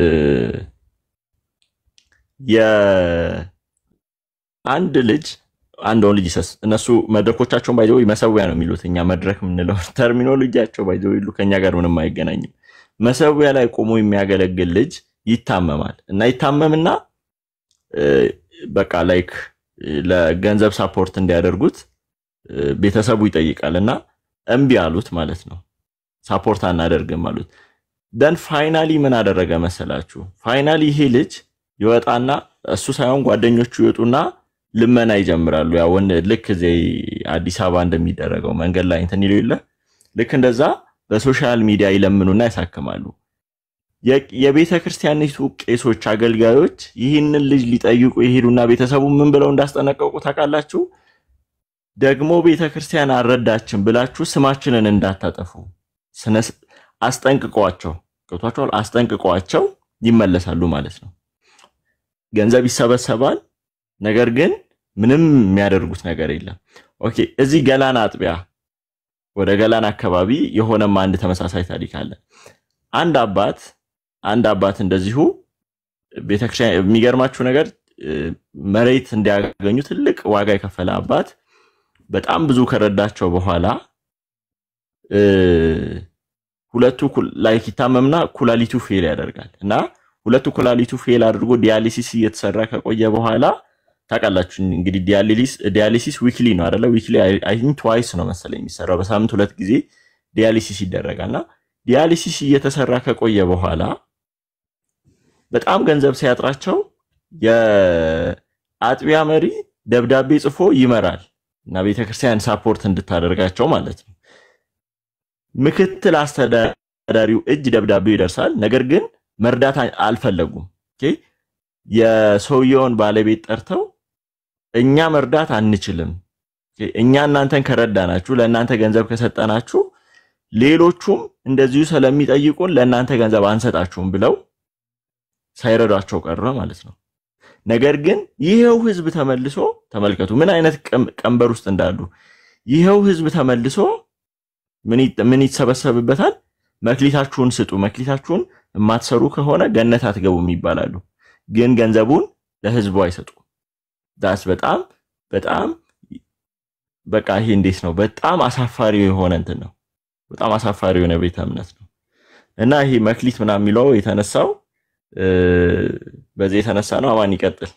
የአንድ ልጅ አንድ ወንድ ልጅ ይሰስ እነሱ መድረኮቻቸውን ባይዘው መሰዊያ ነው የሚሉት። እኛ መድረክ የምንለው ተርሚኖሎጂያቸው ባይዘው ይሉ ከኛ ጋር ምንም አይገናኝም። መሰዊያ ላይ ቆሞ የሚያገለግል ልጅ ይታመማል እና ይታመምና እ፣ በቃ ላይክ ለገንዘብ ሳፖርት እንዲያደርጉት እ፣ ቤተሰቡ ይጠይቃል እና እምቢ አሉት ማለት ነው። ሳፖርት አናደርግም አሉት። ደን ፋይናሊ ምን አደረገ መሰላችሁ? ፋይናሊ ይሄ ልጅ ይወጣና እሱ ሳይሆን ጓደኞቹ ይወጡና ልመና ይጀምራሉ። ያው ወን ልክ እዚህ አዲስ አበባ እንደሚደረገው መንገድ ላይ እንትን ይለው የለ ልክ እንደዛ በሶሻል ሚዲያ ይለምኑና ያሳክማሉ። የ- የቤተ ክርስቲያኒቱ ቄሶች፣ አገልጋዮች ይህንን ልጅ ሊጠይቁ የሄዱና ቤተሰቡ ምን ብለው እንዳስጠነቀቁ ታውቃላችሁ? ደግሞ ቤተ ክርስቲያን አልረዳችም ብላችሁ ስማችንን እንዳታጠፉ ስነ- አስጠንቅቀዋቸው ገብቷቸዋል። አስጠንቅቀዋቸው ይመለሳሉ ማለት ነው። ገንዘብ ይሰበሰባል፣ ነገር ግን ምንም የሚያደርጉት ነገር የለም። ኦኬ፣ እዚህ ገላን አጥቢያ ወደ ገላን አካባቢ የሆነም አንድ ተመሳሳይ ታሪክ አለ። አንድ አባት አንድ አባት እንደዚሁ ቤተክርስቲያን የሚገርማችሁ ነገር እ፣ መሬት እንዲያገኙ ትልቅ ዋጋ የከፈለ አባት በጣም ብዙ ከረዳቸው በኋላ እ፣ ሁለቱ ኩል- ላይክ ይታመምና ኩላሊቱ ፌል ያደርጋል እና ሁለቱ ኩላሊቱ ፌል አድርጎ ዲያሊሲስ እየተሰራ ከቆየ በኋላ ታውቃላችሁ እንግዲህ ዲያሊሲስ ዲያሊሲስ ዊክሊ ነው አይደለ? ዊክሊ አይ ቲንክ ትዋይስ ነው መሰለኝ የሚሰራው በሳምንት ሁለት ጊዜ ዲያሊሲስ ይደረጋል እና ዲያሊሲስ እየተሰራ ከቆየ በኋላ በጣም ገንዘብ ሲያጥራቸው የአጥቢያ መሪ ደብዳቤ ጽፎ ይመራል እና ቤተክርስቲያን ሳፖርት እንድታደርጋቸው ማለት ነው። ምክትል አስተዳዳሪው እጅ ደብዳቤው ይደርሳል። ነገር ግን መርዳት አ- አልፈለጉም። ኦኬ፣ የሰውየውን ባለቤት ጠርተው እኛ መርዳት አንችልም፣ ኦኬ፣ እኛ እናንተን ከረዳናችሁ፣ ለእናንተ ገንዘብ ከሰጠናችሁ፣ ሌሎቹም እንደዚሁ ስለሚጠይቁን ለእናንተ ገንዘብ አንሰጣችሁም ብለው ሳይረዷቸው ቀረ ማለት ነው። ነገር ግን ይኸው ህዝብ ተመልሶ ተመልከቱ ምን አይነት ቀም- ቀንበር ውስጥ እንዳሉ። ይኸው ህዝብ ተመልሶ ምን ይጥ- ምን ይሰበሰብበታል? መክሊታችሁን ስጡ፣ መክሊታችሁን የማትሰሩ ከሆነ ገነት አትገቡም ይባላሉ። ግን ገንዘቡን ለህዝቡ አይሰጡም። ዳስ በጣም በጣም በቃ ይሄ እንዴት ነው? በጣም አሳፋሪ የሆነ እንትን ነው። በጣም አሳፋሪ የሆነ ቤተ እምነት ነው እና ይሄ መክሊት ምናምን የሚለው የተነሳው እ፣ በዚህ የተነሳ ነው። አማን ይቀጥል።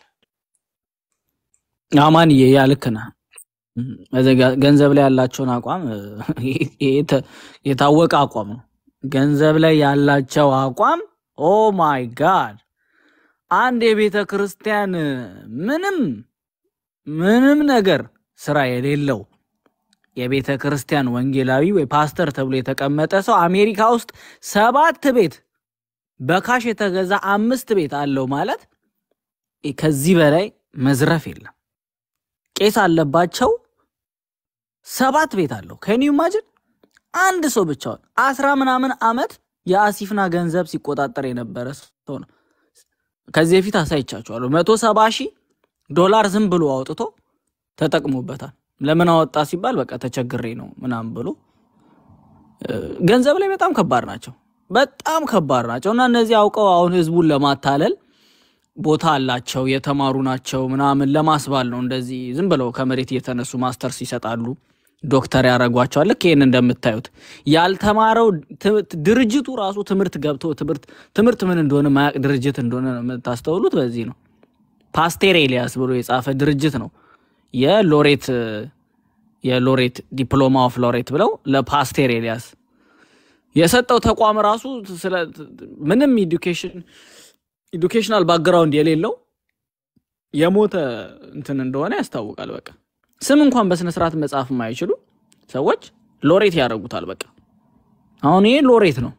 አማንዬ ያ ልክ ነህ። እዚህ ጋ- ገንዘብ ላይ ያላቸውን አቋም እ፣ ይሄ የተ- የታወቀ አቋም ነው። ገንዘብ ላይ ያላቸው አቋም ኦ ማይ ጋድ አንድ የቤተ ክርስቲያን እ፣ ምንም ምንም ነገር ስራ የሌለው የቤተ ክርስቲያን ወንጌላዊ ወይ ፓስተር ተብሎ የተቀመጠ ሰው አሜሪካ ውስጥ ሰባት ቤት በካሽ የተገዛ አምስት ቤት አለው ማለት ከዚህ በላይ መዝረፍ የለም። ቄስ አለባቸው ሰባት ቤት አለው። ከኒ ማጅን አንድ ሰው ብቻውን አስራ ምናምን አመት የአሲፍና ገንዘብ ሲቆጣጠር የነበረ ሰው ነው። ከዚህ በፊት አሳይቻችኋለሁ። መቶ ሰባ ሺህ ዶላር ዝም ብሎ አውጥቶ ተጠቅሞበታል። ለምን አወጣ ሲባል በቃ ተቸግሬ ነው ምናምን ብሎ እ፣ ገንዘብ ላይ በጣም ከባድ ናቸው። በጣም ከባድ ናቸው እና እነዚህ አውቀው አሁን ህዝቡን ለማታለል ቦታ አላቸው የተማሩ ናቸው ምናምን ለማስባል ነው እንደዚህ ዝም ብለው ከመሬት እየተነሱ ማስተርስ ይሰጣሉ ዶክተር ያደርጓቸዋል ልክ ይህን እንደምታዩት ያልተማረው ት- ድርጅቱ ራሱ ትምህርት ገብቶ ትምህርት ትምህርት ምን እንደሆነ ማያቅ ድርጅት እንደሆነ ነው የምታስተውሉት በዚህ ነው ፓስቴር ኤልያስ ብሎ የጻፈ ድርጅት ነው የሎሬት የሎሬት ዲፕሎማ ኦፍ ሎሬት ብለው ለፓስቴር ኤልያስ የሰጠው ተቋም ራሱ ስለ ምንም ኢዱኬሽን ኢዱኬሽናል ባክግራውንድ የሌለው የሞተ እንትን እንደሆነ ያስታውቃል። በቃ ስም እንኳን በስነ ስርዓት መጻፍ የማይችሉ ሰዎች ሎሬት ያደርጉታል። በቃ አሁን ይሄ ሎሬት ነው።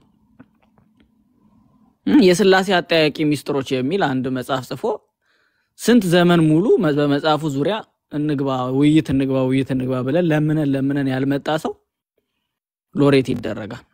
እም፣ የስላሴ አጠያቂ ሚስጥሮች የሚል አንድ መጽሐፍ ጽፎ ስንት ዘመን ሙሉ መ- በመጽሐፉ ዙሪያ እንግባ ውይይት እንግባ ውይይት እንግባ ብለን ለምነን ለምነን ያልመጣ ሰው ሎሬት ይደረጋል።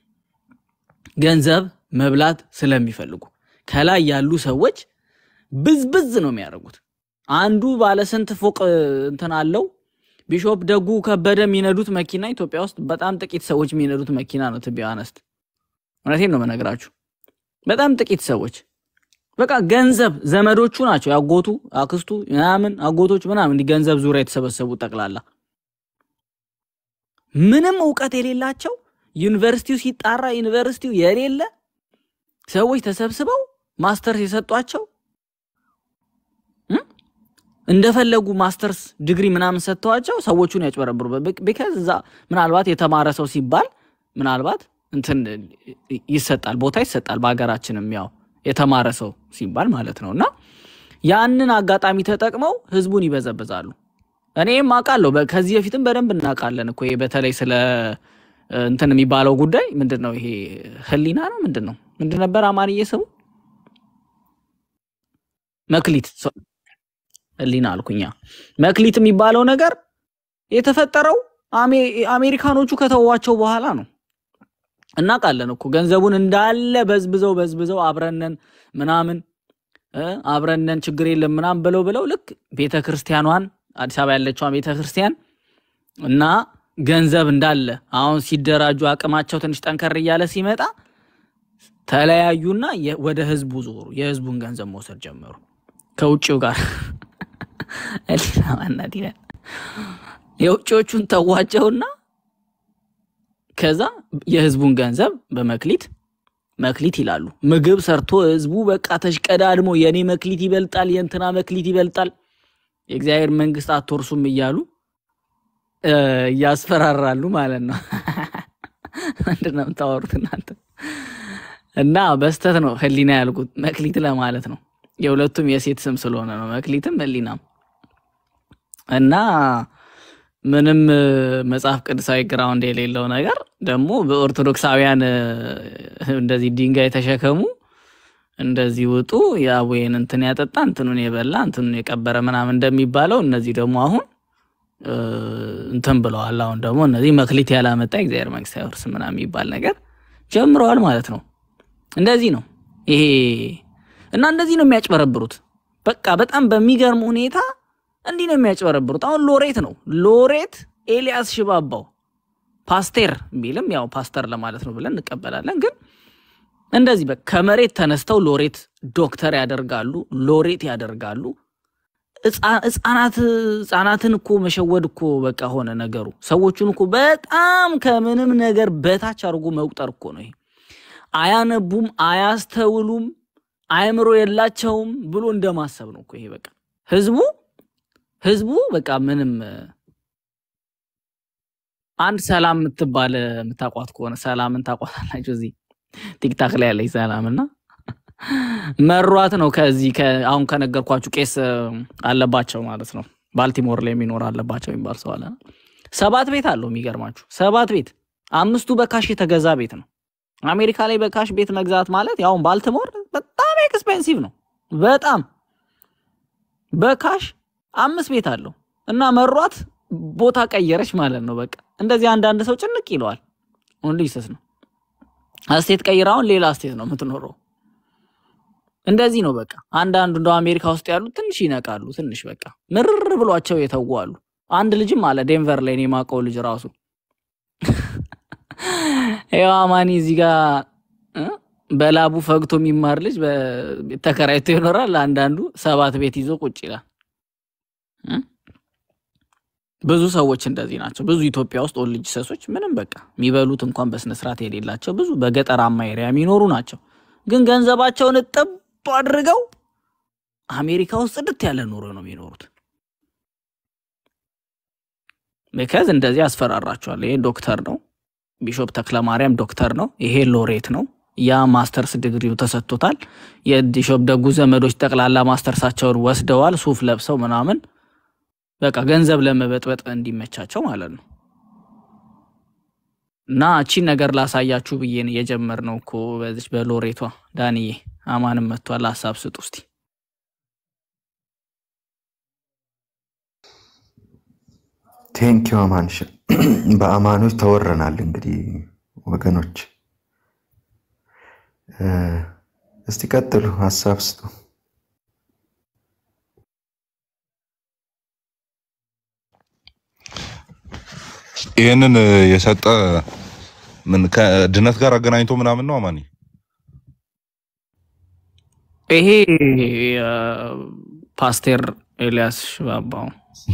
ገንዘብ መብላት ስለሚፈልጉ ከላይ ያሉ ሰዎች ብዝብዝ ነው የሚያደርጉት። አንዱ ባለ ስንት ፎቅ እ, እንትን አለው። ቢሾፕ ደጉ ከበደ የሚነዱት መኪና ኢትዮጵያ ውስጥ በጣም ጥቂት ሰዎች የሚነዱት መኪና ነው። ትቢ አነስት እውነቴን ነው መነግራችሁ። በጣም ጥቂት ሰዎች በቃ ገንዘብ ዘመዶቹ ናቸው ያጎቱ አክስቱ ምናምን አጎቶች ምናምን እንዲህ ገንዘብ ዙሪያ የተሰበሰቡ ጠቅላላ ምንም እውቀት የሌላቸው ዩኒቨርሲቲው ሲጣራ ዩኒቨርሲቲው የሌለ ሰዎች ተሰብስበው ማስተርስ የሰጧቸው እም? እንደፈለጉ ማስተርስ ዲግሪ ምናምን ሰጥተዋቸው ሰዎቹን ያጭበረብሩ። ቢካዝ እዛ ምናልባት የተማረ ሰው ሲባል ምናልባት እንትን ይሰጣል፣ ቦታ ይሰጣል። በሀገራችንም ያው የተማረ ሰው ሲባል ማለት ነው። እና ያንን አጋጣሚ ተጠቅመው ህዝቡን ይበዘብዛሉ። እኔም አውቃለሁ። በ- ከዚህ በፊትም በደንብ እናውቃለን እኮ ይሄ በተለይ ስለ እ, እንትን የሚባለው ጉዳይ ምንድን ነው? ይሄ ህሊና ነው ምንድን ነው? ምንድን ነበር አማርዬ ስሙ? መክሊት ሶ- ህሊና አልኩኛ። መክሊት የሚባለው ነገር የተፈጠረው አሜ- አሜሪካኖቹ ከተዋቸው በኋላ ነው። እናውቃለን እኮ ገንዘቡን እንዳለ በዝብዘው በዝብዘው አብረነን ምናምን እ፣ አብረነን ችግር የለም ምናምን ብለው ብለው ልክ ቤተ ክርስቲያኗን አዲስ አበባ ያለችዋን ቤተ ክርስቲያን እና ገንዘብ እንዳለ አሁን ሲደራጁ አቅማቸው ትንሽ ጠንከር እያለ ሲመጣ ተለያዩና የ- ወደ ህዝቡ ዞሩ። የህዝቡን ገንዘብ መውሰድ ጀመሩ ከውጭው ጋር ህሊና ማናት ይላል። የውጭዎቹን ተዋቸውና ከዛ የህዝቡን ገንዘብ በመክሊት መክሊት ይላሉ። ምግብ ሰርቶ ህዝቡ በቃ ተሽቀዳድሞ የኔ መክሊት ይበልጣል፣ የእንትና መክሊት ይበልጣል፣ የእግዚአብሔር መንግስት አትወርሱም እያሉ እ፣ እያስፈራራሉ ማለት ነው። ምንድን ነው የምታወሩት እናንተ? እና በስተት ነው ህሊና ያልኩት መክሊት ለማለት ነው። የሁለቱም የሴት ስም ስለሆነ ነው መክሊትም ህሊናም እና ምንም እ፣ መጽሐፍ ቅዱሳዊ ግራውንድ የሌለው ነገር ደግሞ በኦርቶዶክሳውያን እ፣ እንደዚህ ድንጋይ ተሸከሙ እንደዚህ ውጡ የአቡዬን እንትን ያጠጣ እንትኑን የበላ እንትኑን የቀበረ ምናምን እንደሚባለው እነዚህ ደግሞ አሁን እ፣ እንትን ብለዋል። አሁን ደግሞ እነዚህ መክሊት ያላመጣ የእግዚአብሔር መንግስት አይወርስም ምናምን የሚባል ነገር ጀምረዋል ማለት ነው። እንደዚህ ነው ይሄ እና እንደዚህ ነው የሚያጭበረብሩት። በቃ በጣም በሚገርም ሁኔታ እንዲህ ነው የሚያጭበረብሩት። አሁን ሎሬት ነው ሎሬት ኤልያስ ሽባባው ፓስቴር ቢልም ያው ፓስተር ለማለት ነው ብለን እንቀበላለን። ግን እንደዚህ በቃ ከመሬት ተነስተው ሎሬት ዶክተር ያደርጋሉ፣ ሎሬት ያደርጋሉ። ህፃ- ህፃናት ህፃናትን እኮ መሸወድ እኮ በቃ ሆነ ነገሩ። ሰዎቹን እኮ በጣም ከምንም ነገር በታች አድርጎ መቁጠር እኮ ነው ይሄ። አያነቡም፣ አያስተውሉም፣ አእምሮ የላቸውም ብሎ እንደማሰብ ነው እኮ ይሄ። በቃ ህዝቡ ህዝቡ በቃ ምንም አንድ ሰላም የምትባል የምታቋት ከሆነ ሰላምን ታቋታላችሁ። እዚህ ቲክታክ ላይ ያለች ሰላም እና መሯት ነው ከዚህ ከ- አሁን ከነገርኳችሁ ቄስ እ, አለባቸው ማለት ነው። ባልቲሞር ላይ የሚኖር አለባቸው የሚባል ሰው አለ። ሰባት ቤት አለው። የሚገርማችሁ ሰባት ቤት፣ አምስቱ በካሽ የተገዛ ቤት ነው። አሜሪካ ላይ በካሽ ቤት መግዛት ማለት ያው ባልቲሞር በጣም ኤክስፔንሲቭ ነው። በጣም በካሽ አምስት ቤት አለው እና መሯት ቦታ ቀየረች ማለት ነው። በቃ እንደዚህ አንዳንድ ሰው ጭንቅ ይለዋል። ወንድ ይሰስ ነው አስቴት ቀይራውን ሌላ አስቴት ነው የምትኖረው። እንደዚህ ነው በቃ። አንዳንዱ እንደ አሜሪካ ውስጥ ያሉት ትንሽ ይነቃሉ። ትንሽ በቃ ምርር ብሏቸው የተዉ አሉ። አንድ ልጅም አለ ዴንቨር ላይ እኔ የማውቀው ልጅ ራሱ ያው አማኒ እዚህ ጋር እ? በላቡ ፈግቶ የሚማር ልጅ በ- ተከራይቶ ይኖራል። አንዳንዱ ሰባት ቤት ይዞ ቁጭ ይላል። እ? ብዙ ሰዎች እንደዚህ ናቸው። ብዙ ኢትዮጵያ ውስጥ ኦልጅ ሰሶች ምንም በቃ የሚበሉት እንኳን በስነስርዓት የሌላቸው ብዙ በገጠራማ ኤሪያ የሚኖሩ ናቸው። ግን ገንዘባቸውን እጥብ አድርገው አሜሪካ ውስጥ ጽድት ያለ ኑሮ ነው የሚኖሩት። ከዚ እንደዚህ ያስፈራራቸዋል። ይሄ ዶክተር ነው፣ ቢሾፕ ተክለማርያም ዶክተር ነው፣ ይሄ ሎሬት ነው፣ ያ ማስተርስ ዲግሪው ተሰጥቶታል። የቢሾፕ ደጉ ዘመዶች ጠቅላላ ማስተርሳቸውን ወስደዋል፣ ሱፍ ለብሰው ምናምን በቃ ገንዘብ ለመበጥበጥ እንዲመቻቸው ማለት ነው። እና እቺን ነገር ላሳያችሁ ብዬን የጀመርነው እኮ በዚች በሎሬቷ ዳንዬ አማንም መጥቷል። ሀሳብ ስጡ እስቲ። ቴንኪው አማንሽ። በአማኖች ተወረናል። እንግዲህ ወገኖች እ፣ እስቲ ቀጥሉ፣ ሀሳብ ስጡ። ይህንን እ, የሰጠ ምን ከድነት ጋር አገናኝቶ ምናምን ነው አማኒ ይሄ እ፣ ፓስቴር ኤልያስ ሽባባው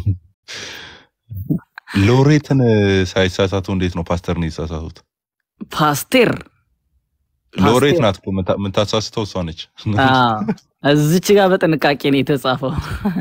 ሎሬትን እ, ሳይሳሳቱ እንዴት ነው ፓስተርን የተሳሳቱት? ፓስቴር ሎሬት ፓስቴር ናት እኮ የምታ- የምታሳስተው እሷ ነች። አ፣ እዚች ጋር በጥንቃቄ ነው የተጻፈው።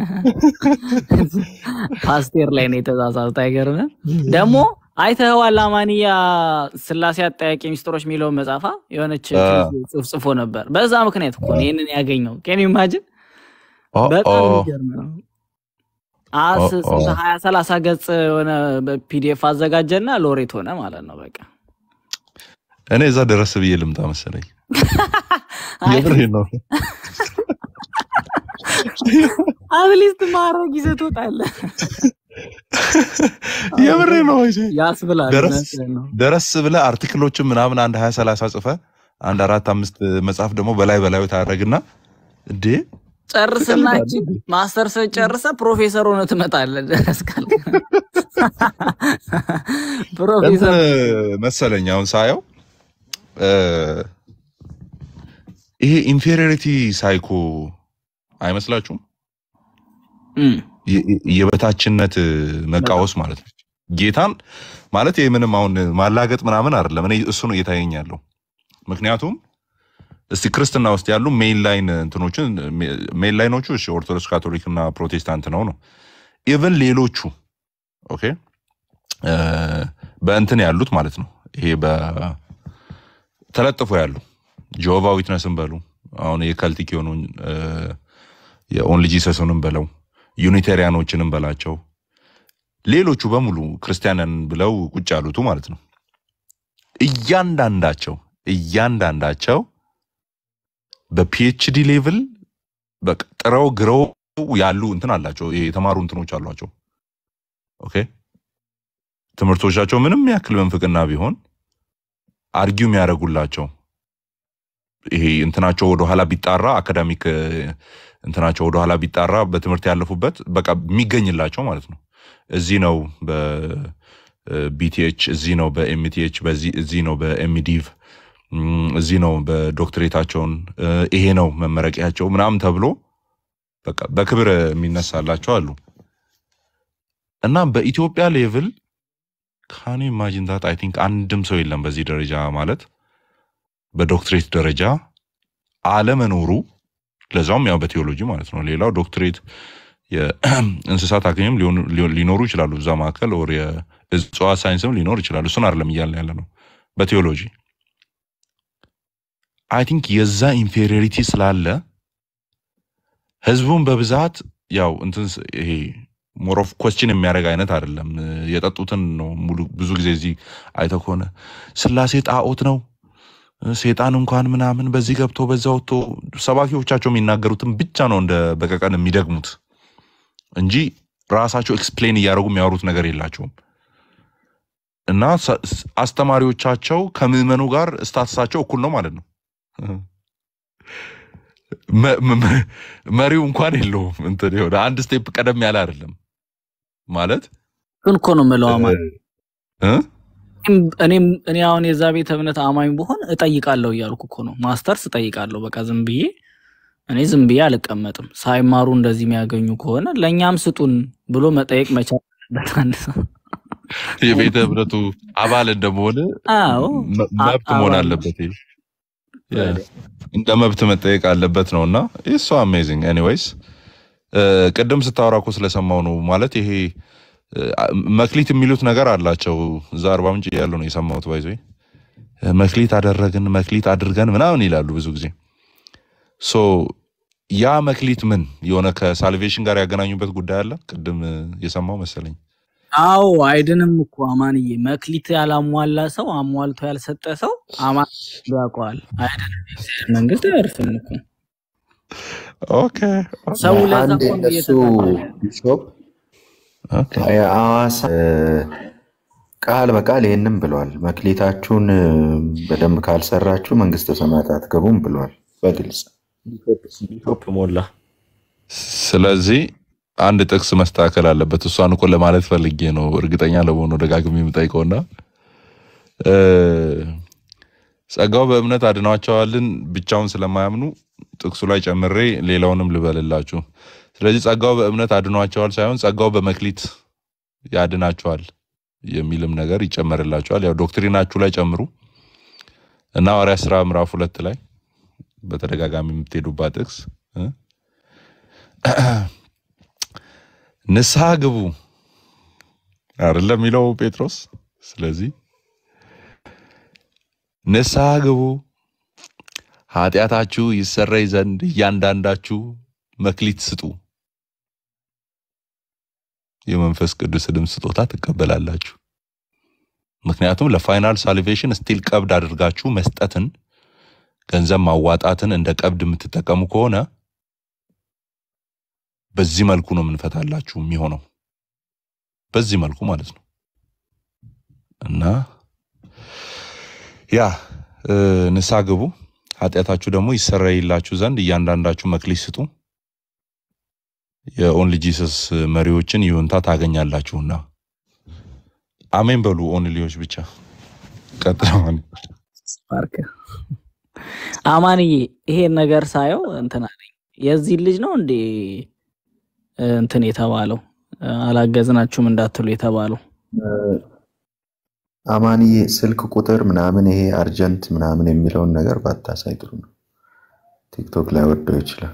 ፓስቴር ላይ ነው የተጻጻፉት። አይገርምም? ደግሞ አይተኸዋል። አማንያ ስላሴ አጠያቂ ሚስጥሮች የሚለውን መጽሐፋ የሆነች አ፣ ጽሁፍ ጽፎ ነበር። በዛ ምክንያት እኮ ነው ይህንን ያገኘው። ኬን ኢማጅን ኦ በጣም ኦ የሚገርም ነው። አስ ኦ ኦ ስንት ሀያ ሰላሳ ገጽ የሆነ ፒዲኤፍ አዘጋጀና ሎሬት ሆነ ማለት ነው። በቃ እኔ እዛ ደረስ ብዬ ልምጣ መሰለኝ። አይ የምሬን ነው። አትሊስት ማድረግ ይዘህ ትወጣለህ የምሬ ነው። ወይሴ ያስብላል። ደረስ እውነትህን ነው። ደረስ ብለህ አርቲክሎችን ምናምን አንድ ሀያ ሰላሳ ጽፈ አንድ አራት አምስት መጽሐፍ ደግሞ በላይ በላዩ ታደረግና እንዴ ጨርስና ትቀልዳለህ እቺ እንዴ? ማስተርስ ጨርሰ ፕሮፌሰር ሆነ ትመጣለህ። ደረስ ካልክ እንትን ፕሮፌሰር መሰለኝ አሁን ሳየው እ፣ ይሄ ኢንፌሪዮሪቲ ሳይኮ አይመስላችሁም? እም፣ የ- የ- የበታችነት መቃወስ በጣም ማለት ነው። ጌታን ማለት ይህ ምንም አሁን ማላገጥ ምናምን አይደለም። እኔ እሱ ነው እየታየኝ ያለው። ምክንያቱም እስቲ ክርስትና ውስጥ ያሉ ሜን ላይን እንትኖችን ሜን ላይኖቹ እሺ ኦርቶዶክስ፣ ካቶሊክ እና ፕሮቴስታንት ነው ነው ኢቨን ሌሎቹ ኦኬ እ፣ በእንትን ያሉት ማለት ነው ይሄ በተለጥፎ ያሉ ጆቫ ዊትነስን በሉ አሁን የከልቲክ የሆኑ እ፣ የኦንሊ ጂሰስንም በለው ዩኒቴሪያኖችንም በላቸው ሌሎቹ በሙሉ ክርስቲያንን ብለው ቁጭ ያሉቱ ማለት ነው እያንዳንዳቸው እያንዳንዳቸው በፒኤችዲ ሌቭል በቃ ጥረው ግረው ያሉ እንትን አላቸው የተማሩ እንትኖች አሏቸው ኦኬ ትምህርቶቻቸው ምንም ያክል መንፍቅና ቢሆን አርጊው የሚያደርጉላቸው ይሄ እንትናቸው ወደኋላ ቢጣራ አካዳሚክ እ፣ እንትናቸው ወደኋላ ቢጣራ በትምህርት ያለፉበት በቃ የሚገኝላቸው ማለት ነው። እዚህ ነው በቢቲኤች፣ እዚህ ነው በኤምቲኤች፣ በዚህ እዚህ ነው በኤምዲቭ፣ እም፣ እዚህ ነው በዶክትሬታቸውን እ፣ ይሄ ነው መመረቂያቸው ምናምን ተብሎ በቃ በክብር የሚነሳላቸው አሉ እና በኢትዮጵያ ሌቭል ካን ኢማጂን ታት አይ ቲንክ አንድም ሰው የለም በዚህ ደረጃ ማለት በዶክትሬት ደረጃ አለመኖሩ ለዛውም ያው በቴዎሎጂ ማለት ነው። ሌላው ዶክትሬት የእንስሳት ሐኪምም ሊሆኑ- ሊሆ- ሊኖሩ ይችላሉ እዛ መካከል ወር የእጽዋት ሳይንስም ሊኖር ይችላል። እሱን አይደለም እያልን ያለ ነው። በቴዎሎጂ አይ ቲንክ የዛ ኢንፌሪዮሪቲ ስላለ ህዝቡን በብዛት ያው እንትን ስ- ይሄ ሞር ኦፍ ኮስችን የሚያደርግ አይነት አይደለም። የጠጡትን ነው ሙሉ ብዙ ጊዜ እዚህ አይተህ ከሆነ ስላሴ ጣዖት ነው ሴጣን እንኳን ምናምን በዚህ ገብቶ በዛ ወጥቶ ሰባኪዎቻቸው የሚናገሩትን ብቻ ነው እንደ በቀቀን የሚደግሙት እንጂ ራሳቸው ኤክስፕሌን እያደረጉ የሚያወሩት ነገር የላቸውም። እና ሰ- ስ- አስተማሪዎቻቸው ከምዕመኑ ጋር ስታትሳቸው እኩል ነው ማለት ነው። መ- መ- መ- መሪው እንኳን የለውም እንትን የሆነ አንድ ስቴፕ ቀደም ያለ አይደለም ማለት ግን እኮ ነው የምለው አማኝ እ? እኔም እኔ አሁን የዛ ቤተ እምነት አማኝ ብሆን እጠይቃለሁ እያልኩ እኮ ነው። ማስተርስ እጠይቃለሁ። በቃ ዝም ብዬ እኔ ዝም ብዬ አልቀመጥም። ሳይማሩ እንደዚህ የሚያገኙ ከሆነ ለእኛም ስጡን ብሎ መጠየቅ መቻል አለበት አንድ ሰው። የቤተ እምነቱ አባል እንደመሆን አዎ መ- አ- መብት መሆን አባል አለበት። ይሄ ያ፣ እንደ መብት መጠየቅ አለበት ነው እና ሶ አሜዚንግ ኤኒዌይስ ቅድም ስታወራ እኮ ስለሰማው ነው ማለት ይሄ እ፣ መክሊት የሚሉት ነገር አላቸው እዛ አርባ ምንጭ ያለው ነው የሰማሁት ባይዞ መክሊት አደረግን መክሊት አድርገን ምናምን ይላሉ ብዙ ጊዜ ሶ ያ መክሊት ምን የሆነ ከሳልቬሽን ጋር ያገናኙበት ጉዳይ አለ ቅድም እ፣ የሰማው መሰለኝ አዎ አይድንም እኮ አማንዬ። መክሊት ያላሟላ ሰው አሟልቶ ያልሰጠ ሰው አማን ያውቀዋል። አይድንም፣ የእግዚአብሔር መንግስት አያርፍም እኮ ኦኬ ሰው ለዛ አንድ እኮ ነው እነሱ እየተጣላ ቢሾፕ ኦኬ የአዋሳ እ፣ ቃል በቃል ይህንም ብለዋል። መክሊታችሁን እ፣ በደንብ ካልሰራችሁ መንግስተ ሰማያት አትገቡም ብለዋል በግልጽ። ቢሾፕ ሞላ ስለዚህ አንድ ጥቅስ መስተካከል አለበት። እሷን እኮ ለማለት ፈልጌ ነው እርግጠኛ ለመሆኑ ደጋግሜ የምጠይቀውና እ፣ ጸጋው በእምነት አድኗቸዋልን ብቻውን ስለማያምኑ ጥቅሱ ላይ ጨምሬ ሌላውንም ልበልላችሁ። ስለዚህ ጸጋው በእምነት አድኗቸዋል ሳይሆን ጸጋው በመክሊት ያድናቸዋል የሚልም ነገር ይጨመርላቸዋል። ያው ዶክትሪናችሁ ላይ ጨምሩ እና ሐዋርያት ሥራ ምዕራፍ ሁለት ላይ በተደጋጋሚ የምትሄዱባት ጥቅስ እ? ንስሐ ግቡ አይደለም የሚለው ጴጥሮስ። ስለዚህ ንስሐ ግቡ ኃጢአታችሁ ይሰረይ ዘንድ እያንዳንዳችሁ መክሊት ስጡ፣ የመንፈስ ቅዱስንም ስጦታ ትቀበላላችሁ። ምክንያቱም ለፋይናል ሳልቬሽን ስቲል ቀብድ አድርጋችሁ መስጠትን፣ ገንዘብ ማዋጣትን እንደ ቀብድ የምትጠቀሙ ከሆነ በዚህ መልኩ ነው የምንፈታላችሁ የሚሆነው። በዚህ መልኩ ማለት ነው እና ያ እ፣ ንስሐ ግቡ ኃጢአታችሁ ደግሞ ይሰረይላችሁ ዘንድ እያንዳንዳችሁ መክሊት ስጡ፣ የኦንሊ ጂሰስ መሪዎችን ይሁንታ ታገኛላችሁና። አሜን በሉ ኦንሊዎች ብቻ ቀጥለዋል። ፓርክ አማንዬ ይሄን ነገር ሳየው እንትን አለኝ። የዚህ ልጅ ነው እንዴ እንትን የተባለው አላገዝናችሁም እንዳትሉ የተባለው አማንዬ ስልክ ቁጥር ምናምን ይሄ አርጀንት ምናምን የሚለውን ነገር ባታሳይ ጥሩ ነው። ቲክቶክ ላይ ወደው ይችላል።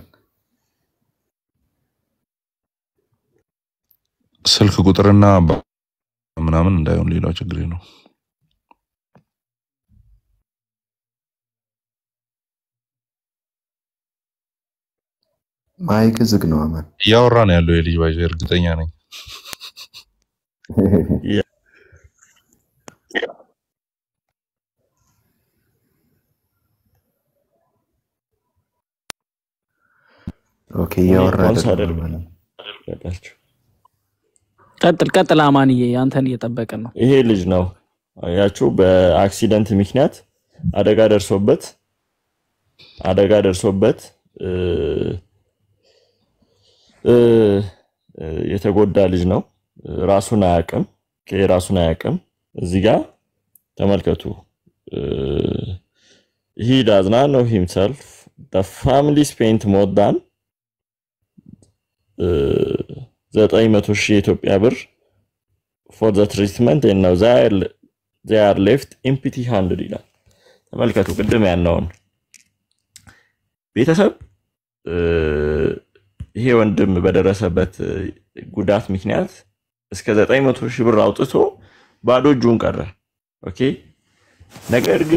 ስልክ ቁጥርና ባ- ምናምን እንዳይሆን ሌላው ችግር ነው። ማይክ ዝግ ነው አማን። እያወራ ነው ያለው የልጅ ባይዘ እርግጠኛ ነኝ። ኦኬ እያወራ ፓውስ አይደለም አደርግ አማን። ቀጣችሁ። ቀጥል ቀጥል አማንዬ አንተን እየጠበቅን ነው። ይሄ ልጅ ነው አያችሁ፣ በአክሲደንት ምክንያት አደጋ ደርሶበት አደጋ ደርሶበት እ፣ እ፣ እ፣ የተጎዳ ልጅ ነው። ራሱን አያውቅም። ኦኬ፣ ራሱን አያውቅም። እዚህ ጋር ተመልከቱ። ሂ ዳዝ ናት ኖው ሂምሰልፍ ዘ ፋሚሊ ስፔንት ሞር ዳን ዘጠኝ መቶ ሺህ የኢትዮጵያ ብር ፎር ዘ ትሪትመንት ነው ዜ አር ሌፍት ኢምፒቲ ሃንድድ ይላል። ተመልከቱ ቅድም ያልነውን ቤተሰብ እ፣ ይሄ ወንድም በደረሰበት እ፣ ጉዳት ምክንያት እስከ 900 ሺህ ብር አውጥቶ ባዶ እጁን ቀረ። ኦኬ ነገር ግን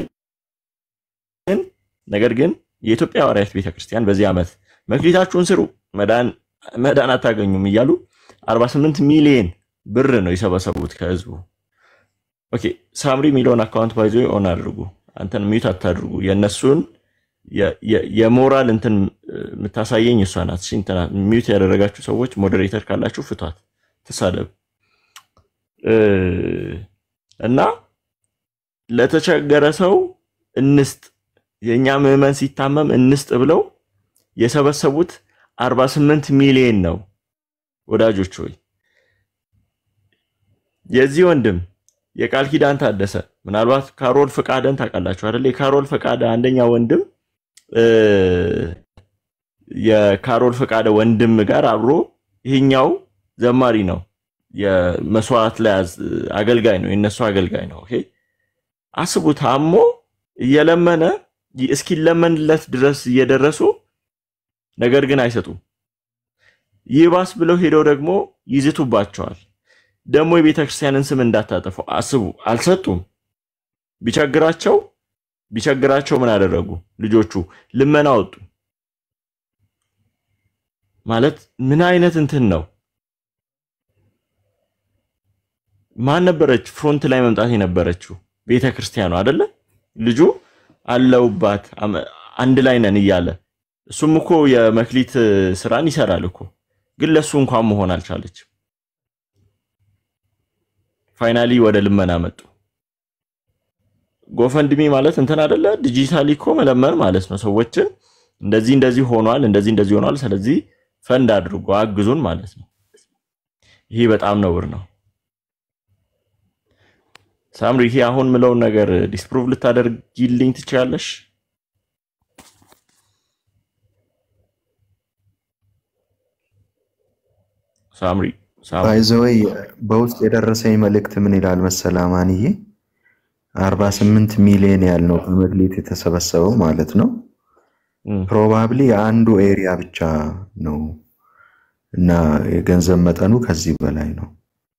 ነገር ግን የኢትዮጵያ ሐዋርያት ቤተክርስቲያን በዚህ ዓመት መክሊታችሁን ስሩ መዳን መዳን አታገኙም እያሉ 48 ሚሊዮን ብር ነው የሰበሰቡት ከህዝቡ። ኦኬ ሳምሪ የሚለውን አካውንት ባይዞ ኦን አድርጉ። አንተን ሚዩት አታድርጉ። የእነሱን የ- የ- የሞራል እንትን እ፣ የምታሳየኝ እሷ ናት። እሺ፣ እንትና ሚዩት ያደረጋችሁ ሰዎች ሞዴሬተር ካላችሁ ፍቷት፣ ትሳደብ እ፣ እና ለተቸገረ ሰው እንስጥ፣ የእኛ ምዕመን ሲታመም እንስጥ ብለው የሰበሰቡት 48 ሚሊዮን ነው። ወዳጆች ሆይ የዚህ ወንድም የቃል ኪዳን ታደሰ ምናልባት ካሮል ፈቃደን ታውቃላችሁ አይደል? የካሮል ፈቃደ አንደኛ ወንድም እ፣ የካሮል ፈቃደ ወንድም ጋር አብሮ ይሄኛው ዘማሪ ነው። የመስዋዕት ላይ አዝ- አገልጋይ ነው። የነሱ አገልጋይ ነው። ኦኬ አስቡ። ታሞ እየለመነ እስኪለመንለት ድረስ እየደረሱ ነገር ግን አይሰጡም። ይባስ ብለው ሄደው ደግሞ ይዝቱባቸዋል። ደግሞ የቤተ ክርስቲያንን ስም እንዳታጠፉ አስቡ። አልሰጡም። ቢቸግራቸው ቢቸግራቸው ምን አደረጉ? ልጆቹ ልመና ወጡ። ማለት ምን አይነት እንትን ነው? ማን ነበረች ፍሮንት ላይ መምጣት የነበረችው? ቤተ ክርስቲያኑ አይደለ? ልጁ አለውባት አመ- አንድ ላይ ነን እያለ እሱም እኮ የመክሊት ስራን ይሰራል እኮ ግን ለሱ እንኳን መሆን አልቻለች። ፋይናሊ ወደ ልመና መጡ። ጎፈንድሚ ማለት እንትን አይደለ? ዲጂታሊ እኮ መለመን ማለት ነው። ሰዎችን እንደዚህ እንደዚህ ሆኗል፣ እንደዚህ እንደዚህ ሆኗል፣ ስለዚህ ፈንድ አድርጎ አግዙን ማለት ነው። ይሄ በጣም ነውር ነው። ሳምሪ፣ ይሄ አሁን ምለውን ነገር ዲስፕሩቭ ልታደርጊልኝ ትችላለሽ? ሳምሪ ሳምሪ ባይዘወይ በውስጥ የደረሰኝ መልእክት ምን ይላል መሰለህ አማንዬ? አርባ ስምንት ሚሊዮን ያህል ነው በመክሊት የተሰበሰበው ማለት ነው። እም፣ ፕሮባብሊ የአንዱ ኤሪያ ብቻ ነው እና የገንዘብ መጠኑ ከዚህ በላይ ነው።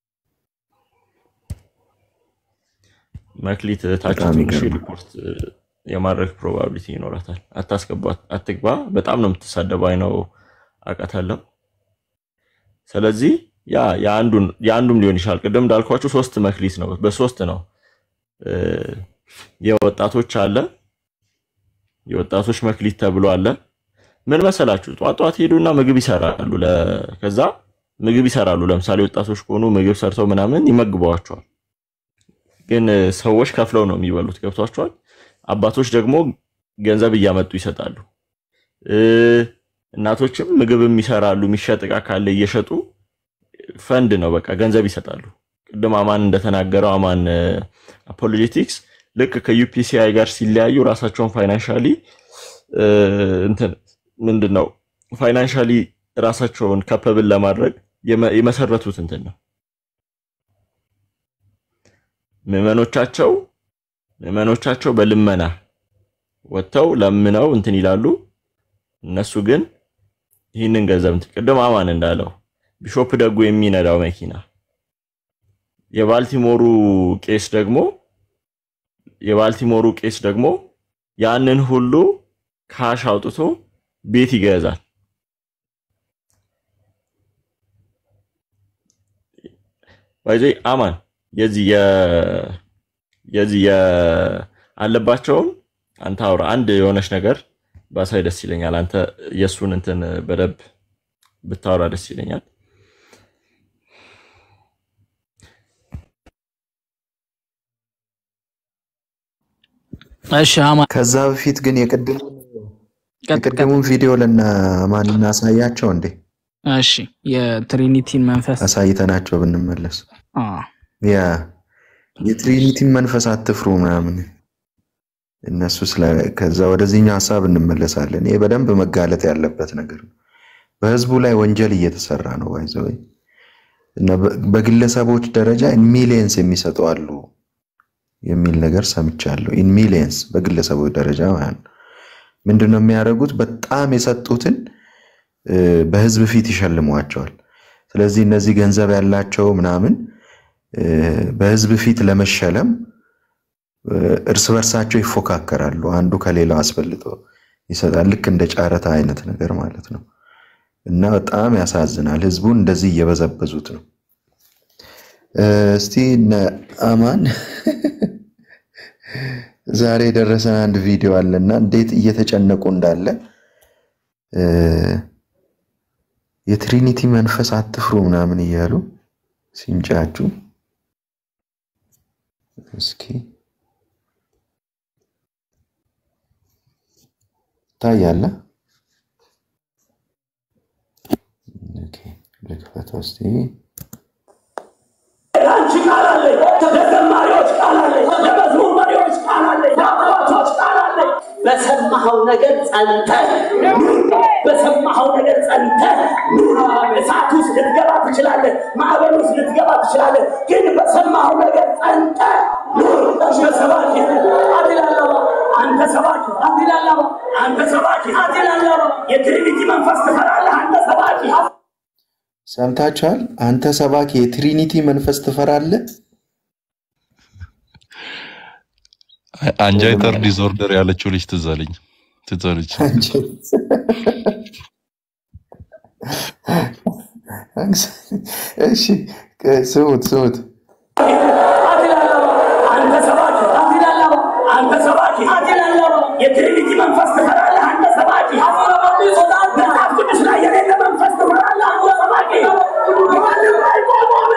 መክሊት እህታችን በጣም ትንሽ ይገርማል። ሪፖርት የማድረግ ፕሮባቢሊቲ ይኖራታል። አታስገባት፣ አትግባ። በጣም ነው የምትሳደበው። አይ ነው አውቃታለሁ። ስለዚህ ያ የአንዱን የአንዱም ሊሆን ይችላል። ቅድም እንዳልኳችሁ ሶስት መክሊት ነው፣ በሶስት ነው እ፣ የወጣቶች አለ የወጣቶች መክሊት ተብሎ አለ። ምን መሰላችሁ? ጧት ጧት ሄዱና ምግብ ይሰራሉ። ለ- ከዛ ምግብ ይሰራሉ። ለምሳሌ ወጣቶች ከሆኑ ምግብ ሰርተው ምናምን ይመግበዋቸዋል። ግን እ፣ ሰዎች ከፍለው ነው የሚበሉት። ገብቷቸዋል። አባቶች ደግሞ ገንዘብ እያመጡ ይሰጣሉ። እ፣ እናቶችም ምግብም ይሰራሉ። የሚሸጥ እቃ ካለ እየሸጡ ፈንድ ነው በቃ ገንዘብ ይሰጣሉ። ቅድም አማን እንደተናገረው አማን አፖሎጄቲክስ ልክ ከዩፒሲአይ ጋር ሲለያዩ ራሳቸውን ፋይናንሻሊ እንትን ምንድን ነው ፋይናንሻሊ ራሳቸውን ከፐብል ለማድረግ የመ- የመሰረቱት እንትን ነው። ምዕመኖቻቸው ምዕመኖቻቸው በልመና ወጥተው ለምነው እንትን ይላሉ። እነሱ ግን ይህንን ገንዘብ እንትን ቅድም አማን እንዳለው ቢሾፕ ደጉ የሚነዳው መኪና የባልቲሞሩ ቄስ ደግሞ የባልቲሞሩ ቄስ ደግሞ ያንን ሁሉ ካሽ አውጥቶ ቤት ይገዛል። ባይዜ አማን የዚህ የ የዚህ የ አለባቸውን አንተ አውራ አንድ የሆነች ነገር ባሳይ ደስ ይለኛል። አንተ የእሱን እንትን በደንብ ብታወራ ደስ ይለኛል። እሺ አማን ከዛ በፊት ግን የቅድም የቅድሙን ቪዲዮ ለና ማን እናሳያቸው እንዴ? እሺ የትሪኒቲን መንፈስ አሳይተናቸው ብንመለስ አ፣ ያ የትሪኒቲን መንፈስ አትፍሩ ምናምን እነሱ ስለ ከዛ ወደዚህኛው ሀሳብ እንመለሳለን። ይሄ በደንብ መጋለጥ ያለበት ነገር ነው። በህዝቡ ላይ ወንጀል እየተሰራ ነው ባይዘወይ እና በ- በግለሰቦች ደረጃ ኢን ሚሊየንስ የሚሰጡ አሉ የሚል ነገር ሰምቻለሁ። ኢን ሚሊየንስ በግለሰቦች ደረጃ ማለት ነው። ምንድን ነው የሚያደርጉት? በጣም የሰጡትን እ፣ በህዝብ ፊት ይሸልሟቸዋል። ስለዚህ እነዚህ ገንዘብ ያላቸው ምናምን እ፣ በህዝብ ፊት ለመሸለም እ፣ እርስ በርሳቸው ይፎካከራሉ። አንዱ ከሌላው አስበልጦ ይሰጣል። ልክ እንደ ጨረታ አይነት ነገር ማለት ነው። እና በጣም ያሳዝናል። ህዝቡን እንደዚህ እየበዘበዙት ነው። እ፣ እስቲ እነ አማን ዛሬ የደረሰን አንድ ቪዲዮ አለና እንዴት እየተጨነቁ እንዳለ እ፣ የትሪኒቲ መንፈስ አትፍሩ ምናምን እያሉ ሲንጫጩ እስኪ ታያለ። ኦኬ፣ ልክፈተው እስቲ። ለአንቺ ቃል አለኝ፣ ለዘማሪዎች ቃል አለኝ፣ ለመዝሙር መሪዎች ቃል አለኝ፣ ለአባቶች ቃል አለኝ። በሰማኸው ነገር ጸንተህ ኑር። በሰማኸው ነገር ጸንተህ ኑር። እሳት ውስጥ ልትገባ ትችላለህ፣ ማዕበል ውስጥ ልትገባ ትችላለህ፣ ግን በሰማኸው ነገር ጸንተህ ኑር። በሰባኪ አትላላባ አንተ ሰባኪ አትላላባ አንተ ሰባኪ አትላላባ የትሪኒቲ መንፈስ ትፈራለህ አንተ ሰባኪ ሰምታችኋል? አንተ ሰባኪ የትሪኒቲ መንፈስ ትፈራለህ? አንጃይተር ዲስኦርደር ያለችው ልጅ ትዝ አለኝ ትዝ አለች። እሺ ስሙት ስሙት። አንተ ሰባኪ አትላላባ አንተ ሰባኪ አትላላባ የትሪኒቲ መንፈስ ትፈራለህ አንተ ሰባኪ መጽሐፍ ቅዱስ ላይ የሌለ መንፈስ ትፈራለህ አንተ ሰባኪ ማንም አይቆምም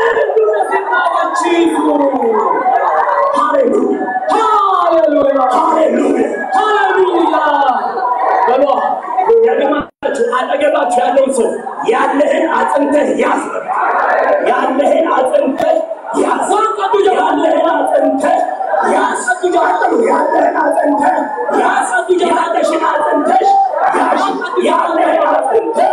ሃሌሉያ ሃሌሉያ ሃሌሉያ ሃሌሉያ በሏ ደግማችሁ አጠገባችሁ ያለውን ሰው ያለህን አጽንተህ ያዝ ያለህን አጽንተህ ያዝ ያለህን አጽንተህ ያዝ ያለህን አጽንተህ ያዝ ያለሽን አጽንተሽ ያዝ ያለህን አጽንተህ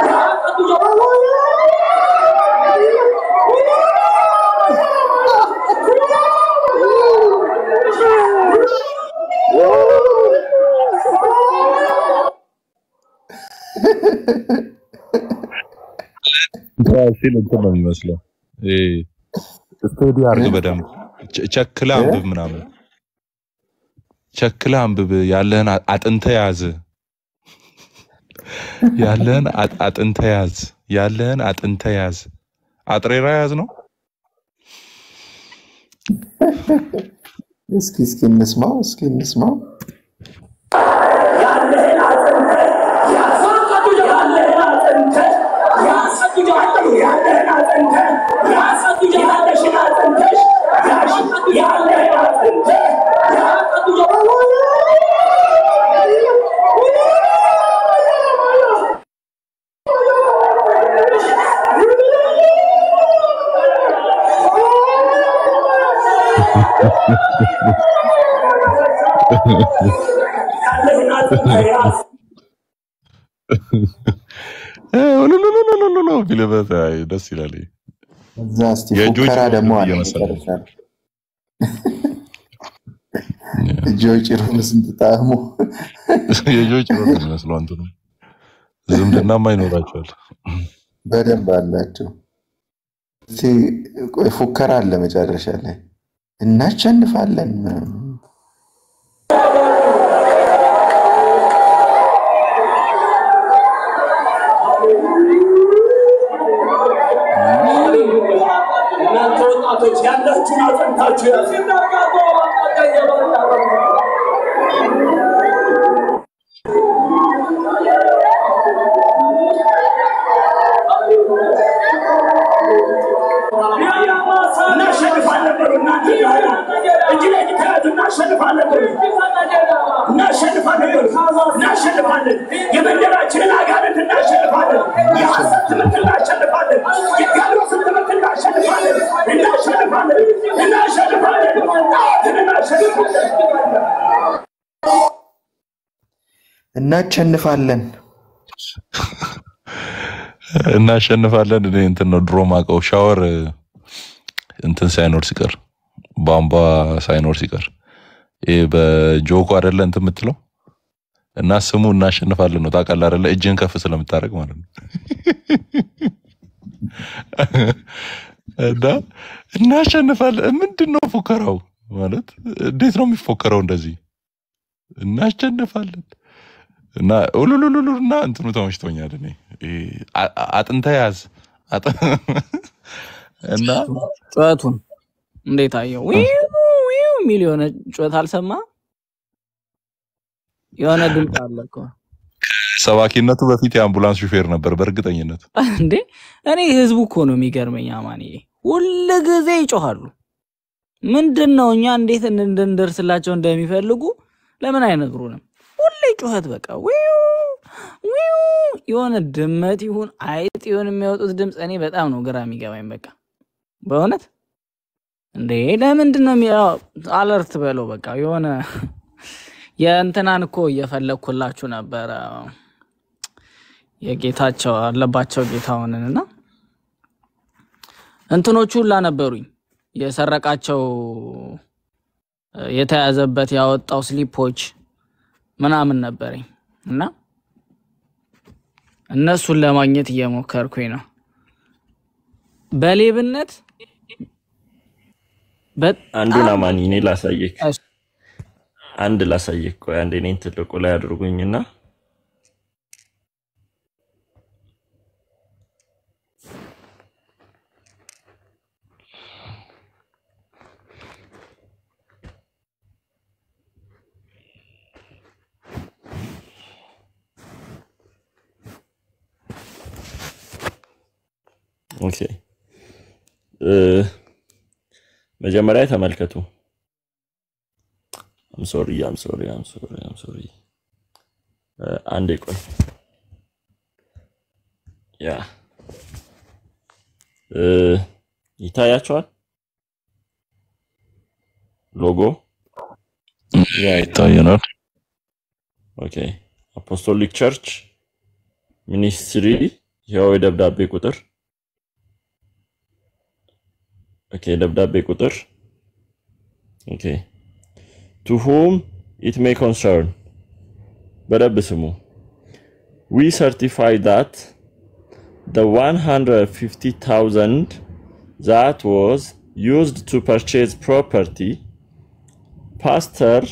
ሲል እንትን ነው የሚመስለው። ስቴዲ አርግ በደንብ ቸ- ቸክለህ አንብብ ምናምን ቸክለህ አንብብ። ያለህን አ- አጥንተህ ያዝ። ያለህን አ- አጥንተህ ያዝ። ያለህን አጥንተህ ያዝ። አጥሬራ ያዝ ነው። እስኪ እስኪ እንስማው እስኪ እንስማው። ያለህን አጽንተህ ያዝ ያለህን አጽንተህ ያዝ ያለህን አጽንተህ ያዝ ያለሽን አጽንተሽ ያዝ ያለህን አጽንተህ ያለህን አጽንተህ ያዝ ሉሉሉሉሉሉ ቢልበት አይ፣ ደስ ይላል። እዛ እስቲ የእጆች ፉከራ ደግሞ አለ እየመሰለ መጨረሻ ላይ። እጆች ጭሩን ስንት ጣዕሙ የጆች ነው የሚመስለው። አንተ ነው ዝምድናማ ይኖራቸዋል። በደንብ አላቸው። እስቲ ቆይ ፉከራ አለ መጨረሻ ላይ እናሸንፋለን ምናምን። እናንተ ወጣቶች ያላችሁን አጽንታችሁ ያዝ እናሸንፋለን በሉ እናንተ እጅ ለእጅ ተያዙና እናሸንፋለን። የመንደራችንን አጋንንት እናሸንፋለን። የሐሰት ትምህርት እናሸንፋለን። የዲያብሎስን ትምህርት እናሸንፋለን። እናሸንፋለን። እናሸንፋለን። ጣዖትን እናሸንፋለን። እናሸንፋለን። እናሸንፋለን። እኔ እንትን ነው ድሮ ማቀው ሻወር እንትን ሳይኖር ሲቀር ቧንቧ ሳይኖር ሲቀር ይሄ በጆኮ አይደለ እንትን የምትለው እና ስሙ እናሸንፋለን ነው ታውቃለህ አይደለ? እጅን ከፍ ስለምታደርግ ማለት ነው። እና እናሸንፋለን ምንድን ነው ፉከራው ማለት እንዴት ነው የሚፎከረው እንደዚህ እናሸንፋለን እና ኡሉሉሉሉ እና እንትኑ ተመችቶኛል እኔ ይሄ አ- አጥንተ ያዝ አጥ- እና ጩኸቱን እንዴት አየው? ዊው ዊው የሚል የሆነ ጩኸት አልሰማ? የሆነ ድምፅ አለ እኮ ሰባኪነቱ በፊት የአምቡላንስ ሹፌር ነበር በእርግጠኝነት እንዴ። እኔ ህዝቡ እኮ ነው የሚገርመኝ። አማንዬ ሁል ጊዜ ይጮሃሉ። ምንድን ነው እኛ እንዴት እንድንደርስላቸው እንደሚፈልጉ ለምን አይነግሩንም? ሁሌ ጩኸት በቃ ዊው ዊው። የሆነ ድመት ይሁን አይጥ ይሁን የሚያወጡት ድምፅ እኔ በጣም ነው ግራ የሚገባኝ። በቃ በእውነት እንዴ ለምንድን ነው የሚያው አለርት በለው በቃ የሆነ የእንትናን እኮ እየፈለግኩላችሁ ነበረ የጌታቸው አለባቸው ጌታውንን እና እንትኖቹ ሁላ ነበሩኝ የሰረቃቸው የተያዘበት ያወጣው ስሊፖች ምናምን ነበረኝ እና እነሱን ለማግኘት እየሞከርኩኝ ነው በሌብነት አንዱን በጣም አማኒ እኔ ላሳየክ አንድ ላሳየክ። ቆይ አንዴ እኔን ትልቁ ላይ አድርጉኝና ኦኬ እ መጀመሪያ ተመልከቱ። አም ሶሪ አም ሶሪ አም ሶሪ አም ሶሪ አንዴ ቆይ ያ እ ይታያቸዋል ሎጎ ያ ይታየናል። ኦኬ አፖስቶሊክ ቸርች ሚኒስትሪ ይኸው የደብዳቤ ቁጥር ኦኬ ደብዳቤ ቁጥር ኦኬ ቱ ሁም ኢት ሜይ ኮንሰርን በደብ ስሙ ዊ ሰርቲፋይ ዳት the 150,000 that was used to purchase property ፓስተር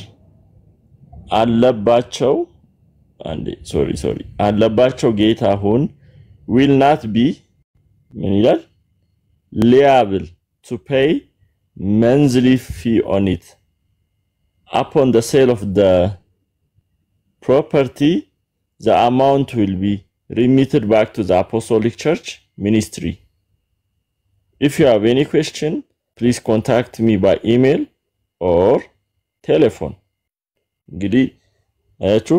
አለባቸው አንዴ ሶሪ ሶሪ አለባቸው ጌታሁን ዊል ናት ቢ ምን ይላል liable to pay monthly fee on it upon the sale of the property the amount will be remitted back to the apostolic church ministry if you have any question please contact me by email or telephone እንግዲህ አያችሁ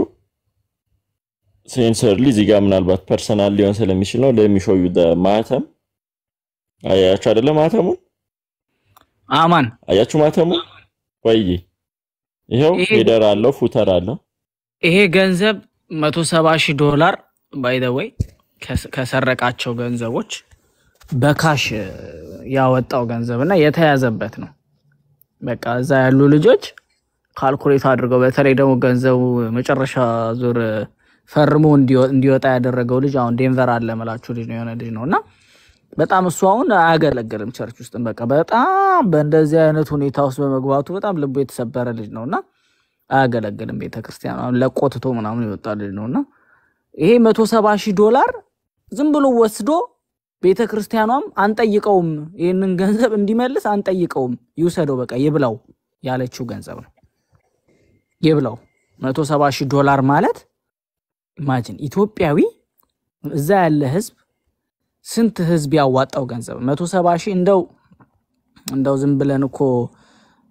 ሴንሰርሊ እዚህ ጋር ምናልባት ፐርሰናል ሊሆን ስለሚችል ነው ለሚሾዩ ማተም አያችሁ አይደለ ማተሙን አማን አያችሁ ማተሙን ወይ ይኸው ይሄ ሄደር አለው ፉተር አለው ይሄ ገንዘብ መቶ ሰባ ሺህ ዶላር ባይ ዘ ወይ ከሰረቃቸው ገንዘቦች በካሽ እ, ያወጣው ገንዘብ እና የተያዘበት ነው። በቃ እዛ ያሉ ልጆች ካልኩሌት አድርገው በተለይ ደግሞ ገንዘቡ መጨረሻ ዙር እ, ፈርሞ እንዲወ- እንዲወጣ ያደረገው ልጅ አሁን ዴንቨር አለ ምላችሁ ልጅ ነው የሆነ ልጅ ነው እና በጣም እሱ አሁን አያገለግልም ቸርች ውስጥም በቃ በጣም በእንደዚህ አይነት ሁኔታ ውስጥ በመግባቱ በጣም ልቡ የተሰበረ ልጅ ነው እና አያገለግልም ቤተክርስቲያን አሁን ለቆትቶ ምናምን የወጣ ልጅ ነው እና ይሄ መቶ ሰባ ሺህ ዶላር ዝም ብሎ ወስዶ ቤተ ክርስቲያኗም አንጠይቀውም፣ ይህንን ገንዘብ እንዲመልስ አንጠይቀውም፣ ይውሰደው በቃ ይብላው ያለችው ገንዘብ ነው። ይብላው መቶ ሰባ ሺህ ዶላር ማለት ኢማጂን ኢትዮጵያዊ እዛ ያለ ህዝብ ስንት ህዝብ ያዋጣው ገንዘብ መቶ ሰባ ሺህ እንደው እንደው ዝም ብለን እኮ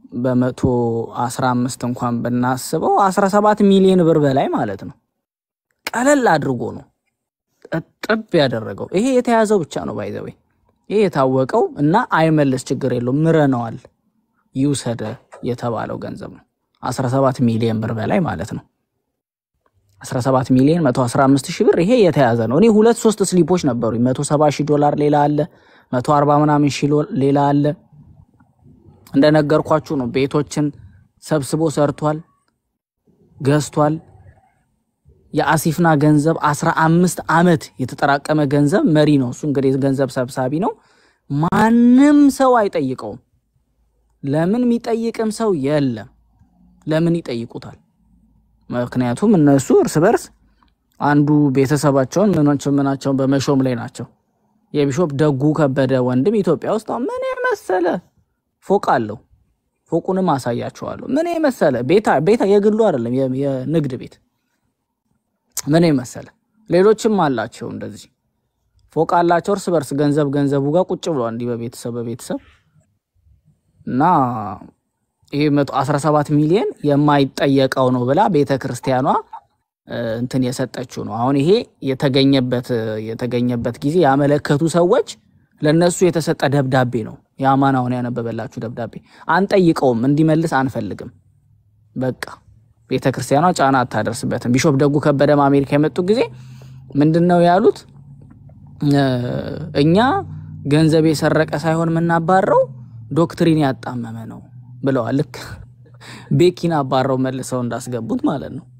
በመቶ አስራ አምስት እንኳን ብናስበው አስራ ሰባት ሚሊዮን ብር በላይ ማለት ነው። ቀለል አድርጎ ነው እጥብ ያደረገው። ይሄ የተያዘው ብቻ ነው ባይዘዌ ይሄ የታወቀው እና አይመልስ ችግር የለውም ምረነዋል ይውሰደ የተባለው ገንዘብ ነው 17 ሚሊዮን ብር በላይ ማለት ነው። 17 ሚሊዮን 115 ሺህ ብር ይሄ የተያዘ ነው። እኔ ሁለት ሶስት ስሊፖች ነበሩ 170 ሺህ ዶላር ሌላ አለ 140 ምናምን ሺህ ሎ- ሌላ አለ። እንደነገርኳችሁ ነው። ቤቶችን ሰብስቦ ሰርቷል፣ ገዝቷል። የአሲፍና ገንዘብ 15 ዓመት የተጠራቀመ ገንዘብ መሪ ነው። እሱ እንግዲህ ገንዘብ ሰብሳቢ ነው። ማንም ሰው አይጠይቀውም። ለምን የሚጠይቅም ሰው የለም። ለምን ይጠይቁታል? ምክንያቱም እነሱ እርስ በርስ አንዱ ቤተሰባቸውን ምናቸው ምናቸውን በመሾም ላይ ናቸው። የቢሾፕ ደጉ ከበደ ወንድም ኢትዮጵያ ውስጥ አሁን ምን የመሰለ ፎቅ አለው። ፎቁንም አሳያቸዋለሁ። ምን የመሰለ ቤታ ቤታ የግሉ አይደለም የ- የንግድ ቤት ምን የመሰለ ሌሎችም አላቸው። እንደዚህ ፎቅ አላቸው። እርስ በርስ ገንዘብ ገንዘቡ ጋር ቁጭ ብለዋል እንዲህ በቤተሰብ በቤተሰብ እና ይሄ 117 ሚሊዮን የማይጠየቀው ነው ብላ ቤተ ክርስቲያኗ እ፣ እንትን የሰጠችው ነው። አሁን ይሄ የተገኘበት የተገኘበት ጊዜ ያመለከቱ ሰዎች ለነሱ የተሰጠ ደብዳቤ ነው። የአማን አሁን ያነበበላችሁ ደብዳቤ አንጠይቀውም፣ እንዲመልስ አንፈልግም። በቃ ቤተ ክርስቲያኗ ጫና አታደርስበትም። ቢሾፕ ደጉ ከበደም አሜሪካ የመጡ ጊዜ ምንድን ነው ያሉት? እ፣ እኛ ገንዘብ የሰረቀ ሳይሆን የምናባረው ዶክትሪን ያጣመመ ነው ብለዋል። ልክ ቤኪን አባረው መልሰው እንዳስገቡት ማለት ነው።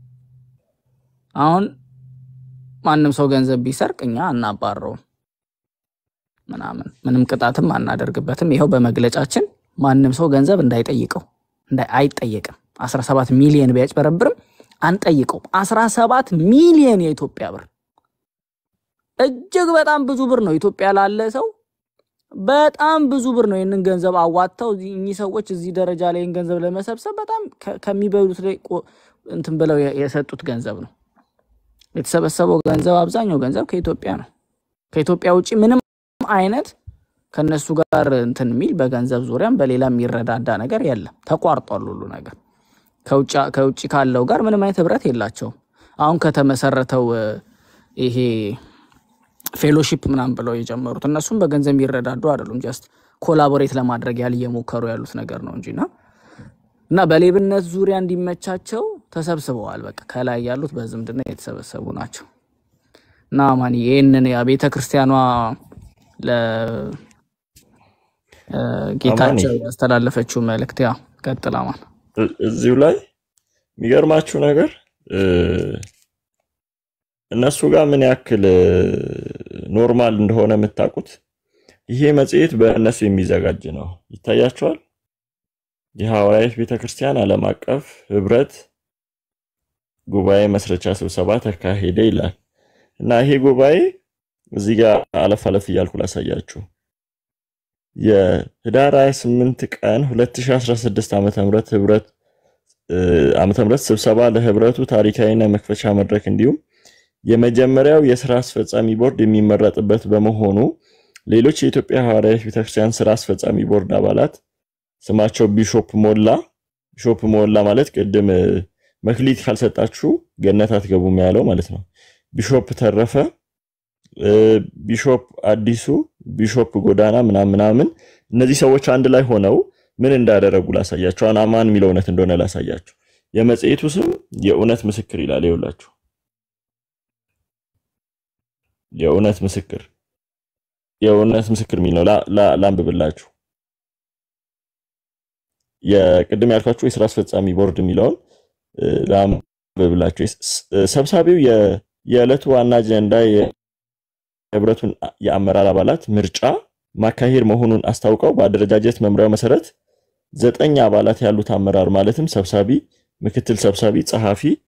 አሁን ማንም ሰው ገንዘብ ቢሰርቅ እኛ አናባረውም ምናምን ምንም ቅጣትም አናደርግበትም። ይኸው በመግለጫችን ማንም ሰው ገንዘብ እንዳይጠይቀው እንዳይ- አይጠየቅም። 17 ሚሊዮን ቢያጭበረብርም አንጠይቀውም። 17 ሚሊዮን የኢትዮጵያ ብር እጅግ በጣም ብዙ ብር ነው። ኢትዮጵያ ላለ ሰው በጣም ብዙ ብር ነው። ይህንን ገንዘብ አዋጥተው እዚህ- እኚህ ሰዎች እዚህ ደረጃ ላይ ይህን ገንዘብ ለመሰብሰብ በጣም ከ- ከሚበሉት ላይ ቆ- እንትን ብለው የ- የሰጡት ገንዘብ ነው። የተሰበሰበው ገንዘብ አብዛኛው ገንዘብ ከኢትዮጵያ ነው። ከኢትዮጵያ ውጭ ምንም አይነት ከነሱ ጋር እንትን የሚል በገንዘብ ዙሪያም በሌላ የሚረዳዳ ነገር የለም። ተቋርጧል ሁሉ ነገር። ከውጭ ከውጭ ካለው ጋር ምንም አይነት ህብረት የላቸውም። አሁን ከተመሰረተው እ፣ ይሄ ፌሎሺፕ ምናምን ብለው የጀመሩት እነሱም በገንዘብ የሚረዳዱ አይደሉም። ጀስት ኮላቦሬት ለማድረግ ያህል እየሞከሩ ያሉት ነገር ነው እንጂና እና በሌብነት ዙሪያ እንዲመቻቸው ተሰብስበዋል። በቃ ከላይ ያሉት በዝምድና የተሰበሰቡ ናቸው። እና ማን ይህንን ቤተ ክርስቲያኗ ለጌታቸው ያስተላለፈችው መልእክት ያ ቀጥላ ማን እ- እዚሁ ላይ የሚገርማችሁ ነገር እ፣ እነሱ ጋር ምን ያክል እ፣ ኖርማል እንደሆነ የምታውቁት ይሄ መጽሔት በእነሱ የሚዘጋጅ ነው። ይታያቸዋል። የሐዋርያት ቤተክርስቲያን ዓለም አቀፍ ህብረት ጉባኤ መስረቻ ስብሰባ ተካሄደ ይላል እና ይሄ ጉባኤ እዚህ ጋር አለፍ አለፍ እያልኩ ላሳያችሁ። የህዳር 28 ቀን 2016 ዓመተ ምህረት ህብረት እ፣ ዓመተ ምህረት ስብሰባ ለህብረቱ ታሪካዊና መክፈቻ መድረክ እንዲሁም የመጀመሪያው የስራ አስፈጻሚ ቦርድ የሚመረጥበት በመሆኑ ሌሎች የኢትዮጵያ ሐዋርያት ቤተክርስቲያን ስራ አስፈጻሚ ቦርድ አባላት ስማቸው ቢሾፕ ሞላ ቢሾፕ ሞላ ማለት ቅድም እ፣ መክሊት ካልሰጣችሁ ገነት አትገቡም ያለው ማለት ነው። ቢሾፕ ተረፈ እ፣ ቢሾፕ አዲሱ፣ ቢሾፕ ጎዳና ምናምን ምናምን እነዚህ ሰዎች አንድ ላይ ሆነው ምን እንዳደረጉ ላሳያችሁ። አሁን አማን የሚለው እውነት እንደሆነ ላሳያችሁ። የመጽሔቱ ስም የእውነት ምስክር ይላል። ይኸውላችሁ የእውነት ምስክር የእውነት ምስክር የሚል ነው። ላ- ላ- ላንብብላችሁ። የቅድም ያልኳችሁ የስራ አስፈጻሚ ቦርድ የሚለውን እ፣ ላንብብላችሁ። የስ- ሰብሳቢው የ- የዕለቱ ዋና አጀንዳ የህብረቱን የአመራር አባላት ምርጫ ማካሄድ መሆኑን አስታውቀው በአደረጃጀት መምሪያው መሰረት ዘጠኝ አባላት ያሉት አመራር ማለትም ሰብሳቢ፣ ምክትል ሰብሳቢ፣ ጸሐፊ፣